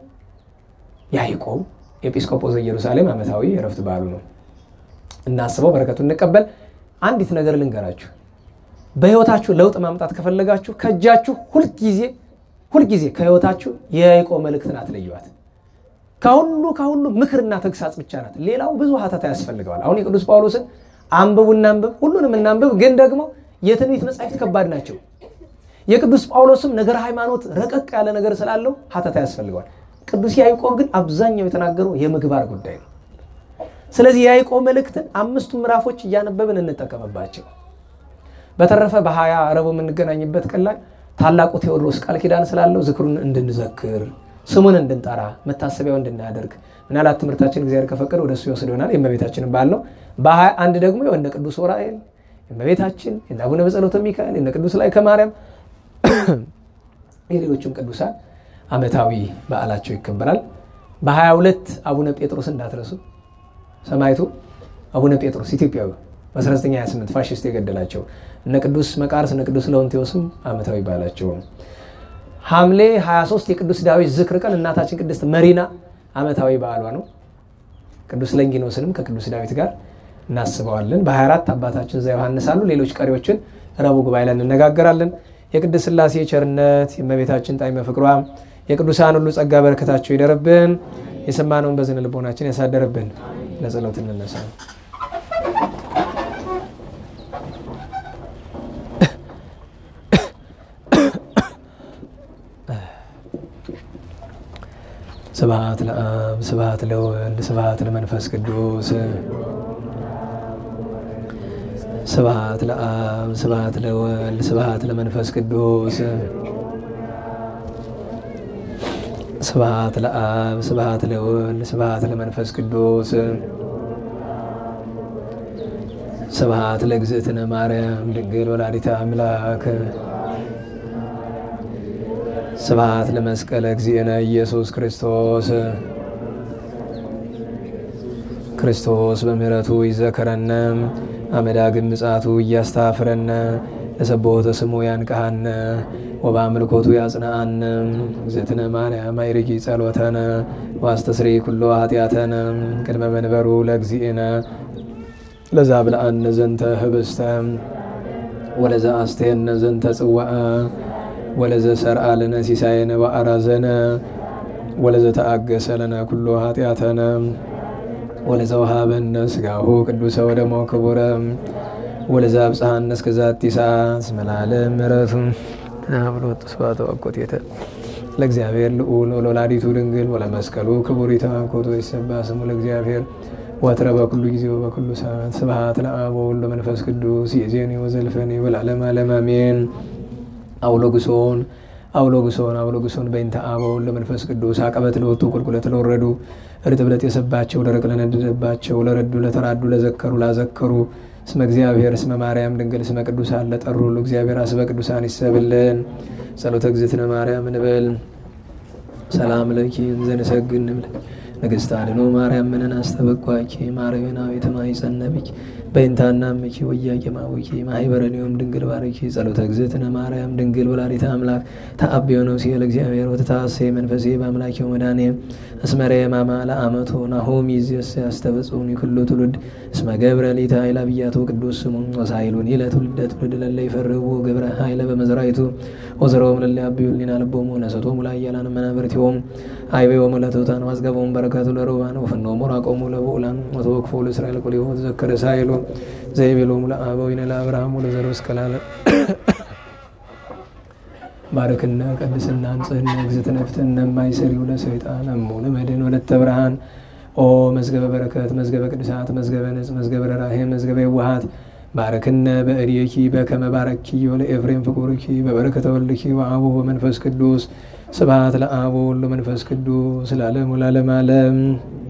ያዕቆብ ኤጲስቆጶስ ኢየሩሳሌም ዓመታዊ የረፍት በዓሉ ነው። እናስበው፣ በረከቱ እንቀበል። አንዲት ነገር ልንገራችሁ። በሕይወታችሁ ለውጥ ማምጣት ከፈለጋችሁ ከእጃችሁ ሁልጊዜ ሁልጊዜ ከሕይወታችሁ የያዕቆብ መልእክትን አትለዩዋት። ከሁሉ ከሁሉ ምክርና ተግሳጽ ብቻ ናት። ሌላው ብዙ ሀተታ ያስፈልገዋል። አሁን የቅዱስ ጳውሎስን አንብቡ እናንብብ፣ ሁሉንም እናንብብ። ግን ደግሞ የትንቢት መጻሕፍት ከባድ ናቸው። የቅዱስ ጳውሎስም ነገር ሃይማኖት ረቀቅ ያለ ነገር ስላለው ሀተታ ያስፈልገዋል። ቅዱስ ያዕቆብ ግን አብዛኛው የተናገረው የምግባር ጉዳይ ነው። ስለዚህ የያዕቆብ መልእክትን አምስቱ ምዕራፎች እያነበብን እንጠቀምባቸው። በተረፈ በሀያ ረቡዕ የምንገናኝበት ቀን ላይ ታላቁ ቴዎድሮስ ቃል ኪዳን ስላለው ዝክሩን እንድንዘክር ስሙን እንድንጠራ መታሰቢያው እንድናደርግ ምናልባት ትምህርታችን እግዚአብሔር ከፈቀደ ወደ እሱ ይወስድ ይሆናል። የእመቤታችንን በዓል ነው። በሀያ አንድ ደግሞ የወነ ቅዱስ ዑራኤል የእመቤታችን የእነ አቡነ በጸሎተ ሚካኤል የእነ ቅዱስ ላይ ከማርያም የሌሎችም ቅዱሳን ዓመታዊ በዓላቸው ይከበራል። በሀያ ሁለት አቡነ ጴጥሮስ እንዳትረሱ ሰማዕቱ አቡነ ጴጥሮስ ኢትዮጵያዊ በ1928 ፋሽስት የገደላቸው እነ ቅዱስ መቃርስ እነ ቅዱስ ለውንቴዎስም ዓመታዊ በዓላቸው ነው። ሐምሌ 23 የቅዱስ ዳዊት ዝክር ቀን እናታችን ቅድስት መሪና ዓመታዊ በዓሏ ነው። ቅዱስ ለንጊኖስንም ከቅዱስ ዳዊት ጋር እናስበዋለን። በ24 አባታችን ዘ ዮሐንስ አሉ። ሌሎች ቀሪዎችን ረቡዕ ጉባኤ ላይ እንነጋገራለን። የቅድስት ሥላሴ ቸርነት የእመቤታችን ጣዕመ ፍቅሯ የቅዱሳን ሁሉ ጸጋ በረከታቸው ይደርብን። የሰማነውን በዝነ ልቦናችን ያሳደርብን። ለጸሎት እንነሳ። ስብሐት ለአብ ስብሐት ለወልድ ስብሐት ለመንፈስ ቅዱስ ስብሐት ለአብ ስብሐት ለወልድ ስብሐት ለመንፈስ ቅዱስ ስብሐት ለአብ ስብሐት ለወልድ ስብሐት ለመንፈስ ቅዱስ ስብሐት ለእግዝእትነ ማርያም ድንግል ወላዲተ አምላክ ስብሐት ለመስቀለ እግዚእነ ኢየሱስ ክርስቶስ ክርስቶስ በምሕረቱ ይዘከረነ አመዳግም ምጽአቱ እያስታፍረነ ለሰቦተ ስሙ ያንቀሃነ ወበአምልኮቱ ያጽንአነ እግዝእትነ ማርያም አይርጊ ጸሎተነ ዋስተስሪ ኩሎ ኃጢአተነ ቅድመ መንበሩ ለእግዚእነ ለዛብልአነ ዘንተ ህብስተ ወለዘ አስቴነ ዘንተ ጽዋአ ወለዘ ሰርአ ለነ ሲሳየነ ወአራዘነ ወለዘ ተአገሰ ለነ ኩሎ ኃጢአተነ ወለዘ ወሃበነ ስጋሁ ቅዱሰ ወደሞ ክቡረ ወለዘ አብጽሐነ እስከ ዛቲ ሰዓት እስመ ለዓለም ምሕረቱ ናብሎት ስብሐተ ወአኮቴተ ለእግዚአብሔር ልዑል ወለወላዲቱ ድንግል ወለመስቀሉ ክቡር ይትባረክ ወይትሰብሐ ስሙ ለእግዚአብሔር ወትረ በኩሉ ጊዜ ወበኩሉ ሰዓት ስብሐት ለአብ ወወልድ ወመንፈስ ቅዱስ ይእዜኒ ወዘልፈኒ ወለዓለመ ዓለም አሜን። አውሎግሶን አውሎግሶን አውሎግሶን በእንተ አብ ወወልድ ወመንፈስ ቅዱስ አቀበት ለወጡ ቁልቁለት ለወረዱ እርጥብለት የሰባቸው ደረቅ ለነደደባቸው ለረዱ ለተራዱ ለዘከሩ ላዘከሩ እስመ እግዚአብሔር እስመ ማርያም ድንግል እስመ ቅዱሳን ለጠሩ ሁሉ እግዚአብሔር አስበ ቅዱሳን ይሰብልን። ጸሎተ እግዝእትነ ማርያም እንበል። ሰላም ለኪ እንዘንሰግድ እንብል ንግሥት አድኖ ማርያም ምንን አስተበቋኪ ማርዮናዊት ማይጸነብኪ በይንታና ምኪ ወያቄ ማቡኪ ማይበረኒዮም ድንግል ባረኪ ጸሎተ እግዝእትነ ማርያም ድንግል ወላዲተ አምላክ ተአብዮ ነው ሲል እግዚአብሔር ወተታሴ መንፈሴ በአምላኪው መድኃኔ እስመረ የማማ ለአመቶ ናሆም ይዝስ ያስተበጽኡኒ ኩሉ ትውልድ እስመ ገብረ ሊተ ኃይለ አብያቱ ቅዱስ ስሙ ወሳይሉኒ ለትውልደ ትውልድ ለለ ይፈርቡ ግብረ ኃይለ በመዝራይቱ ወዘረውም ለለ አብዩሊና ልቦሙ ነሰቶሙ ላያላን መናብርቲሆም አይቤዎሙ ለትሑታን ማዝገቦሙ በረከቱ ለሩባን ወፍኖሙ ራቆሙ ለብኡላን ወተወክፎ ለእስራኤል ቁሊሆ ተዘከረ ሳይሉ ዘይቤሎሙ ለአበዊነ ለአብርሃም ወለዘሩ እስከ ለዓለም ባርክነ ቀድስና ንጽህና እግዝእትነ ፍትሕነ እማይሰሪው ለሰይጣን እሙ ለመድኅን ወለተ ብርሃን ኦ መዝገበ በረከት መዝገበ ቅዱሳት መዝገበ ንጽ መዝገበ ርኅራኄ መዝገበ የዋሃት ባርክነ በእድኪ በከመ ባረኪ ወለኤፍሬም ፍቁርኪ በበረከተ ወልድኪ ወአቡ ወመንፈስ ቅዱስ ስብሐት ለአብ ወወልድ ወመንፈስ ቅዱስ ለዓለሙ ለዓለመ ዓለም።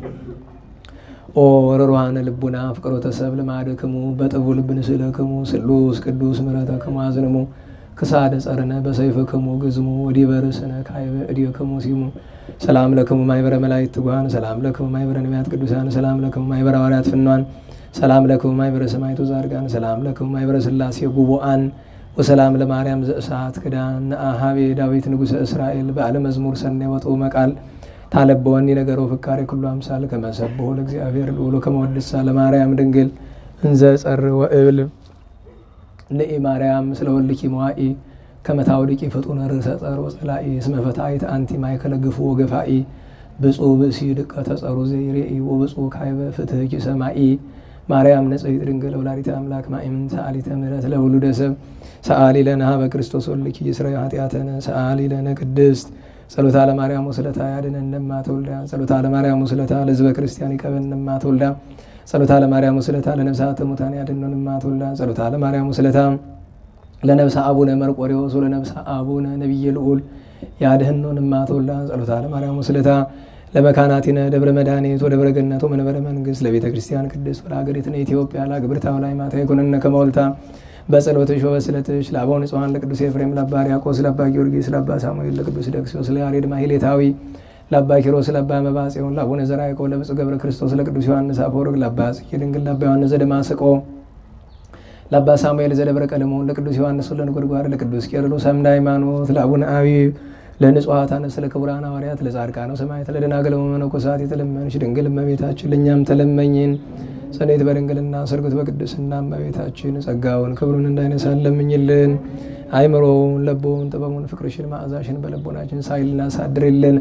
ኦ ርሩሃነ ልቡና ፍቅሮተ ሰብእ ልማድክሙ በጥቡ ልብ ንስእለክሙ ስሉስ ቅዱስ ምሕረተክሙ አዝንሙ ክሳደ ጸርነ በሰይፍክሙ ግዝሙ ወዲበ ርእስነ ካዕበ እዴክሙ ሲሙ ሰላም ለክሙ ማኅበረ መላእክት ትጉሃን ሰላም ለክሙ ማኅበረ ነቢያት ቅዱሳን ሰላም ለክሙ ማኅበረ ሐዋርያት ፍኗን ሰላም ለክሙ ማኅበረ ሰማዕቱ ጻድቃን ሰላም ለክሙ ማኅበረ ሥላሴ ጉቡአን ወሰላም ለማርያም ዘእሳት ክዳን ነአሃቤ ዳዊት ንጉሠ እስራኤል በዓለ መዝሙር ሰኔ ወጡ መቃል ታለበወኒ ነገሮ ፍካሬ ኩሉ አምሳል ከመሰብሖ ለእግዚአብሔር ልዑሉ ከመወድሳ ለማርያም ድንግል እንዘ ጸር ወእብል ንኢ ማርያም ስለ ወልኪ መዋኢ ከመታውድቂ ፍጡነ ርእሰ ጸር ወጸላኢ እስመ ፈታኢት አንቲ ማእከለ ግፉ ወገፋኢ ብፁዕ ብእሲ ድቀ ተጸሩ ዘይሬኢ ወብፁዕ ካይበ ፍትሕኪ ሰማኢ ማርያም ንጽሕት ድንግል ወላዲተ አምላክ ማእምን ሰአሊተ ምሕረት ለውሉደ ሰብ ሰአሊ ለነ ሀበ ክርስቶስ ወልኪ ይስረይ ኃጢአተነ ሰአሊ ለነ ቅድስት ጸሎታ ለማርያም ወስለታ ያድነን እማ ተወልዳ ጸሎታ ለማርያም ወስለታ ለሕዝበ ክርስቲያን ይቀበልን እማ ተወልዳ ጸሎታ ለማርያም ወስለታ ለነፍሳተ ሙታን ያድነን እማ ተወልዳ ጸሎታ ለማርያም ወስለታ ለነብሰ አቡነ መርቆሬዎስ ወለነብሰ አቡነ ነቢየ ልዑል ያድህኖን እማ ተወልዳ ጸሎታ ለማርያም ወስለታ ለመካናቲነ ደብረ መድኃኒት ወደብረ ገነት ወመንበረ መንግስት ለቤተ ክርስቲያን ቅድስት ወለሀገሪትነ ኢትዮጵያ ለአግብርታ ላይ ማታ ይኩነነ ከመወልታ በጸሎትሽ ወበስለትሽ ለአበው ንጹሐን ለቅዱስ ኤፍሬም ለአባ ሕርያቆስ ለአባ ጊዮርጊስ ለአባ ሳሙኤል ለቅዱስ ደክሲዮስ ለያሬድ ማሕሌታዊ ለአባ ኪሮስ ለአባ መባጽዮን ለአቡነ ዘርዓ ያዕቆብ ለብፁዕ ገብረ ክርስቶስ ለቅዱስ ዮሐንስ አፈወርቅ ለአባ ጽጌ ድንግል ለአባ ዮሐንስ ዘደማስቆ ለአባ ሳሙኤል ዘደብረ ቀለሞን ለቅዱስ ዮሐንስ ወለነጎድጓድ ለቅዱስ ቄርሎስ አምደ ሃይማኖት ለአቡነ አቢብ ለንጹሐት አነስ ለክቡራን ሐዋርያት ለጻድቃነ ሰማዕታት ለደናግል ወመነኮሳት የተለመንሽ ድንግል እመቤታችን ለእኛም ተለመኝን። ጸኔት በድንግልና ስርጉት በቅድስና እመቤታችን ጸጋውን ክብሩን እንዳይነሳን ለምኝልን። አይምሮውን ለቦውን ጥበቡን ፍቅርሽን መዓዛሽን በልቦናችን ሳይልና ሳድርልን።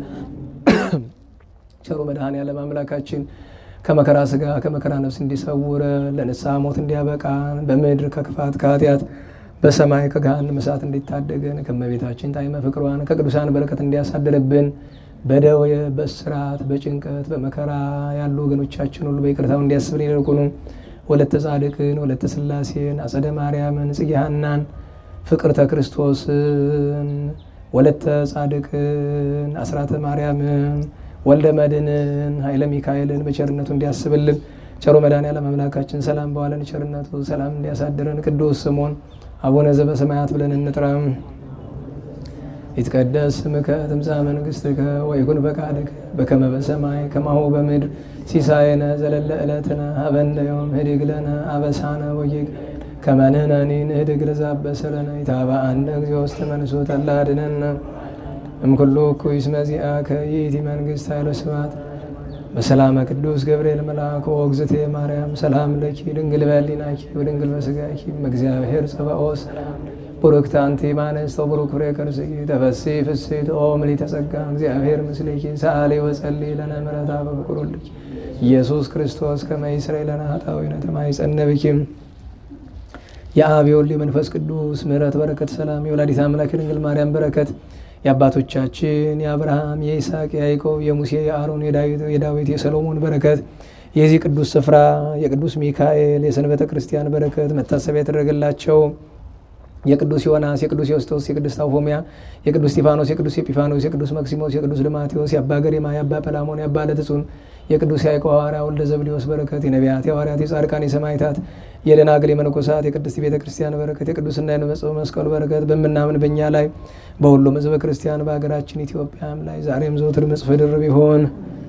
ቸሩ መድኃኔዓለም አምላካችን ከመከራ ስጋ ከመከራ ነፍስ እንዲሰውረ ለንስሐ ሞት እንዲያበቃን በምድር ከክፋት ከኃጢአት በሰማይ ከገሃነመ እሳት እንዲታደገን ከእመቤታችን ጣዕመ ፍቅሯን ከቅዱሳን በረከት እንዲያሳድርብን በደዌ በእስራት በጭንቀት በመከራ ያሉ ወገኖቻችን ሁሉ በይቅርታው እንዲያስብን ይልቁኑ ወለተ ጻድቅን ወለተ ሥላሴን አጸደ ማርያምን ጽጌ ሐናን ፍቅርተ ክርስቶስን ወለተ ጻድቅን አስራተ ማርያምን ወልደ መድንን ኃይለ ሚካኤልን በቸርነቱ እንዲያስብልን ቸሩ መድኃኔዓለም አምላካችን ሰላም በዋለን ቸርነቱ ሰላም እንዲያሳድረን ቅዱስ ስሙን አቡነ ዘበሰማያት ብለን እንጥራም። ይትቀደስ ስምከ ትምጻእ መንግሥትከ ወይኩን ፈቃድከ በከመ በሰማይ ከማሁ በምድር ሲሳየነ ዘለለ ዕለትነ ሀበነ ዮም ህድግ ለነ አበሳነ ወጌግ ከመ ንሕነኒ ንህድግ ለዘአበሰ ለነ ኢታብአነ እግዚኦ ውስተ መንሱት አላ አድኅነነ እምኩሉ እኩይ እስመ ዚአከ ይእቲ መንግሥት ኃይለ ስብሐት በሰላመ ቅዱስ ገብርኤል መልአክ ወእግዝእቴ ማርያም ሰላም ለኪ ድንግል በሕሊናኪ ወድንግል በሥጋኪ እግዚአብሔር ጸባኦት ሰላም ቡርክት አንቲ እምአንስት ወቡሩክ ፍሬ ከርሥኪ ተፈሥሒ ፍሥሕት ኦ ምልዕተ ጸጋ እግዚአብሔር ምስሌኪ ሰአሊ ወጸልዪ ለነ ምሕረተ በፍቁር ወልድኪ ኢየሱስ ክርስቶስ ከመ ይስረይ ለነ ኃጣውኢነ ተማኅፀነ ብኪ የአብ የወልድ የመንፈስ ቅዱስ ምሕረት በረከት ሰላም የወላዲተ አምላክ የድንግል ማርያም በረከት የአባቶቻችን የአብርሃም የይስሐቅ የያዕቆብ የሙሴ የአሮን የዳዊት የሰሎሞን በረከት የዚህ ቅዱስ ስፍራ የቅዱስ ሚካኤል የሰንበተ ክርስቲያን በረከት መታሰቢያ የተደረገላቸው የቅዱስ ዮናስ የቅዱስ ዮስጦስ የቅዱስ ታውፎሚያ የቅዱስ ስጢፋኖስ የቅዱስ ኤጲፋኖስ የቅዱስ መክሲሞስ የቅዱስ ልማቴዎስ የአባ ገሪማ የአባ ጰላሞን የአባ ለትጹን የቅዱስ ያዕቆብ ሐዋርያ ወልደ ዘብዴዎስ በረከት የነቢያት የሐዋርያት የጻድቃን የሰማዕታት የደናግል የመነኮሳት የቅድስት ቤተ ክርስቲያን በረከት የቅዱስና የንመጽው መስቀሉ በረከት በምናምን በእኛ ላይ በሁሉም ሕዝበ ክርስቲያን በሀገራችን ኢትዮጵያም ላይ ዛሬም ዘወትር ምጽፍ ድርብ ይሆን።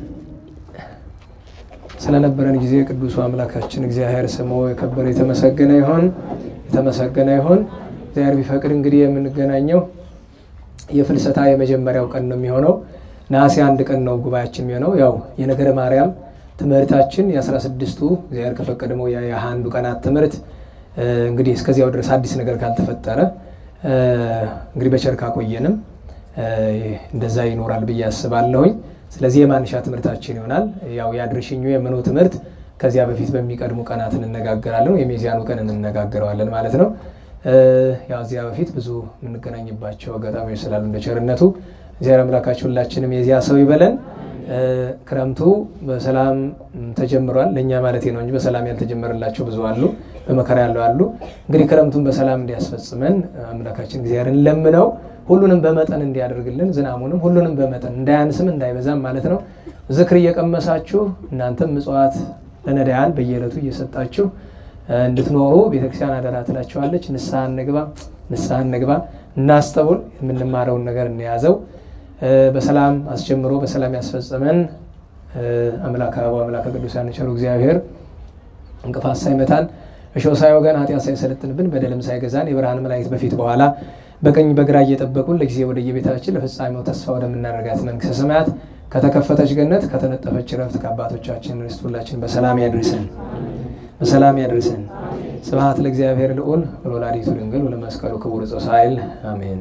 ስለነበረን ጊዜ ቅዱሱ አምላካችን እግዚአብሔር ስሙ የከበረ የተመሰገነ ይሆን የተመሰገነ ይሆን። እግዚአብሔር ቢፈቅድ እንግዲህ የምንገናኘው የፍልሰታ የመጀመሪያው ቀን ነው የሚሆነው። ነሐሴ አንድ ቀን ነው ጉባኤያችን የሚሆነው። ያው የነገረ ማርያም ትምህርታችን የአስራ ስድስቱ እግዚአብሔር ከፈቀደመው የሃያ አንዱ ቀናት ትምህርት እንግዲህ እስከዚያው ድረስ አዲስ ነገር ካልተፈጠረ እንግዲህ በቸርካ ቆየንም እንደዛ ይኖራል ብዬ አስባለሁኝ። ስለዚህ የማንሻ ትምህርታችን ይሆናል። ያው የአድርሽኙ የምኑ ትምህርት ከዚያ በፊት በሚቀድሙ ቀናት እንነጋገራለን። የሚዚያኑ ቀን እንነጋገረዋለን ማለት ነው። ያው እዚያ በፊት ብዙ የምንገናኝባቸው አጋጣሚዎች ስላሉ እንደ ቸርነቱ እግዚአብሔር አምላካችን ሁላችንም የዚያ ሰው ይበለን። ክረምቱ በሰላም ተጀምሯል። ለእኛ ማለት ነው እንጂ በሰላም ያልተጀመረላቸው ብዙ አሉ፣ በመከራ ያለው አሉ። እንግዲህ ክረምቱን በሰላም እንዲያስፈጽመን አምላካችን እግዚአብሔርን ለምነው ሁሉንም በመጠን እንዲያደርግልን ዝናሙንም ሁሉንም በመጠን እንዳያንስም እንዳይበዛም ማለት ነው። ዝክር እየቀመሳችሁ እናንተም ምጽዋት ለነዳያን በየዕለቱ እየሰጣችሁ እንድትኖሩ ቤተክርስቲያን አደራ ትላችኋለች። ንስሐ እንግባ፣ ንስሐ እንግባ፣ እናስተውል፣ የምንማረውን ነገር እንያዘው። በሰላም አስጀምሮ በሰላም ያስፈጸመን አምላክ አበባ አምላክ ቅዱሳን ቸሩ እግዚአብሔር እንቅፋት ሳይመታን እሾህ ሳይወገን ኃጢአት ሳይሰለጥንብን በደልም ሳይገዛን የብርሃን መላእክት በፊት በኋላ በቀኝ በግራ እየጠበቁን ለጊዜ ወደ የቤታችን ለፍጻሜው ተስፋ ወደምናደርጋት መንግስተ ሰማያት ከተከፈተች ገነት ከተነጠፈች ረፍት ከአባቶቻችን ርስት ሁላችን በሰላም ያድርሰን በሰላም ያድርሰን። ስብሐት ለእግዚአብሔር ልዑል ወለወላዲቱ ድንግል ወለመስቀሉ ክቡር ዕፀ ሣህል አሜን።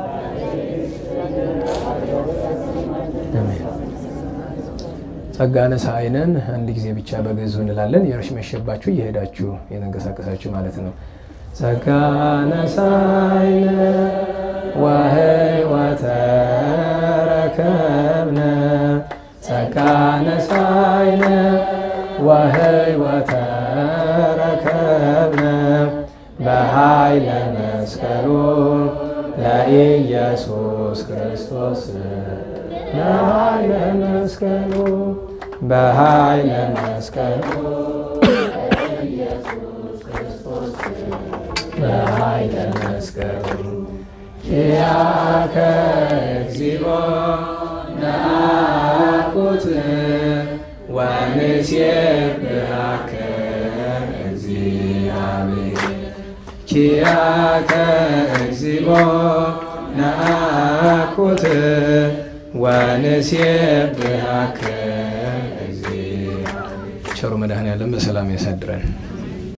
ጸጋነ ሳይነን አንድ ጊዜ ብቻ በግዕዙ እንላለን። የርሽ መሸባችሁ እየሄዳችሁ የተንቀሳቀሳችሁ ማለት ነው። ጸጋነ ሳይነ ወሕይወተ ረከብነ ጸጋነ ሳይነ ወሕይወተ ረከብነ በኃይለ መስቀሉ ለኢየሱስ ክርስቶስ በኃይለ መስቀሉ በኃይለ መስቀሉ በኃይለ መስቀሉ ኪያከ እግዚኦ ነአኩት ወንሴብሐከ እግዚአብሔር ኪያከ እግዚኦ ናኩት ወንሴብሐከ እግዚእ ቸሩ መድኃኔዓለም በሰላም ያሳድረን።